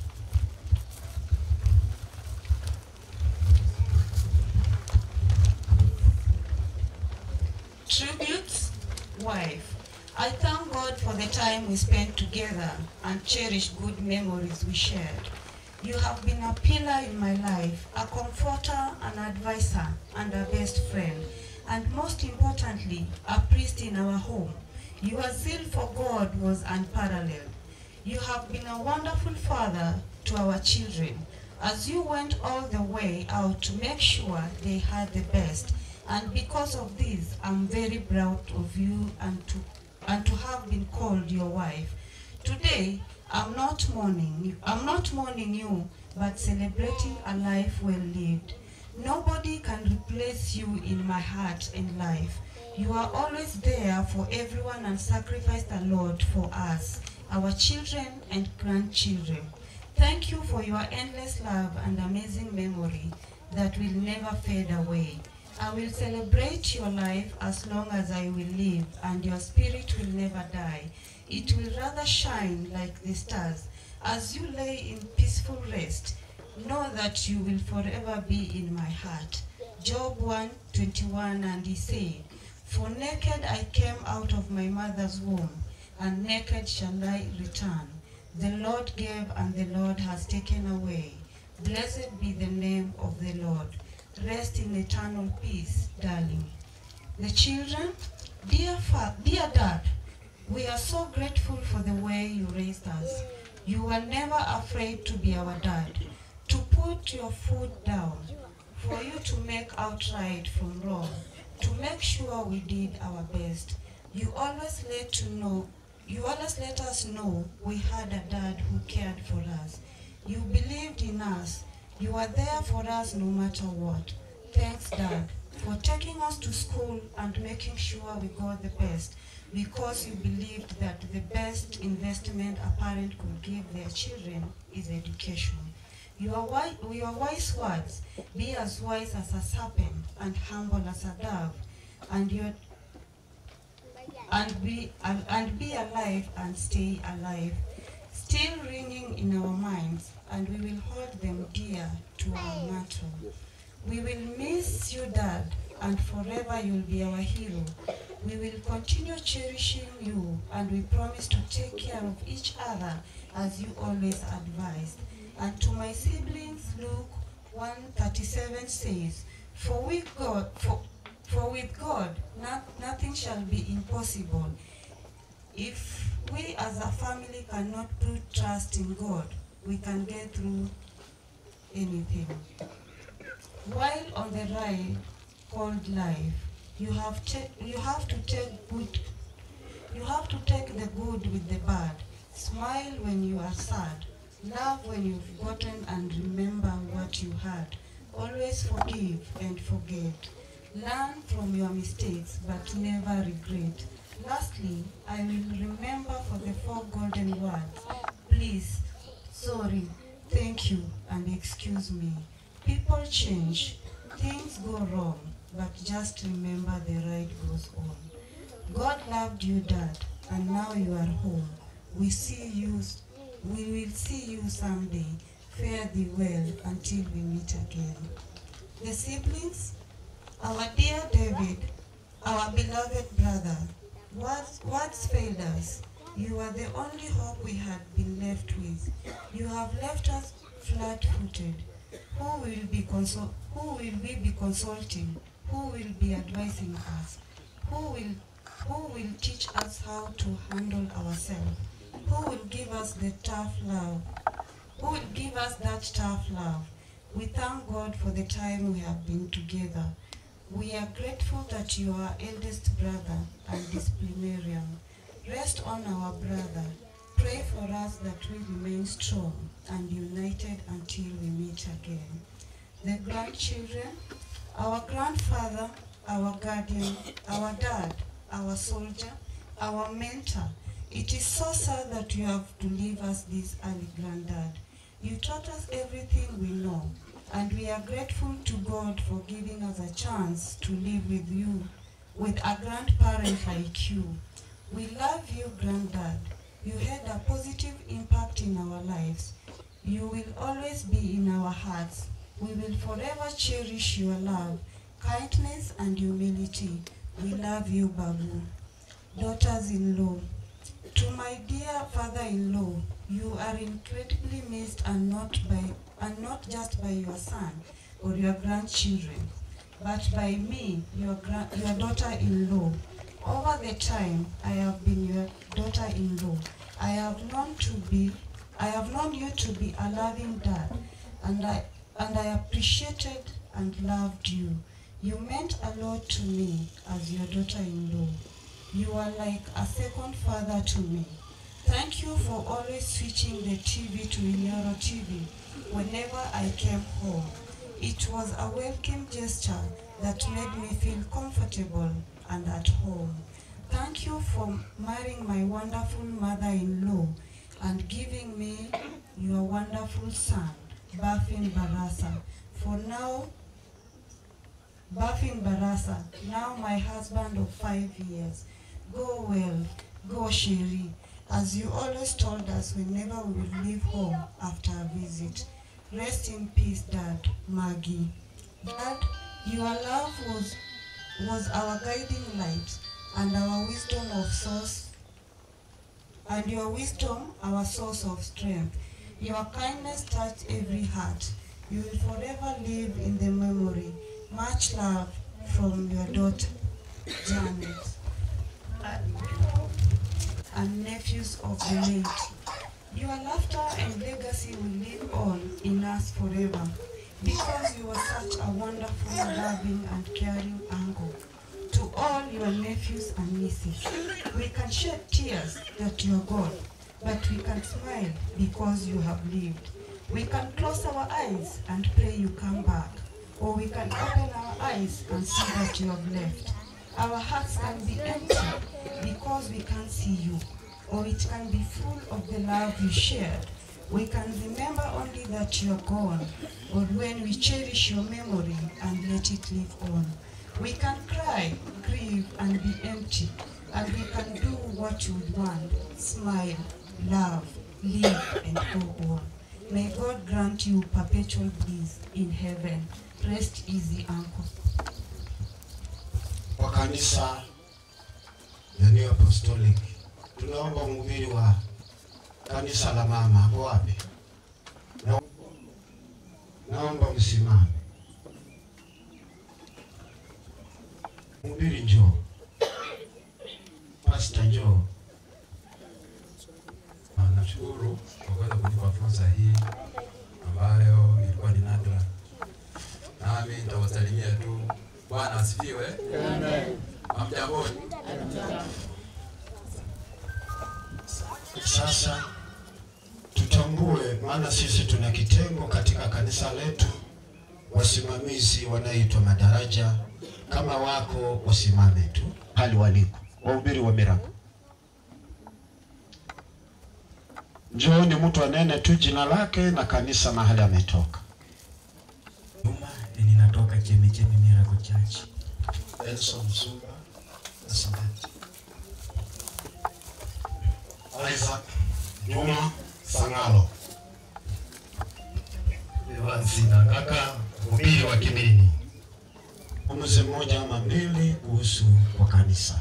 Tributes, wife. I thank God for the time we spent together and cherish good memories we shared. You have been a pillar in my life, a comforter, an advisor, and a best friend, and most importantly, a priest in our home. Your zeal for God was unparalleled. You have been a wonderful father to our children, as you went all the way out to make sure they had the best. And because of this, I'm very proud of you and to, and to have been called your wife. Today, I'm not mourning you. I'm not mourning you, but celebrating a life well lived. Nobody can replace you in my heart and life. You are always there for everyone and sacrificed a lot for us, our children and grandchildren. Thank you for your endless love and amazing memory that will never fade away. I will celebrate your life as long as I will live, and your spirit will never die. It will rather shine like the stars. As you lay in peaceful rest, know that you will forever be in my heart. Job 1 21 and he said, For naked I came out of my mother's womb, and naked shall I return. The Lord gave, and the Lord has taken away. Blessed be the name of the Lord. Rest in eternal peace, darling. The children, dear, fa- dear dad, we are so grateful for the way you raised us. You were never afraid to be our dad, to put your foot down, for you to make out right from wrong, to make sure we did our best. You always let to know, you always let us know we had a dad who cared for us. You believed in us. You were there for us no matter what. Thanks, Dad, for taking us to school and making sure we got the best because you believed that the best investment a parent could give their children is education. Your, wi- your wise words, be as wise as a serpent and humble as a dove, and your and be and, and be alive and stay alive, still ringing in our minds, and we will hold them dear to our mantle. We will miss you, Dad, and forever you'll be our hero. We will continue cherishing you, and we promise to take care of each other as you always advised. And to my siblings, Luke 137 says, For with God, for, for with God, not, nothing shall be impossible. If we as a family cannot put trust in God, we can get through anything. While on the ride called life, You have, ta- you have to take good you have to take the good with the bad. Smile when you are sad. Love when you've forgotten and remember what you had. Always forgive and forget. Learn from your mistakes but never regret. Lastly, I will remember for the four golden words. Please, sorry, thank you, and excuse me. People change, things go wrong, but just remember the ride goes on. God loved you, Dad, and now you are home. We see you, we will see you someday. Fare thee well until we meet again. The siblings, our dear David, our beloved brother, words, words failed us. You are the only hope we had been left with. You have left us flat-footed. Who will be consol- Who will we be consulting? Who will be advising us? Who will who will teach us how to handle ourselves? Who will give us the tough love? Who will give us that tough love? We thank God for the time we have been together. We are grateful that you are eldest brother and disciplinarian. Rest on our brother. Pray for us that we remain strong and united until we meet again. The grandchildren, our grandfather, our guardian, our dad, our soldier, our mentor. It is so sad that you have to leave us this early, granddad. You taught us everything we know, and we are grateful to God for giving us a chance to live with you, with a grandparent like you. We love you, granddad. You had a positive impact in our lives. You will always be in our hearts. We will forever cherish your love, kindness, and humility. We love you, Babu. Daughters-in-law, to my dear father-in-law, you are incredibly missed and not by and not just by your son or your grandchildren, but by me, your gra- your daughter-in-law. Over the time I have been your daughter-in-law, I have known to be I have known you to be a loving dad, and I and I appreciated and loved you. You meant a lot to me as your daughter-in-law. You are like a second father to me. Thank you for always switching the TV to Inyoro TV whenever I came home. It was a welcome gesture that made me feel comfortable and at home. Thank you for marrying my wonderful mother-in-law and giving me your wonderful son, Bafin Barasa. For now, Bafin Barasa, now my husband of five years. Go well, go Sherry, as you always told us whenever we will leave home after a visit. Rest in peace, Dad, Maggie. Dad, your love was, was our guiding light and our wisdom of source, and your wisdom our source of strength. Your kindness touched every heart. You will forever live in the memory. Much love from your daughter, Janet, and nephews of the late. Your laughter and legacy will live on in us forever because you were such a wonderful, loving, and caring uncle to all your nephews and nieces. We can shed tears that you are gone, but we can smile because you have lived. We can close our eyes and pray you come back, or we can open our eyes and see that you have left. Our hearts can be empty because we can't see you, or it can be full of the love you shared. We can remember only that you are gone, or when we cherish your memory and let it live on. We can cry, grieve, and be empty, and we can do what you would want, smile, love, live, and go on. May God grant you perpetual bliss in heaven. Rest easy, uncle. Kwa kanisa ya New Apostolic tunaomba mhubiri wa kanisa la mama hapo wapi? Na, naomba msimame. Mhubiri njoo, pasta njoo. Ah, Nashukuru kwa kuweza kunipa fursa hii ambayo ilikuwa ni nadra, nami nitawasalimia tu. Bwana Bwana asifiwe. Amen. Hamjamboni? Sasa tutambue, maana sisi tuna kitengo katika kanisa letu, wasimamizi wanaitwa madaraja. Kama wako wasimame tu hali waliko, wahubiri wa miracle. Njooni mtu anene tu jina lake na kanisa mahali ametoka. ninatoka Chemichemi Miracle Church. Elson Msuba, Asimeti. Isaac Juma Sangalo. Evansi na kaka mhubiri wa Kimini. Mzee mmoja ama mbili kuhusu kwa kanisa.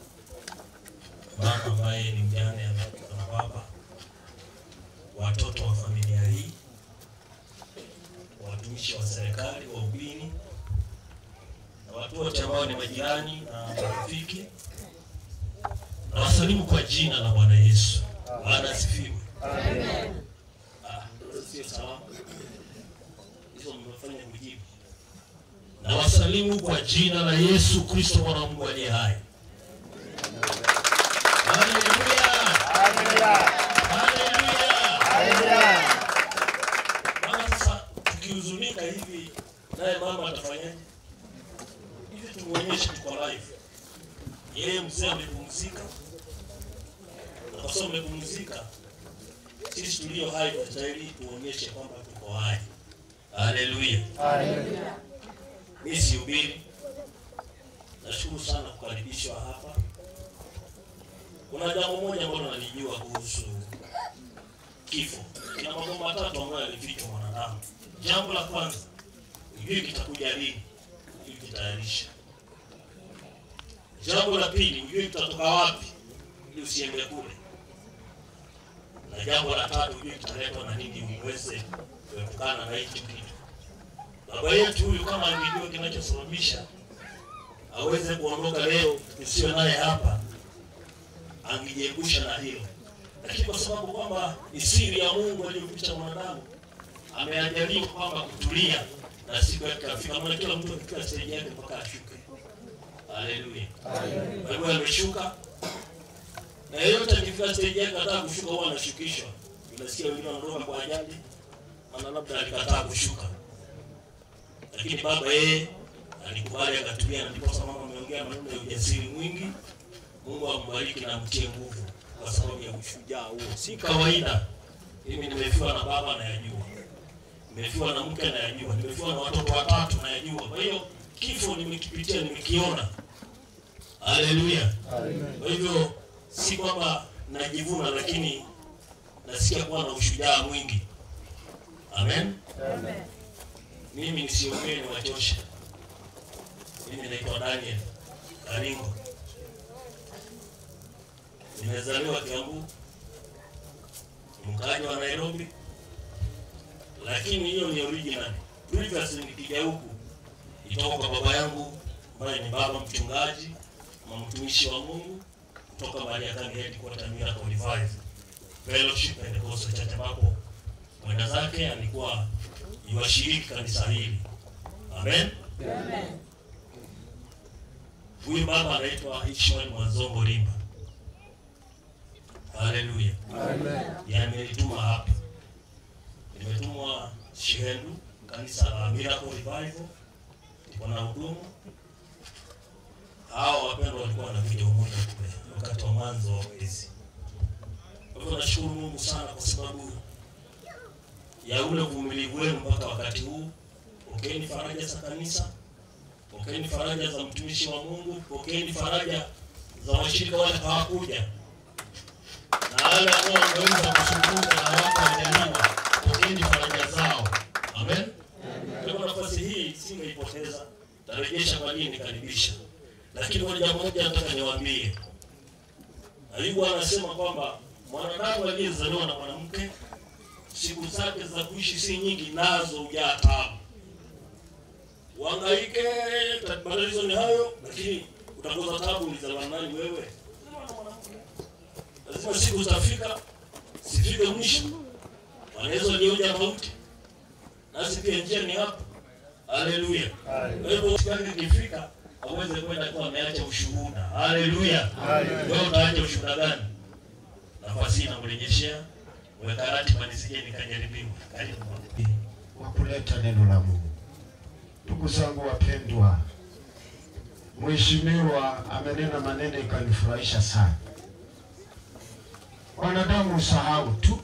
mama ambaye ni mjane ameachwa na baba, watoto wa familia hii, watumishi wa serikali, wahubiri na watu wote ambao ni majirani na marafiki, na wasalimu kwa jina la Bwana Yesu. Bwana asifiwe. Ah, sio salamu hizo, mmefanya kujibu. Na wasalimu kwa jina la Yesu Kristo mwana wa Mungu aliye hai. Mama sasa tukihuzunika hivi naye mama atafanyaje? Hivi tumuonyeshe tuko live. Yeye mzee amepumzika. Na kwa sababu amepumzika, sisi tulio hai tunastahili tuonyeshe kwamba tuko hai. Haleluya. Haleluya. Mimi sihubiri. Nashukuru sana kukaribishwa hapa. Kuna jambo moja ambalo nalijua kuhusu kifo. Kina mambo matatu ambayo yalifichwa mwanadamu. Jambo la kwanza, hujui kitakuja lini, hujui kitayarisha. Jambo la pili, hujui kitatoka wapi, ili usiende kule. Na jambo la tatu, hujui kitaletwa na nini, uweze kuepukana na hicho kitu. Baba yetu huyu kama angejua kinachosababisha aweze kuondoka leo, tusiwe naye hapa, angejiepusha na hilo lakini kwa sababu kwamba ni siri ya Mungu aliyoficha mwanadamu, ameajaliwa kwamba kutulia na siku yake kafika. Maana kila mtu akifika stage yake mpaka ashuke. Haleluya. Kwa hivyo ameshuka, na yeyote akifika stage yake ataka kushuka huwa anashukishwa. Unasikia wengine wanaondoka kwa ajali, maana labda alikataa kushuka, lakini baba yeye alikubali akatulia, na ndipo mama ameongea maneno ya ujasiri mwingi. Mungu ambariki na mtie nguvu kwa sababu ya ushujaa huo. Si kawaida. Mimi nimefiwa na baba nayajua, nimefiwa na mke nayajua, nimefiwa na watoto watatu nayajua. Kwa hiyo kifo nimekipitia, nimekiona. Haleluya. Kwa hivyo si kwamba najivuna, lakini nasikia kuwa na ushujaa mwingi. Amen. Amen. Mimi nisiongee ni wachosha. Mimi naitwa Daniel Karingo. Nimezaliwa Kiambu, mkaji wa Nairobi, lakini hiyo ni original. Previous nikija huku itoka kwa baba yangu ambaye ni baba mchungaji na mtumishi wa Mungu kutoka Mariakani headquarter Miracle Revive Fellowship Pentecostal Church ambapo mwenda zake alikuwa yuwashiriki kanisa hili. Amen. Amen. Huyu baba anaitwa Ishmael Mwanzongo Limba. Haleluya. Amen. Yamenituma hapa. Nimetumwa Shihendu, kanisa la Miracle Revival. Wana hudumu. Hao wapendwa walikuwa wanakuja umoja kule wakati wa mwanzo wa mwezi. Kwa hivyo nashukuru Mungu sana kwa sababu ya ule uvumilivu wenu mpaka wakati huu. Pokeeni faraja za kanisa, pokeeni faraja za mtumishi wa Mungu, pokeeni faraja za washirika wale hawakuja na wale ambao wangeweza kuzungumza na wako wajaliwa, pokeeni faraja zao. Amen. Kwa hivyo nafasi hii singeipoteza, tarejesha kwa nini nikaribisha. Lakini kuna jambo moja nataka niwaambie. Ayubu anasema kwamba mwanadamu aliyezaliwa na mwanamke siku zake za kuishi si nyingi, nazo hujaa taabu. Uhangaike, matatizo ni hayo, lakini utakosa taabu. Ulizaliwa na nani wewe? Lazima siku zitafika, sifike mwisho. Wanaweza walioja mauti, nasi pia njia ni hapa. Haleluya. Kwa hivyo siku ikifika aweze kwenda kuwa ameacha ushuhuda. Haleluya. Wewe utaacha ushuhuda gani? Nafasi inamrejeshea weka ratiba nisije nikajaribiwa. Karibu. wa kuleta neno la Mungu. Ndugu zangu wapendwa, Mheshimiwa amenena maneno ikanifurahisha sana. Wanadamu usahau tu,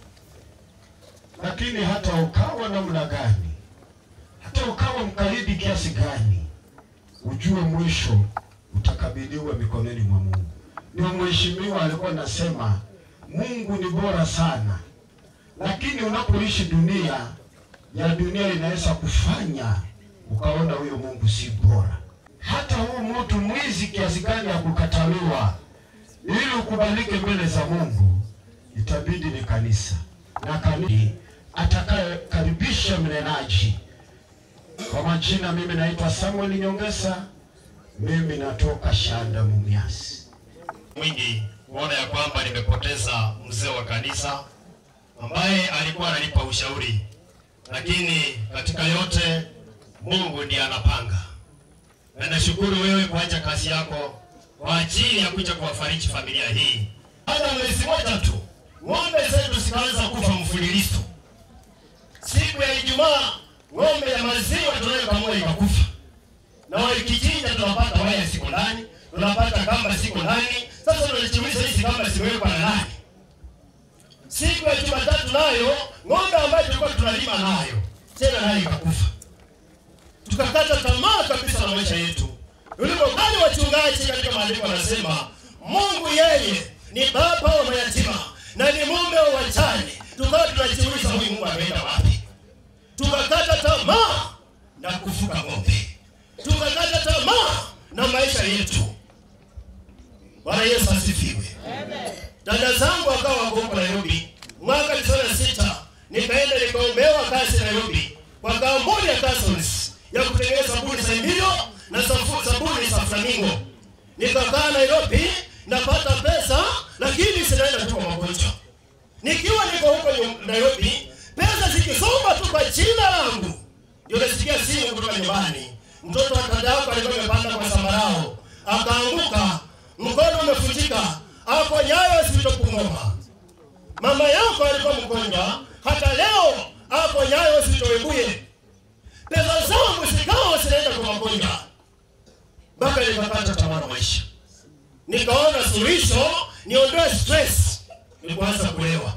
lakini hata ukawa namna gani, hata ukawa mkaidi kiasi gani, ujue mwisho utakabidhiwa mikononi mwa Mungu. Ndio mheshimiwa alikuwa anasema Mungu ni bora sana, lakini unapoishi dunia ya dunia inaweza kufanya ukaona huyo Mungu si bora. Hata huu mtu mwizi kiasi gani ya kukataliwa, ili ukubalike mbele za Mungu, itabidi ni kanisa na kanisa atakayekaribisha mnenaji. Kwa majina, mimi naitwa Samuel Nyongesa, mimi natoka Shanda Mumias. mwingi kuona ya kwamba nimepoteza mzee wa kanisa ambaye alikuwa ananipa ushauri, lakini katika yote Mungu ndiye anapanga, na nashukuru wewe kuacha kazi yako kwa ajili ya kuja kuwafariji familia hii. Baada ya mwezi moja tu ng'ombe zetu zikaanza kufa mfululizo. Siku ya Ijumaa ng'ombe ya maziwa tunayokamua ikakufa, na walikichinja tunapata waya siko ndani, tunapata kamba siko ndani. Sasa tunajiuliza hizi kamba zimewekwa na nani? Siku ya Jumatatu nayo ng'ombe ambayo tulikuwa tunalima nayo tena nayo ikakufa, tukakata tamaa kabisa na maisha yetu. Ulipokali wachungaji katika maandiko wanasema Mungu yeye ni baba wa mayatima na ni mume wa wajane. Tukawa tunajiuliza huyu Mungu ameenda wapi? Tukakata tamaa na kufuka ng'ombe, tukakata tamaa na maisha yetu. Bwana Yesu asifiwe. Dada zangu wakawa wako huko Nairobi mwaka tisini na sita nikaenda nikaombewa kazi Nairobi kwa kampuni ya Cassons ya kutengeneza sabuni za Emilio na safu- sabuni za Flamingo. Nikakaa Nairobi napata pesa, lakini sinaenda tu kwa magonjwa. Nikiwa niko huko nyu- Nairobi, pesa zikisomba tu kwa jina langu, ndio nasikia simu kutoka nyumbani. Mtoto wa dada yako alikuwa amepanda kwa sambarao, akaanguka, mkono umefutika, ako nyayo zilizopungoma. Mama yako alikuwa mgonjwa, hata leo ako nyayo zilizowebuye. Pesa zangu zikawa zinaenda kwa magonjwa, mpaka nikakata tamaa na maisha. Nikaona suluhisho niondoe stress, nikuanza kulewa,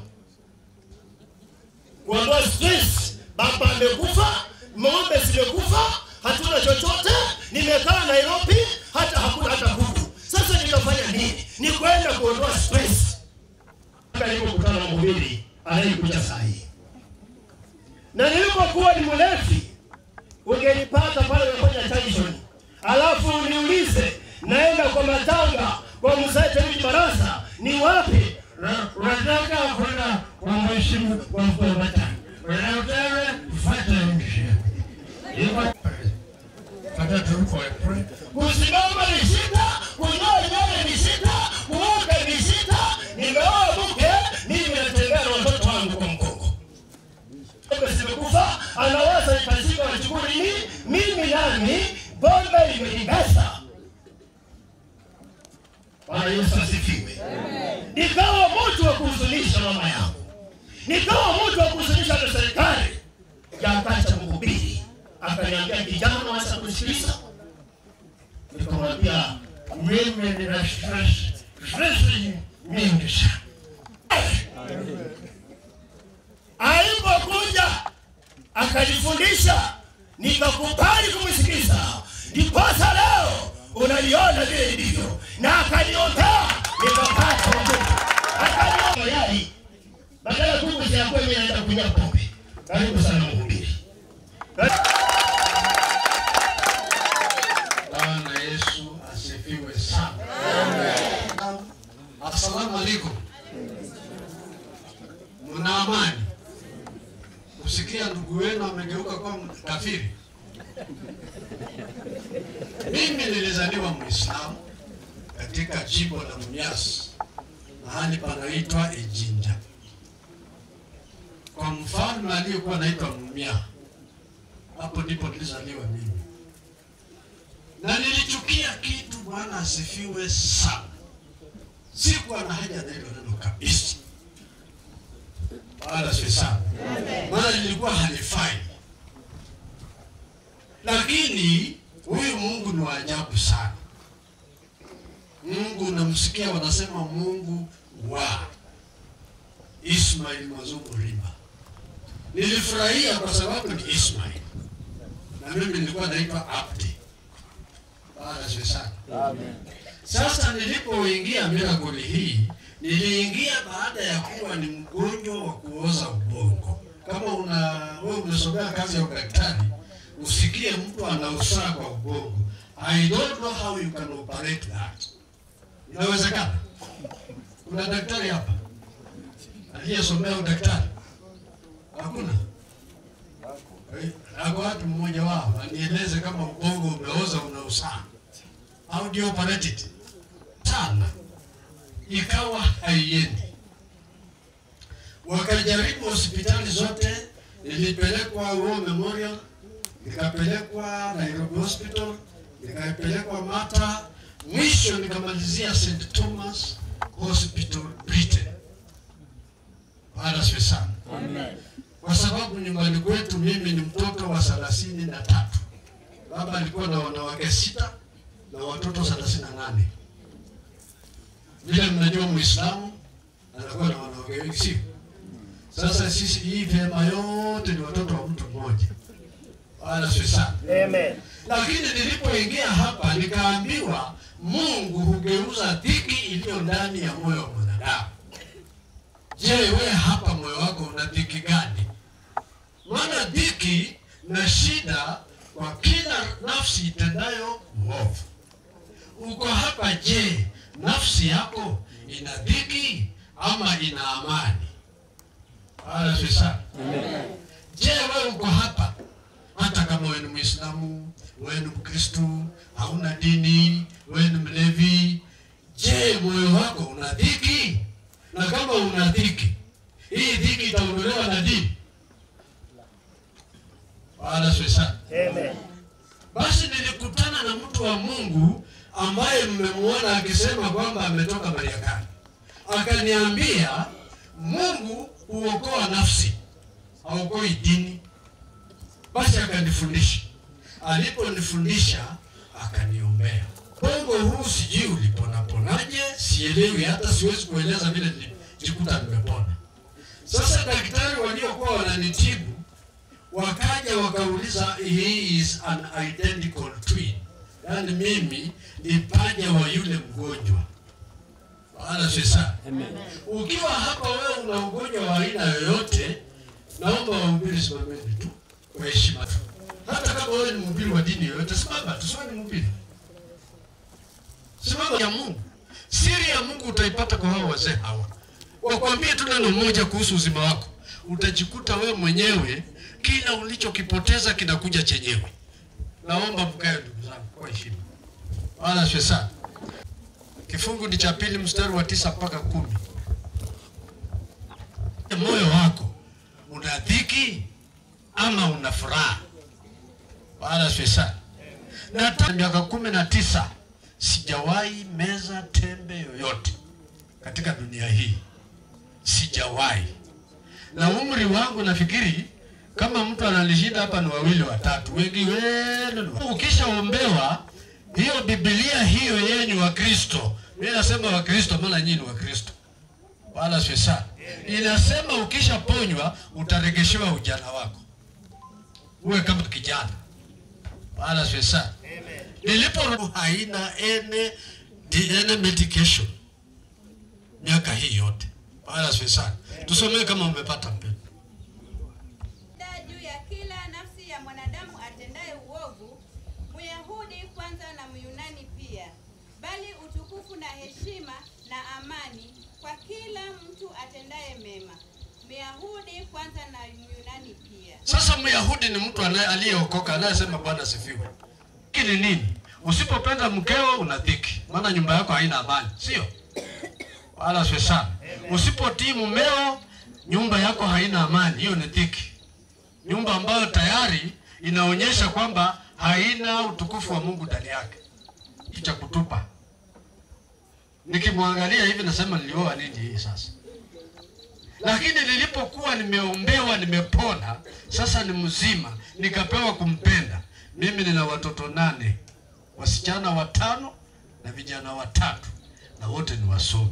kuondoa stress. Baba amekufa, ng'ombe zimekufa, hatuna chochote. Nimekaa Nairobi, hata hakuna hata kuku. Sasa nitafanya nini? Ni kwenda kuondoa stress. Mpaka nilipokutana na mhubiri anayekuja saa hii, na nilipokuwa ni mlevi, ungenipata pale unafanya junction, alafu uniulize naenda kwa matanga kwa mzee David Barasa ni wapi? Na- Unataka kwenda kwa mheshimu kwa mkuu matanga, unataka kufuata nchi hivyo Fata turuko epre. Kusimama ni shida, kunyoa nywele ni shida, kuoga ni shida. Nimeoa mke, mimi natembea na watoto wangu kwa mgongo. Bombe zimekufa, anawaza nitashika wachukue nini? Mimi nami bombe imenibesa. Bwana Yesu asifiwe. Nikawa mtu wa kuhuzunisha mama yangu, nikawa mtu wa kuhuzunisha hata serikali. Yakacha mhubiri akaniambia, kijana, wacha kusikiliza. Nikamwambia mimi nina stress, stress mingi sana. Alipokuja akanifundisha, nikakubali kumsikiliza, ndiposa leo unaliona vile ilivyo, na akaniombea nikapata wokovu. Akaniombea yai badala kuku zinakuwa mimi naenda kunywa pombe. Karibu sana mhubiri. Bwana Yesu asifiwe sana. Asalamu alaikum. Mna amani? Kusikia ndugu wenu amegeuka kuwa kafiri. Mimi nilizaliwa Muislamu katika jimbo la Mumias, mahali panaitwa Ijinja, kwa mfalme aliyekuwa anaitwa Mumia. Hapo ndipo nilizaliwa mimi, na nilichukia kitu, Bwana asifiwe sana. Sikuwa na haja na hilo neno kabisa, Bwana asifiwe sana, maana lilikuwa halifai. Lakini huyu Mungu ni wa ajabu sana. Mungu namsikia wanasema Mungu wa Ismail Mazungu Rimba. Nilifurahia kwa sababu ni Ismail na mimi nilikuwa naitwa Abdi. Bwana asifiwe sana. Sasa nilipoingia miracle hii, niliingia baada ya kuwa ni mgonjwa wa kuoza ubongo. Kama una wewe umesomea kazi ya udaktari, usikie mtu ana usaha kwa ubongo. I don't know how you can operate that. Inawezekana? Kuna daktari hapa aliyesomea udaktari? Hakuna. Eh, Ako watu mmoja wao anieleze kama ubongo umeoza una usaha. How do you operate it? Sana. Ikawa haiendi. Wakajaribu hospitali zote, nilipelekwa War Memorial, nikapelekwa Nairobi Hospital, nikapelekwa Mata, mwisho nikamalizia St Thomas Hospital Britain. Bwana asifiwe sana. Kwa sababu nyumbani kwetu mimi ni mtoto wa thelathini na tatu. Baba alikuwa na wanawake sita na watoto thelathini na nane. Vile mnajua Muislamu anakuwa na wanawake wengi, sio? Sasa sisi hii vyema yote ni watoto wa mtu mmoja. Bwana asifiwe sana. Amen. Lakini nilipoingia hapa nikaambiwa Mungu hugeuza dhiki iliyo ndani ya moyo wa mwanadamu. Je, wewe hapa moyo wako una dhiki gani? Maana dhiki na shida kwa kila nafsi itendayo uovu. Uko hapa, je, nafsi yako ina dhiki ama ina amani? Bwana asifiwe sana. Je, wewe uko hapa hata kama wewe ni Muislamu, wewe ni Mkristu, hauna dini, wewe ni mlevi, je, moyo wako una dhiki? Na kama una dhiki, hii dhiki itaondolewa na dini? Bwana asifiwe sana. Amen. Basi nilikutana na mtu wa Mungu ambaye mmemwona akisema kwamba ametoka Mariakani, akaniambia Mungu huokoa nafsi, haokoi dini. Basi akanifundisha, aliponifundisha akaniombea. Bongo huu sijui uliponaponaje, sielewi, hata siwezi kueleza vile nilijikuta nimepona. Sasa daktari waliokuwa wananitibu wakaja wakauliza, he is an identical twin, yaani mimi ni paja wa yule mgonjwa. Bwana sasa, ukiwa hapa wewe una ugonjwa wa aina yoyote, naomba wahubiri simameni tu kwa heshima tu. Hata kama wewe ni mhubiri wa dini yoyote, simama tu, siwe ni mhubiri, simama ya Mungu. Siri ya Mungu utaipata kwa hao wazee hawa, wakwambie tu neno moja kuhusu uzima wako, utajikuta wewe mwenyewe kila ulichokipoteza kinakuja chenyewe. Naomba mkae ndugu zangu kwa heshima. Bwana asifiwe sana. Kifungu ni cha pili mstari wa tisa mpaka kumi. Moyo wako una dhiki ama una furaha? Bwana asifiwe sana. Na tangu miaka kumi na tisa sijawahi meza tembe yoyote katika dunia hii, sijawahi. Na umri wangu nafikiri kama mtu analishinda hapa ni wawili watatu, wengi wenu ni wa- ukishaombewa hiyo Biblia hiyo yenyu wa Kristo, mimi nasema wa Kristo, maana nyinyi ni wa Kristo, wala sio sana. Inasema ukishaponywa utaregeshewa ujana wako, uwe kama kijana, wala sio sana. Nilipo haina ene ene medication miaka hii yote, wala sio sana. Tusomee kama umepata mpendo. Da juu ya kila nafsi ya mwanadamu atendaye uovu, Myahudi kwanza na Myunani pia, bali utukufu na heshima na amani kwa kila mtu atendaye mema, Myahudi kwanza na Myunani pia. Sasa Myahudi ni mtu anaye- aliyeokoka anayesema Bwana asifiwe. Hiki ni nini? Usipopenda mkeo una dhiki, maana nyumba yako haina amani, sio? Wala sio sana. Usipotii mumeo, nyumba yako haina amani, hiyo ni dhiki. Nyumba ambayo tayari inaonyesha kwamba haina utukufu wa Mungu ndani yake, kitu cha kutupa. Nikimwangalia hivi nasema nilioa nini hii sasa? Lakini nilipokuwa nimeombewa, nimepona, sasa ni mzima, nikapewa kumpenda. Mimi nina watoto nane, wasichana watano na vijana watatu, na wote ni wasomi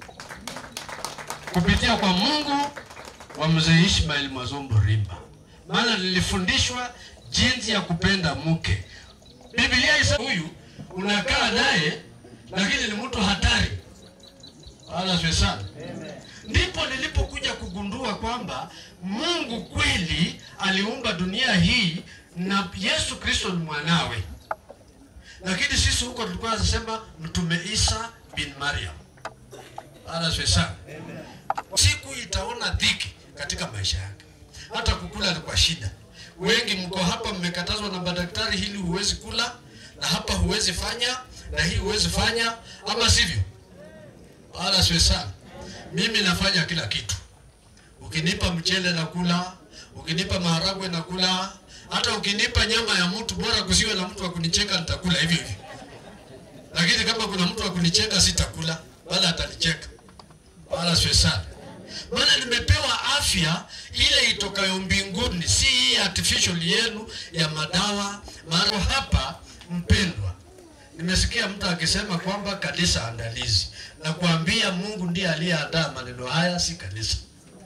kupitia kwa Mungu wa mzee Ishmael Mwazombo Rimba, maana nilifundishwa jinsi ya kupenda mke. Biblia isa huyu unakaa naye, lakini ni mtu hatari. Wala sio sana. Ndipo nilipokuja kugundua kwamba Mungu kweli aliumba dunia hii na Yesu Kristo ni mwanawe, lakini sisi huko tulikuwa tunasema mtume Isa bin Maryam. Wala sio sana. Siku itaona dhiki katika maisha yake, hata kukula ni kwa shida. Wengi mko hapa mmekatazwa na madaktari, hili huwezi kula na hapa huwezi fanya na hii huwezi fanya, ama sivyo? Wala sio sana. Mimi nafanya kila kitu. Ukinipa mchele na kula, ukinipa maharagwe na kula, hata ukinipa nyama ya mtu, bora kusiwe na mtu wa kunicheka, nitakula hivyo hivyo. Lakini kama kuna mtu wa kunicheka, sitakula, wala atanicheka. Wala sio sana. Maana nimepewa afya ile itokayo mbinguni, si hii artificial yenu ya madawa. Maana hapa, mpendwa, nimesikia mtu akisema kwamba kanisa andalizi, na kuambia Mungu ndiye aliyeandaa maneno haya, si kanisa.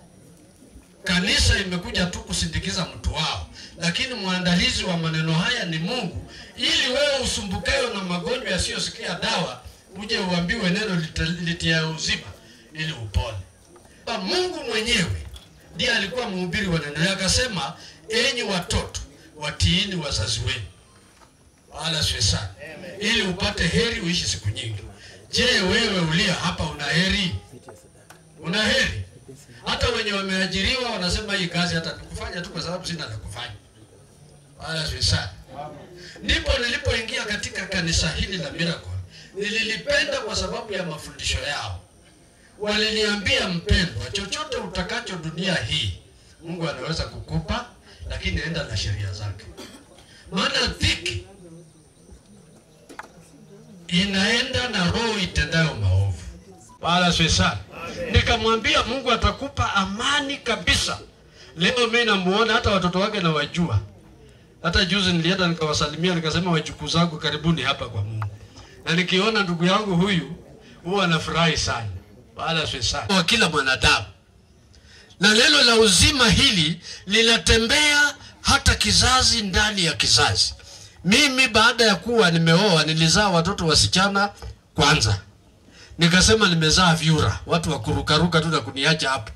Kanisa imekuja tu kusindikiza mtu wao, lakini mwandalizi wa maneno haya ni Mungu, ili wewe usumbukayo na magonjwa yasiyosikia dawa uje uambiwe neno lita- litia uzima ili upone. Ba Mungu mwenyewe ndiye alikuwa mhubiri wa neno yake, akasema, enyi watoto watiini wazazi wenu, wala sio sana, ili upate heri uishi siku nyingi. Je, wewe ulia hapa una heri? Una heri? Hata wenye wameajiriwa wanasema hii kazi hata nikufanya tu kwa sababu sina la kufanya, wala sio sana. Ndipo nilipoingia katika kanisa hili la Miracle, nililipenda kwa sababu ya mafundisho yao waliniambia mpendwa, chochote utakacho dunia hii Mungu anaweza kukupa, lakini enda na sheria zake, maana dhiki inaenda na roho itendayo maovu. Wala sio sana. Nikamwambia Mungu atakupa amani kabisa. Leo mimi namuona hata watoto wake nawajua. Hata juzi nilienda nikawasalimia, nikasema wajukuu zangu karibuni hapa kwa Mungu, na nikiona ndugu yangu huyu huwa nafurahi sana wala sio sana wa kila mwanadamu, na neno la uzima hili linatembea hata kizazi ndani ya kizazi. Mimi baada ya kuwa nimeoa nilizaa watoto wasichana kwanza, nikasema nimezaa vyura, watu wa kurukaruka tu na kuniacha hapo.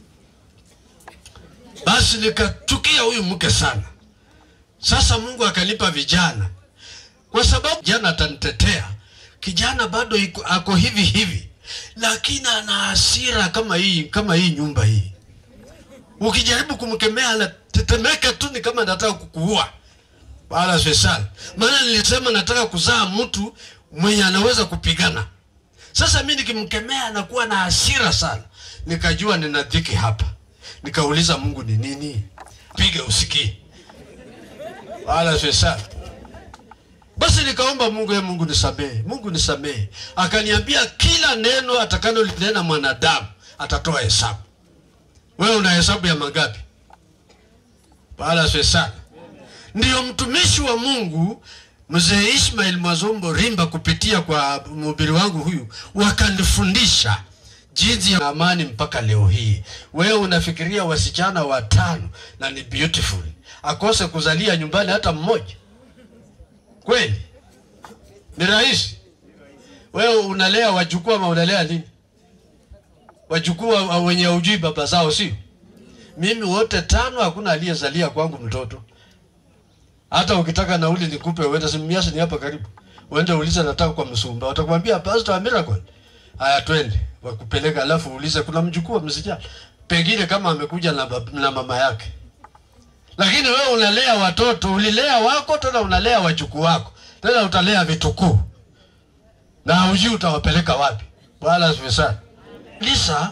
Basi nikachukia huyu mke sana. Sasa Mungu akanipa vijana, kwa sababu jana atanitetea. Kijana bado iko, ako hivi hivi lakini ana hasira kama hii kama hii nyumba hii. Ukijaribu kumkemea anatetemeka tu, ni kama anataka kukuua. Wala sio sana, maana nilisema nataka kuzaa mtu mwenye anaweza kupigana. Sasa mimi nikimkemea anakuwa na hasira sana, nikajua nina dhiki hapa. Nikauliza Mungu ni nini, piga usikie. Wala sio sana. Basi nikaomba Mungu, ye Mungu nisamehe, Mungu nisamehe. Akaniambia kila neno atakalolinena mwanadamu atatoa hesabu. Wewe una hesabu ya mangapi? Wala sio sana. Ndiyo mtumishi wa Mungu mzee Ishmael Mwazombo Rimba kupitia kwa mhubiri wangu huyu wakanifundisha jinsi ya amani mpaka leo hii. Wewe unafikiria wasichana watano na ni beautiful, akose kuzalia nyumbani hata mmoja? Kweli ni rahisi? Wewe unalea wajukuu ama unalea nini? Wajukuu wa- wenye ujui baba zao, sio? Mimi wote tano, hakuna aliyezalia kwangu mtoto. Hata ukitaka nauli nikupe, uende Simias, ni hapa karibu, uende ulize nataka kwa Msumba, watakwambia pastor wa miracle. Haya, twende wakupeleka, alafu uulize kuna mjukuu wa msichana, pengine kama amekuja na, bab- na mama yake lakini wewe unalea watoto, ulilea wako tena unalea wajukuu wako, tena utalea vitukuu na hujui utawapeleka wapi. Bwana asifiwe sana. Lisa,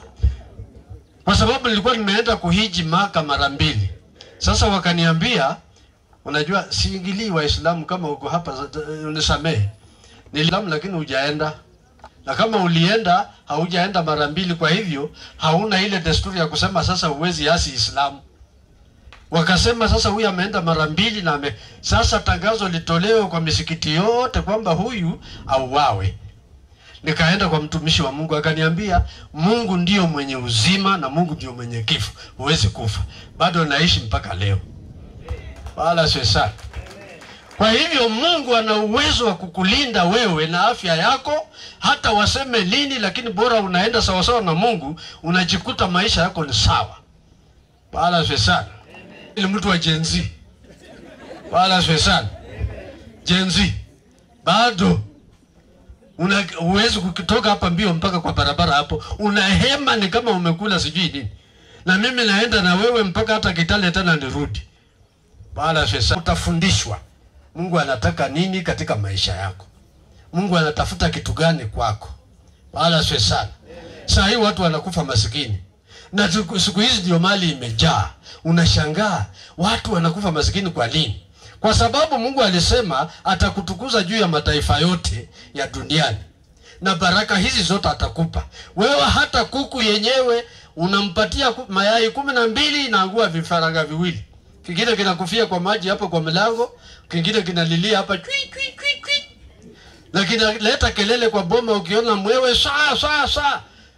kwa sababu nilikuwa nimeenda kuhiji Maka mara mbili, sasa wakaniambia Unajua siingilii Waislamu kama uko hapa, unisamehe. Ni Islamu lakini hujaenda, na kama ulienda haujaenda mara mbili, kwa hivyo hauna ile desturi ya kusema sasa huwezi asi Islamu. Wakasema sasa huyu ameenda mara mbili na ame, sasa tangazo litolewe kwa misikiti yote kwamba huyu auawe. Nikaenda kwa mtumishi wa Mungu akaniambia, Mungu ndio mwenye uzima na Mungu ndio mwenye kifo, huwezi kufa. Bado naishi mpaka leo, wala sio sana. Kwa hivyo Mungu ana uwezo wa kukulinda wewe na afya yako, hata waseme lini, lakini bora unaenda sawasawa na Mungu, unajikuta maisha yako ni sawa. Wala sio sana. Ili mtu wa Gen Z, wala sio sana. Gen Z bado una uwezi kutoka hapa mbio mpaka kwa barabara hapo, unahema ni kama umekula sijui nini, na mimi naenda na wewe mpaka hata Kitale tena nirudi. Wala sasa utafundishwa Mungu anataka nini katika maisha yako, Mungu anatafuta kitu gani kwako. Wala sio sana. Saa hii watu wanakufa masikini, na siku siku hizi ndio mali imejaa. Unashangaa watu wanakufa masikini kwa nini? Kwa sababu Mungu alisema atakutukuza juu ya mataifa yote ya duniani, na baraka hizi zote atakupa wewe. Hata kuku yenyewe unampatia ku- mayai kumi na mbili inaangua vifaranga viwili, kingine kinakufia kwa maji hapo kwa mlango, kingine kinalilia hapa chui chui chui chui, na kinaleta kelele kwa boma, ukiona mwewe saa saa saa,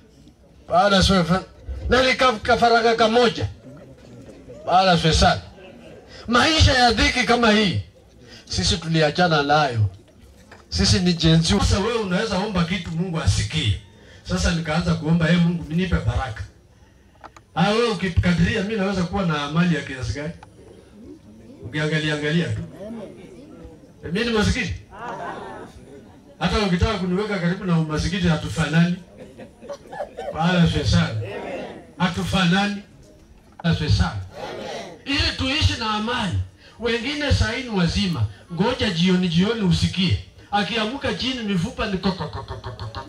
baada sio na likafaraga kamoja, baada sio sana maisha ya dhiki kama hii sisi tuliachana nayo, sisi ni jenzi. Sasa wewe unaweza omba kitu Mungu asikie. Sasa nikaanza kuomba hey, Mungu nipe baraka. Ah, wewe ukikadiria mimi naweza kuwa na mali ya kiasi gani? Ukiangalia angalia tu. Eh, Mimi ni masikini. Hata ukitaka kuniweka karibu na umasikini hatufanani. Wala sio sana. Hatufanani. Wala sio sana ili tuishi na amani. Wengine saa hii ni wazima, ngoja jioni jioni usikie akiamuka chini mifupa ni kokokokokokoko.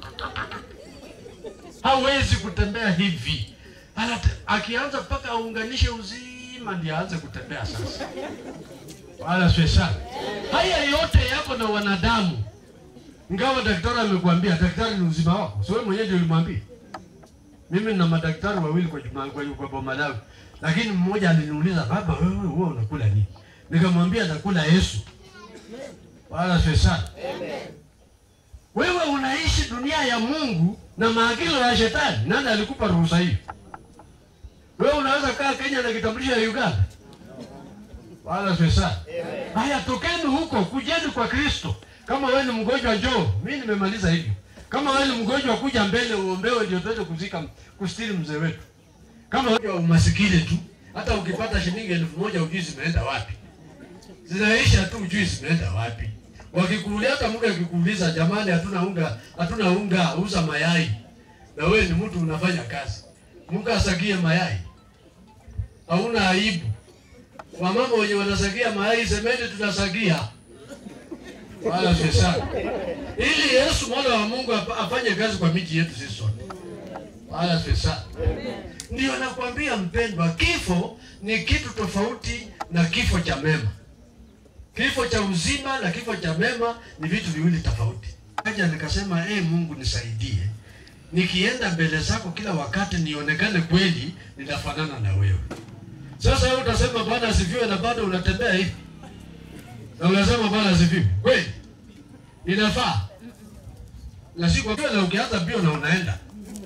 hawezi kutembea hivi. Anate, akianza mpaka aunganishe uzima ndio aanze kutembea sasa. Wala sio sana. Haya yote yako na wanadamu, ingawa daktari amekuambia, daktari ni uzima wako, sio wewe mwenyewe ndio ulimwambia. Mimi na madaktari wawili kwa juma kwa, kwa boma langu, lakini mmoja aliniuliza baba, wewe wewe unakula nini? Nikamwambia nakula Yesu. Wala sio sana. Wewe unaishi dunia ya Mungu na maagizo ya shetani. Nani alikupa ruhusa hiyo? Wewe unaweza kaa Kenya na kitambulisho ya Uganda? Wala sio sana. Haya, tokeni huko, kujeni kwa Kristo. Kama wewe ni mgonjwa, njoo. Mimi nimemaliza hivyo. Kama wewe ni mgonjwa, kuja mbele uombewe, ndio tuweze kuzika kustiri mzee wetu. Kama wewe umasikini tu, hata ukipata shilingi elfu moja ujui zimeenda wapi, zinaisha tu, ujui zimeenda wapi. Wakikuuliza, hata mtu akikuuliza, jamani, hatuna unga, hatuna unga, uza mayai, na wewe ni mtu unafanya kazi, mtu asagie mayai, hauna aibu. Wamama wenye wanasagia mayai, semeni tunasagia wala sio sana, ili Yesu mwana wa Mungu apa- afanye kazi kwa miji yetu sisi sote, wala sio sana. Ndio nakwambia mpendwa, kifo ni kitu tofauti na kifo cha mema. Kifo cha uzima na kifo cha mema ni vitu viwili tofauti. Kaja nikasema eh, Mungu nisaidie, nikienda mbele zako kila wakati nionekane kweli ninafanana na wewe. Sasa wewe utasema Bwana asifiwe, na bado unatembea hivi na unasema Bwana asifiwe kweli, inafaa na si kwa na ukianza mbio na unaenda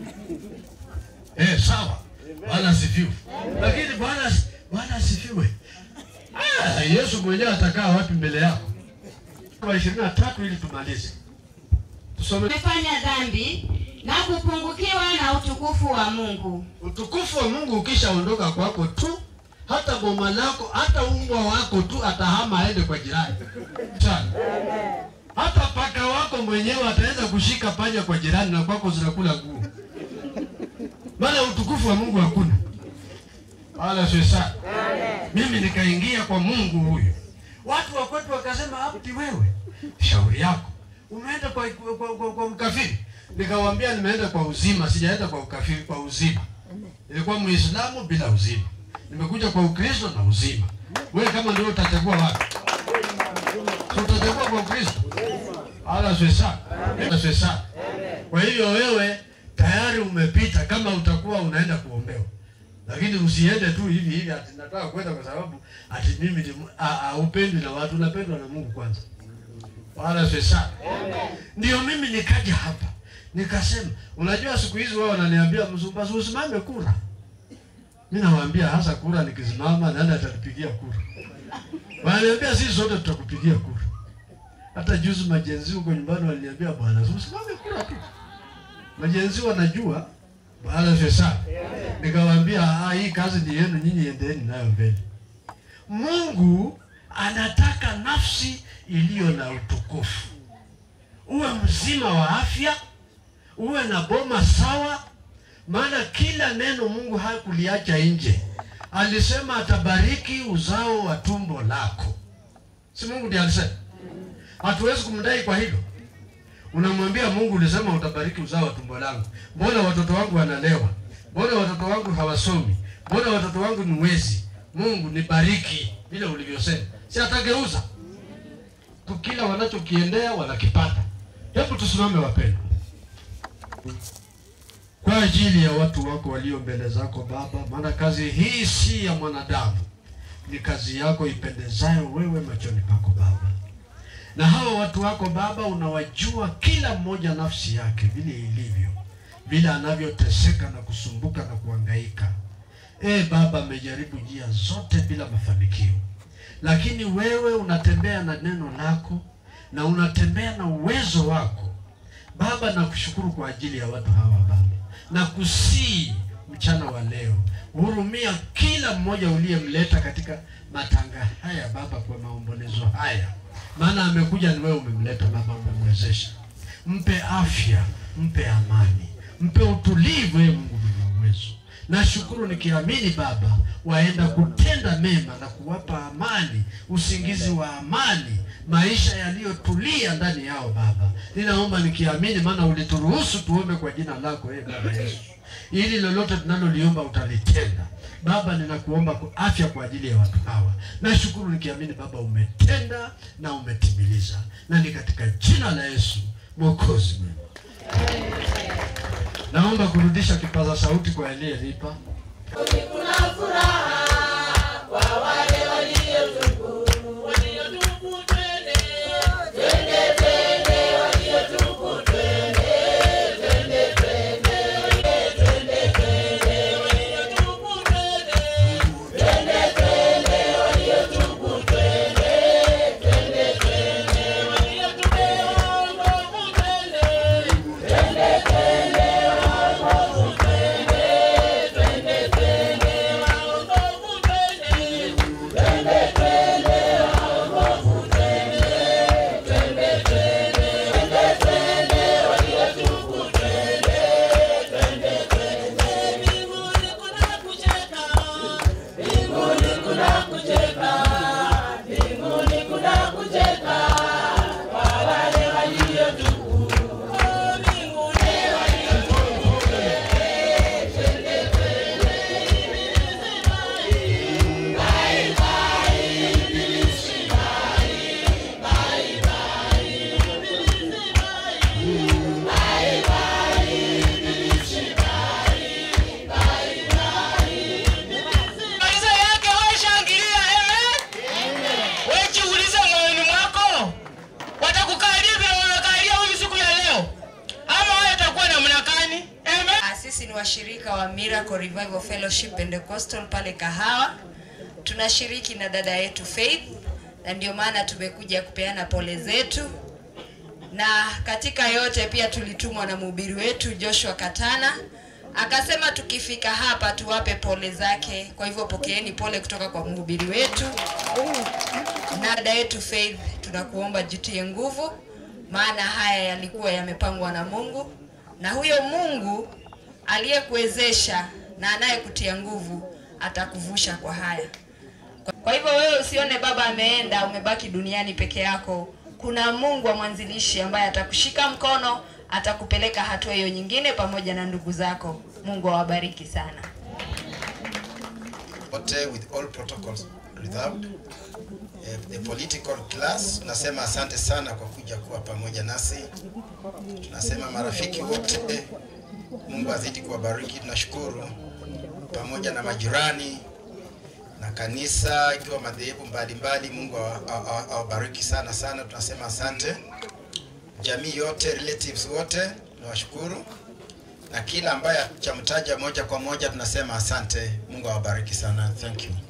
eh, sawa, Bwana asifiwe, lakini Bwana Bwana asifiwe. Ah, Yesu mwenyewe atakaa wapi mbele yako? Kwa ishirini na tatu ili tumalize tusome. Umefanya dhambi na kupungukiwa na utukufu wa Mungu. Utukufu wa Mungu ukishaondoka kwako tu, hata boma lako, hata umbwa wako tu atahama aende kwa jirani sana. Hata paka wako mwenyewe ataweza kushika panya kwa jirani na kwako zinakula nguo, maana utukufu wa Mungu hakuna. Wala sio sana. Mimi nikaingia kwa Mungu huyu, watu wa kwetu wakasema, Abdi, wewe shauri yako umeenda kwa, kwa, kwa, kwa, kwa mkafiri. Nikamwambia nimeenda kwa uzima, sijaenda kwa ukafiri, kwa uzima. Nilikuwa Muislamu bila uzima, nimekuja kwa Ukristo na uzima. Wewe kama ndio utachagua wapi? So utachagua kwa Kristo. Ala swesa. Ala swesa. Kwa hivyo wewe tayari umepita kama utakuwa unaenda kuombewa. Lakini usiende tu hivi hivi ati nataka kwenda kwa sababu ati mimi ni haupendwi na watu, unapendwa na Mungu kwanza. Wala swesa. Ndio mimi nikaja hapa. Nikasema, unajua siku hizi wao wananiambia mzumba usimame kura. Mimi nawaambia hasa kura nikisimama nani atanipigia kura? Wananiambia sisi sote tutakupigia kura. Hata juzi majenzi huko nyumbani waliniambia bwana, usimame kura tu. Majenzi wanajua bwana sasa. Nikawaambia ah, hii kazi ni yenu nyinyi, endeni nayo mbele. Mungu anataka nafsi iliyo na utukufu, uwe mzima wa afya, uwe na boma sawa, maana kila neno Mungu hakuliacha nje. Alisema atabariki uzao wa tumbo lako, si Mungu ndiye alisema? Hatuwezi kumdai kwa hilo. Unamwambia Mungu, ulisema utabariki uzao wa tumbo langu, mbona watoto wangu wanalewa? Mbona watoto wangu hawasomi? Mbona watoto wangu ni wezi? Mungu nibariki vile ulivyosema, si atageuza tu, kila wanachokiendea wanakipata. Hebu tusimame wapendwa, kwa ajili ya watu wako walio mbele zako Baba, maana kazi hii si ya mwanadamu, ni kazi yako ipendezayo wewe machoni pako Baba. Na hawa watu wako Baba, unawajua kila mmoja nafsi yake vile ilivyo, vile anavyoteseka na kusumbuka na kuhangaika. E Baba, amejaribu njia zote bila mafanikio, lakini wewe unatembea na neno lako na unatembea na uwezo wako Baba. Nakushukuru kwa ajili ya watu hawa Baba, na kusii mchana wa leo, hurumia kila mmoja uliyemleta katika matanga haya Baba, kwa maombolezo haya, maana amekuja ni wewe umemleta Baba, umemwezesha. Mpe afya, mpe amani, mpe utulivu, ee Mungu mwenye uwezo. Nashukuru nikiamini Baba, waenda kutenda mema na kuwapa amani, usingizi wa amani, maisha yaliyotulia ndani yao Baba. Ninaomba nikiamini, maana ulituruhusu tuombe kwa jina lako ee Baba Yesu, ili lolote tunaloliomba utalitenda. Baba, ninakuomba kwa afya kwa ajili ya watu hawa. Nashukuru nikiamini Baba, umetenda na umetimiliza, na ni katika jina la Yesu Mwokozi mwema. Naomba kurudisha kipaza sauti kwa aliyelipa. Kuna furaha kwa wale waliotubu, waliotubu twende, twende, twende, waliotubu twende, twende, twende, twende, twende, waliotubu twende, twende, twende, waliotubu twende, twende, twende, waliotupewa nguvu twende, twende, twende, waokovu twende, twende, twende, waokovu twende, twende, twende, waokovu twende, twende, twende, twende, twende, waliotubu twende, twende, twende, mbinguni kuna kucheka, mbinguni kuna kucheka, mbinguni kuna kucheka kwa wale waliotubu, mbinguni waliotubu, twende, twende, bye bye, ibilisi bye, bye bye, ibilisi bye, bye bye, ibilisi bye, bye bye, Maliza yake wewe shangilia amen. Wewe jiulize moyoni mwako. Watakukalia vile wamekalia huyu siku ya leo. Ama wewe utakuwa namna gani? Amen. Ah, Sisi ni washirika wa Miracle Revival Fellowship Pentecostal pale Kahawa. Tunashiriki na dada yetu Faith na ndio maana tumekuja kupeana pole zetu, na katika yote pia tulitumwa na mhubiri wetu Joshua Katana akasema tukifika hapa tuwape pole zake. Kwa hivyo pokeeni pole kutoka kwa mhubiri wetu na dada yetu Faith, tunakuomba jitie nguvu, maana haya yalikuwa yamepangwa na Mungu, na huyo Mungu aliyekuwezesha na anayekutia nguvu atakuvusha kwa haya. Kwa hivyo wewe usione baba ameenda umebaki duniani peke yako. Kuna Mungu wa mwanzilishi ambaye atakushika mkono, atakupeleka hatua hiyo nyingine pamoja na ndugu zako. Mungu awabariki sana. wote with all protocols without eh, the political class. Tunasema asante sana kwa kuja kuwa pamoja nasi. Tunasema marafiki wote, Mungu azidi kuwabariki. Tunashukuru pamoja na majirani na kanisa, ikiwa madhehebu mbalimbali. Mungu awa- awa- awabariki sana sana. Tunasema asante jamii yote, relatives wote, tunawashukuru na kila ambaye chamtaja moja kwa moja, tunasema asante. Mungu awabariki sana. Thank you.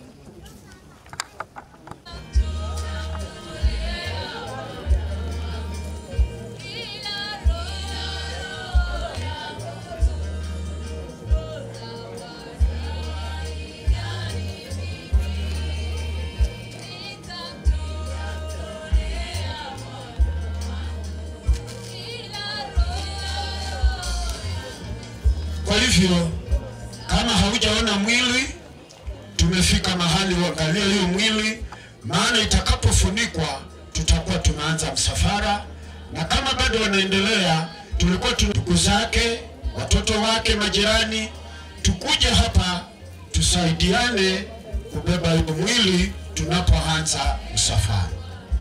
Kwa hivyo kama haujaona mwili, tumefika mahali uangalie hiyo mwili, maana itakapofunikwa tutakuwa tumeanza msafara, na kama bado wanaendelea, tulikuwa tu ndugu zake, watoto wake, majirani, tukuje hapa tusaidiane kubeba hiyo mwili tunapoanza msafara.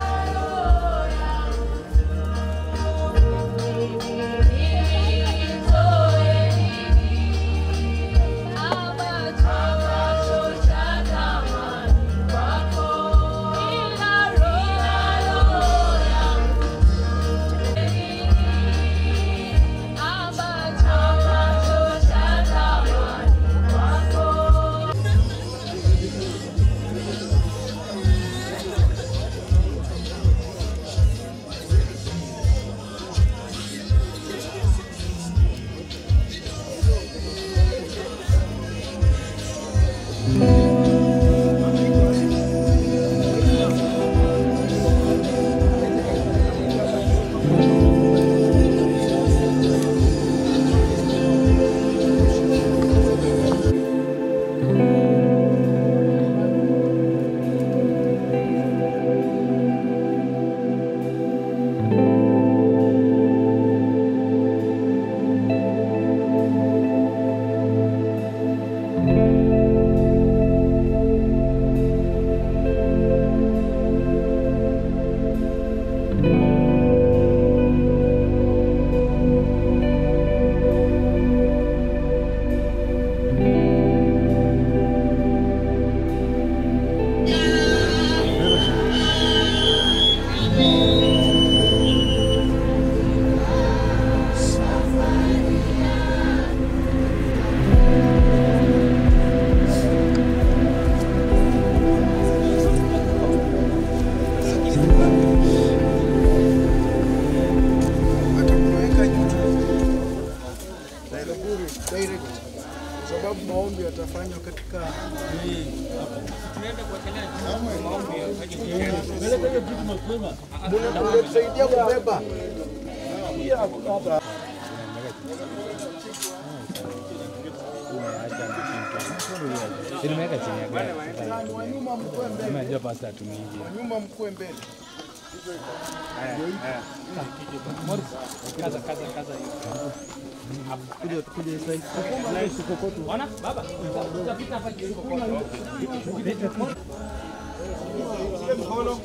direct kwa sababu maombi yatafanywa katika mnatusaidia kubeba Pia hapa. Nimeweka chini ya gari. Nani wa nyuma mkue mbele. Nimejua pasta atumii. Wa nyuma mkue mbele. Haya, haya. Morris, kaza kaza kaza hiyo. Kuja kuja hii side. Na hii kokoto. Ona baba. Utapita hapa kidogo kokoto. Ile mkono.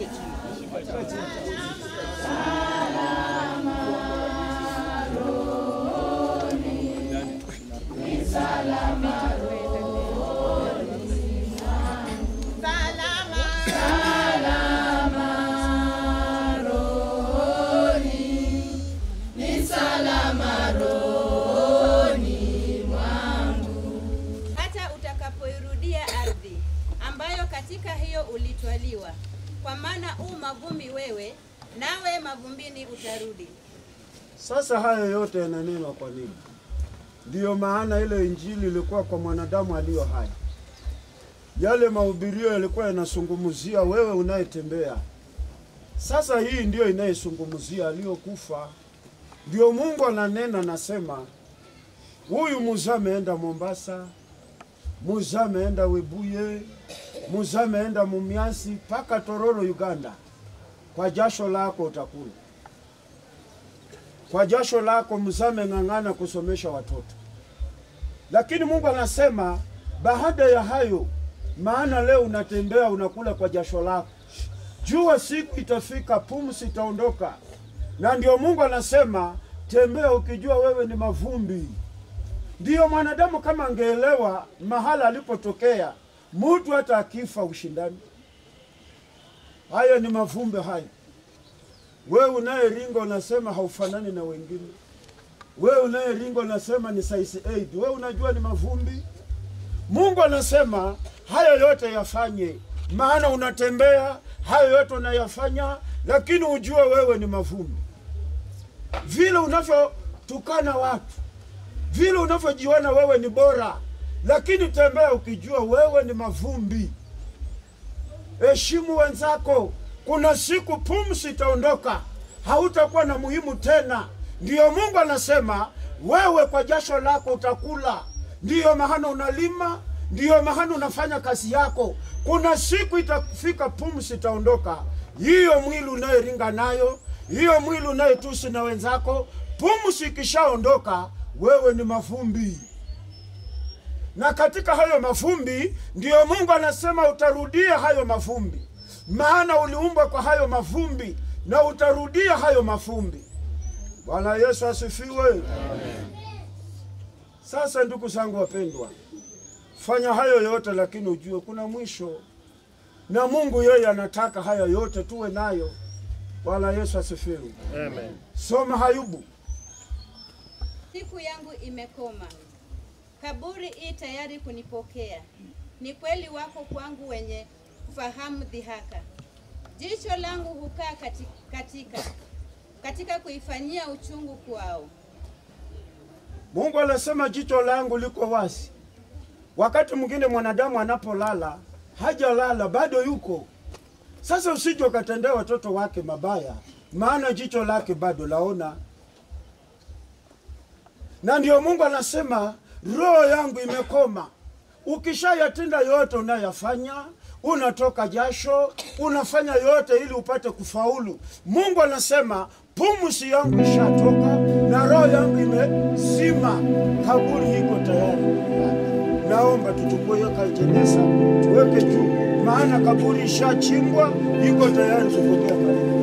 hata utakapoirudia ardhi ambayo katika hiyo ulitwaliwa, kwa maana u mavumbi wewe, nawe mavumbini utarudi. Sasa hayo yote yananenwa kwa nini? Ndiyo maana ile injili ilikuwa kwa mwanadamu aliyo hai. Yale mahubirio yalikuwa yanasungumzia wewe unayetembea. Sasa hii ndiyo inayesungumzia aliyokufa. Ndio Mungu ananena, nasema huyu Musa ameenda Mombasa, Musa ameenda Webuye, Musa ameenda Mumias mpaka Tororo Uganda. Kwa jasho lako utakula kwa jasho lako mzame ng'ang'ana kusomesha watoto. Lakini Mungu anasema baada ya hayo maana leo unatembea unakula kwa jasho lako. Jua siku itafika, pumzi itaondoka, na ndio Mungu anasema tembea ukijua wewe ni mavumbi. Ndiyo mwanadamu kama angeelewa mahala alipotokea, mtu hata akifa ushindani. Haya ni mavumbi haya. Wewe unayeringa unasema haufanani na wengine, wewe unayeringa unasema ni size 8, wewe unajua ni mavumbi. Mungu anasema haya yote yafanye, maana unatembea, hayo yote unayafanya, lakini ujue wewe ni mavumbi. Vile unavyotukana watu, vile unavyojiona wewe ni bora, lakini tembea ukijua wewe ni mavumbi. Heshimu wenzako. Kuna siku pumzi itaondoka, hautakuwa na muhimu tena. Ndiyo Mungu anasema wewe kwa jasho lako utakula, ndiyo maana unalima, ndiyo maana unafanya kazi yako. Kuna siku itafika, pumzi itaondoka. Hiyo mwili unayeringa nayo, hiyo mwili unayetusi na wenzako, pumzi ikishaondoka, wewe ni mavumbi na katika hayo mavumbi ndiyo Mungu anasema utarudia hayo mavumbi, maana uliumbwa kwa hayo mavumbi na utarudia hayo mavumbi. Bwana Yesu asifiwe. Sasa ndugu zangu wapendwa, fanya hayo yote, lakini ujue kuna mwisho, na Mungu yeye anataka haya yote tuwe nayo. Bwana Yesu asifiwe. Amen. Soma Hayubu. Siku yangu imekoma, kaburi i tayari kunipokea. Ni kweli wako kwangu wenye kufahamu dhihaka. Jicho langu hukaa kati- katika katika kuifanyia uchungu kwao. Mungu anasema jicho langu liko wazi. Wakati mwingine mwanadamu anapolala hajalala, bado yuko. Sasa usije ukatendea watoto wake mabaya, maana jicho lake bado laona. Na ndio Mungu anasema roho yangu imekoma. Ukishayatenda yote unayafanya, unatoka jasho, unafanya yote ili upate kufaulu. Mungu anasema pumzi yangu ishatoka na roho yangu imezima, kaburi iko tayari. Naomba tuchukue hiyo kajeneza tuweke juu, maana kaburi ishachimbwa, iko tayari kupokea baraka.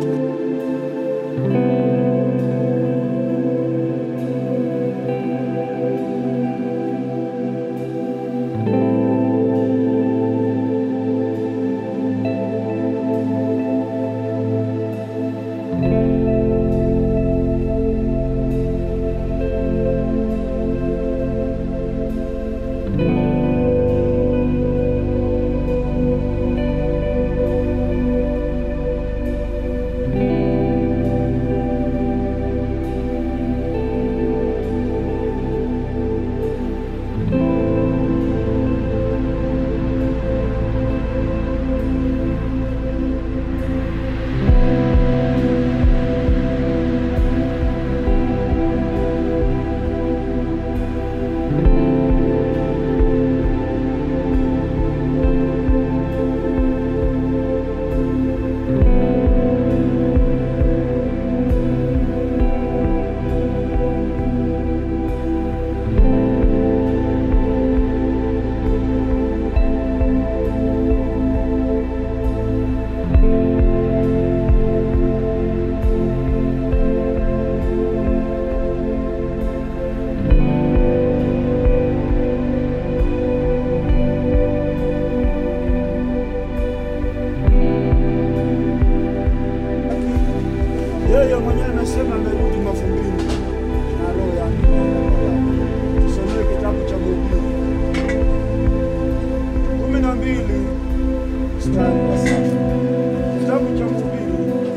Yeye mwenyewe anasema amerudi mavumbini na roho yangu inaenda kwa Baba. Tusomee kitabu cha Mhubiri kumi na mbili mstari wa saba. Kitabu cha Mhubiri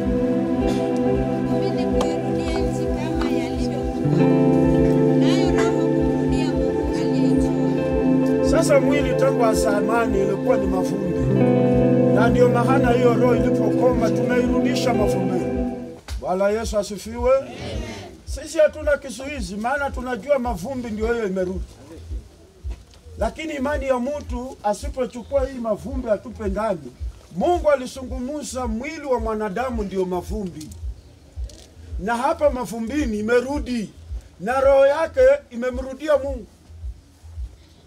Ili kuirudia nchi kama yalivyokuwa, nayo roho kumrudia Mungu aliyeitoa. Sasa mwili tangu zamani ilikuwa ni mavumbi, na ndio maana hiyo roho ilipokoma tumeirudisha mavumbini. Bwana Yesu asifiwe. Sisi hatuna kizuizi, maana tunajua mavumbi ndio hiyo imerudi. Lakini imani ya mtu asipochukua hii mavumbi atupe ndani, Mungu alisungumuza mwili wa mwanadamu ndio mavumbi, na hapa mavumbini imerudi, na roho yake imemrudia Mungu.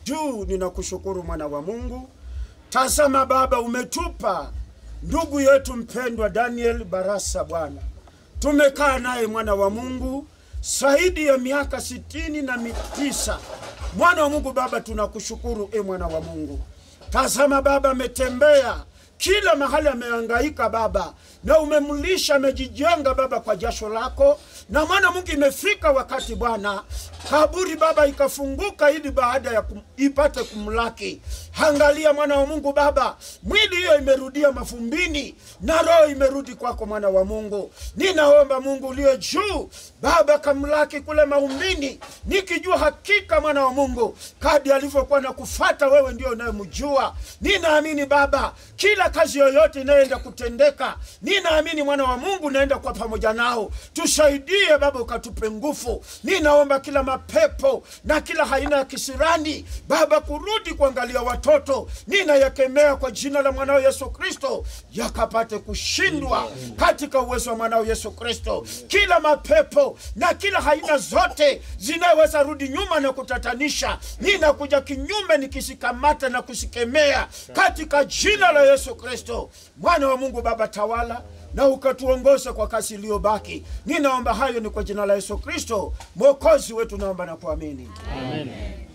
juu ninakushukuru mwana wa Mungu. Tazama Baba, umetupa ndugu yetu mpendwa Daniel Barasa Bwana, tumekaa naye mwana wa Mungu zaidi ya miaka sitini na tisa. Mwana wa Mungu Baba, tunakushukuru e mwana wa Mungu. Tazama Baba, ametembea kila mahali, amehangaika Baba, na umemlisha, amejijenga Baba kwa jasho lako, na mwana Mungu, imefika wakati Bwana kaburi Baba ikafunguka ili baada ya kum, ipate kumlaki. Angalia mwana wa Mungu Baba, mwili hiyo imerudia mafumbini na roho imerudi kwako mwana wa Mungu. Ninaomba Mungu uliye juu Baba, kamlaki kule maumbini, nikijua hakika mwana wa Mungu kadi alivyokuwa na kufata wewe ndio unayemjua. Ninaamini Baba, kila kazi yoyote inayoenda kutendeka, ninaamini mwana wa Mungu naenda kwa pamoja nao. Tusaidie Baba, ukatupe nguvu. Ninaomba kila mapepo na kila aina ya kisirani Baba kurudi kuangalia watoto, ninayakemea kwa jina la mwanao Yesu Kristo, yakapate kushindwa katika uwezo wa mwanao Yesu Kristo. Kila mapepo na kila aina zote zinaweza rudi nyuma na kutatanisha, ninakuja kinyume nikisikamata na kusikemea katika jina la Yesu Kristo, mwana wa Mungu. Baba tawala na ukatuongoze kwa kasi iliyobaki. Ninaomba hayo ni kwa jina la Yesu Kristo mwokozi wetu, naomba na kuamini Amen.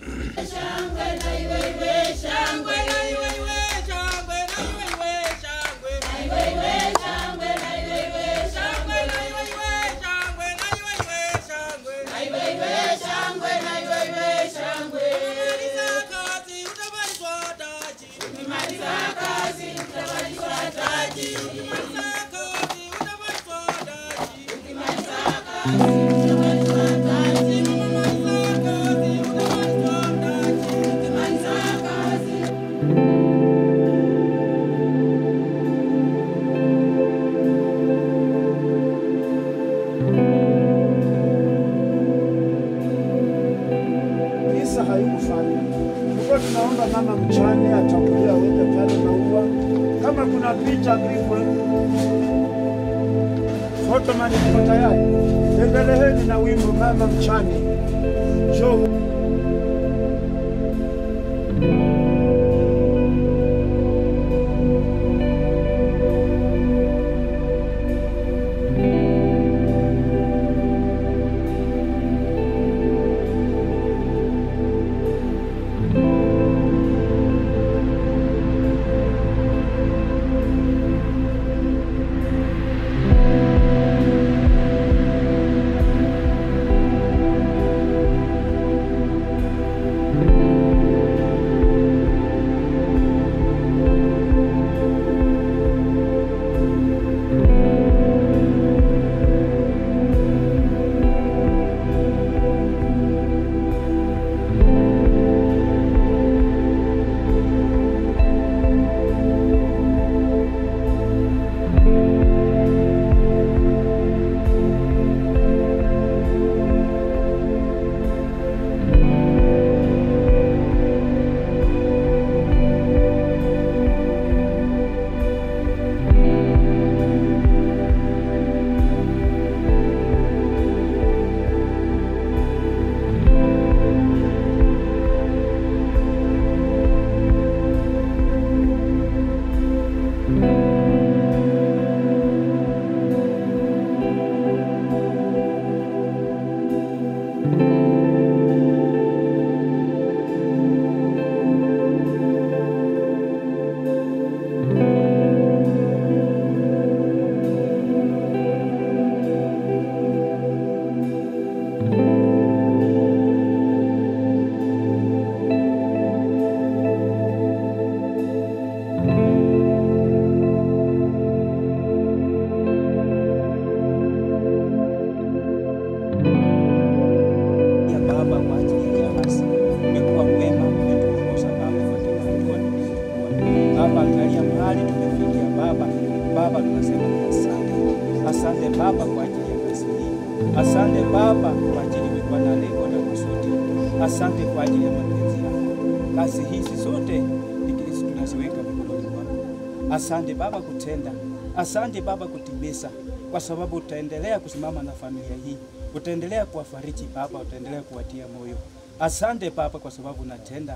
Misa haikufanya tulikuwa tunaomba mama mchane atangulia aweke pale maua, kama kuna picha pigwe fotomani, niko tayari. Endeleheni na wimbo mama mchane jo ya Baba kwa ajili ya nafasi. Umekuwa mwema, umetuongoza Baba katika hatua tulizokuwa. Baba, angalia mahali tumefikia Baba. Baba, tunasema ni asante. Asante Baba kwa ajili ya kazi hii. Asante Baba kwa ajili umekuwa na lengo na kusudi. Asante kwa ajili ya mapenzi yako. Kazi hizi zote ni Kristo tunaziweka mikononi mwako. Asante Baba kutenda. Asante Baba kutimiza, kwa sababu utaendelea kusimama na familia hii, utaendelea kuwafariji Baba, utaendelea kuwatia moyo. Asante Baba kwa sababu unatenda.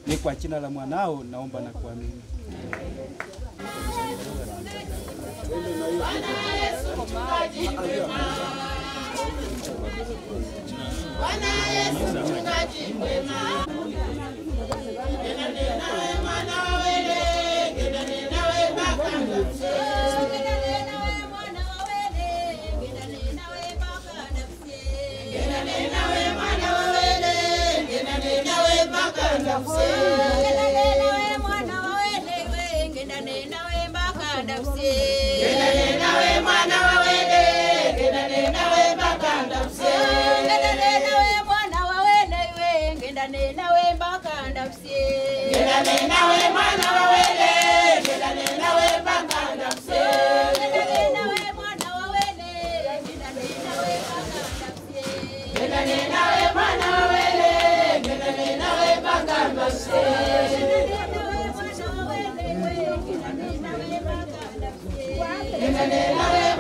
Ni kwa jina la mwanao naomba na kuamini. Bwana Yesu mchungaji mwema.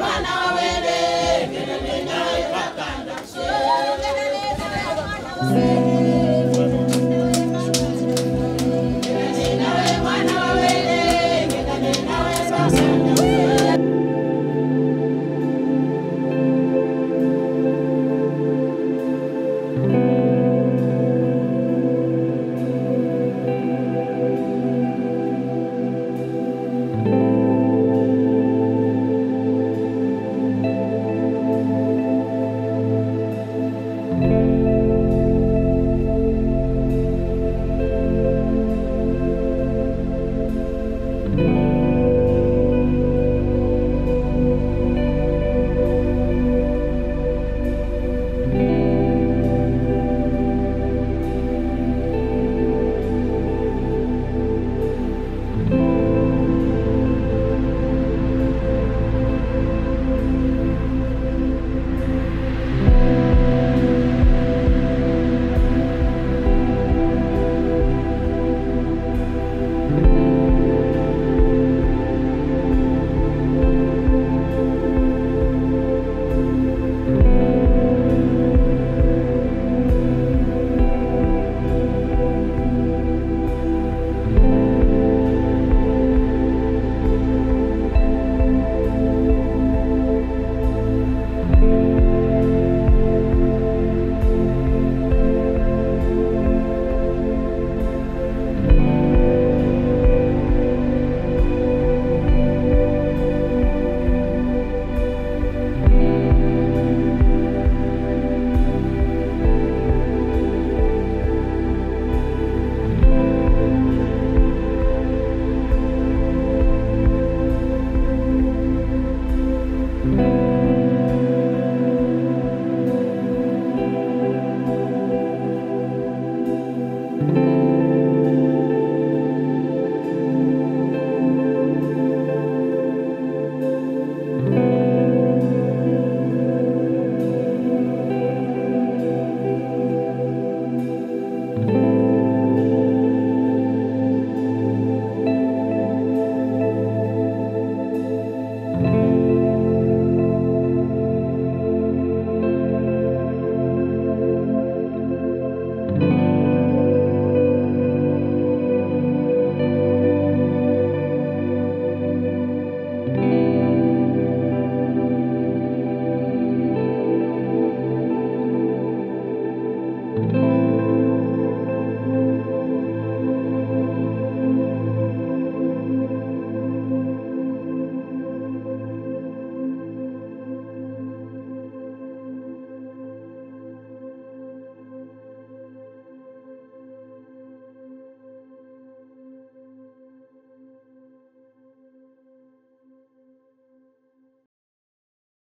Thank you.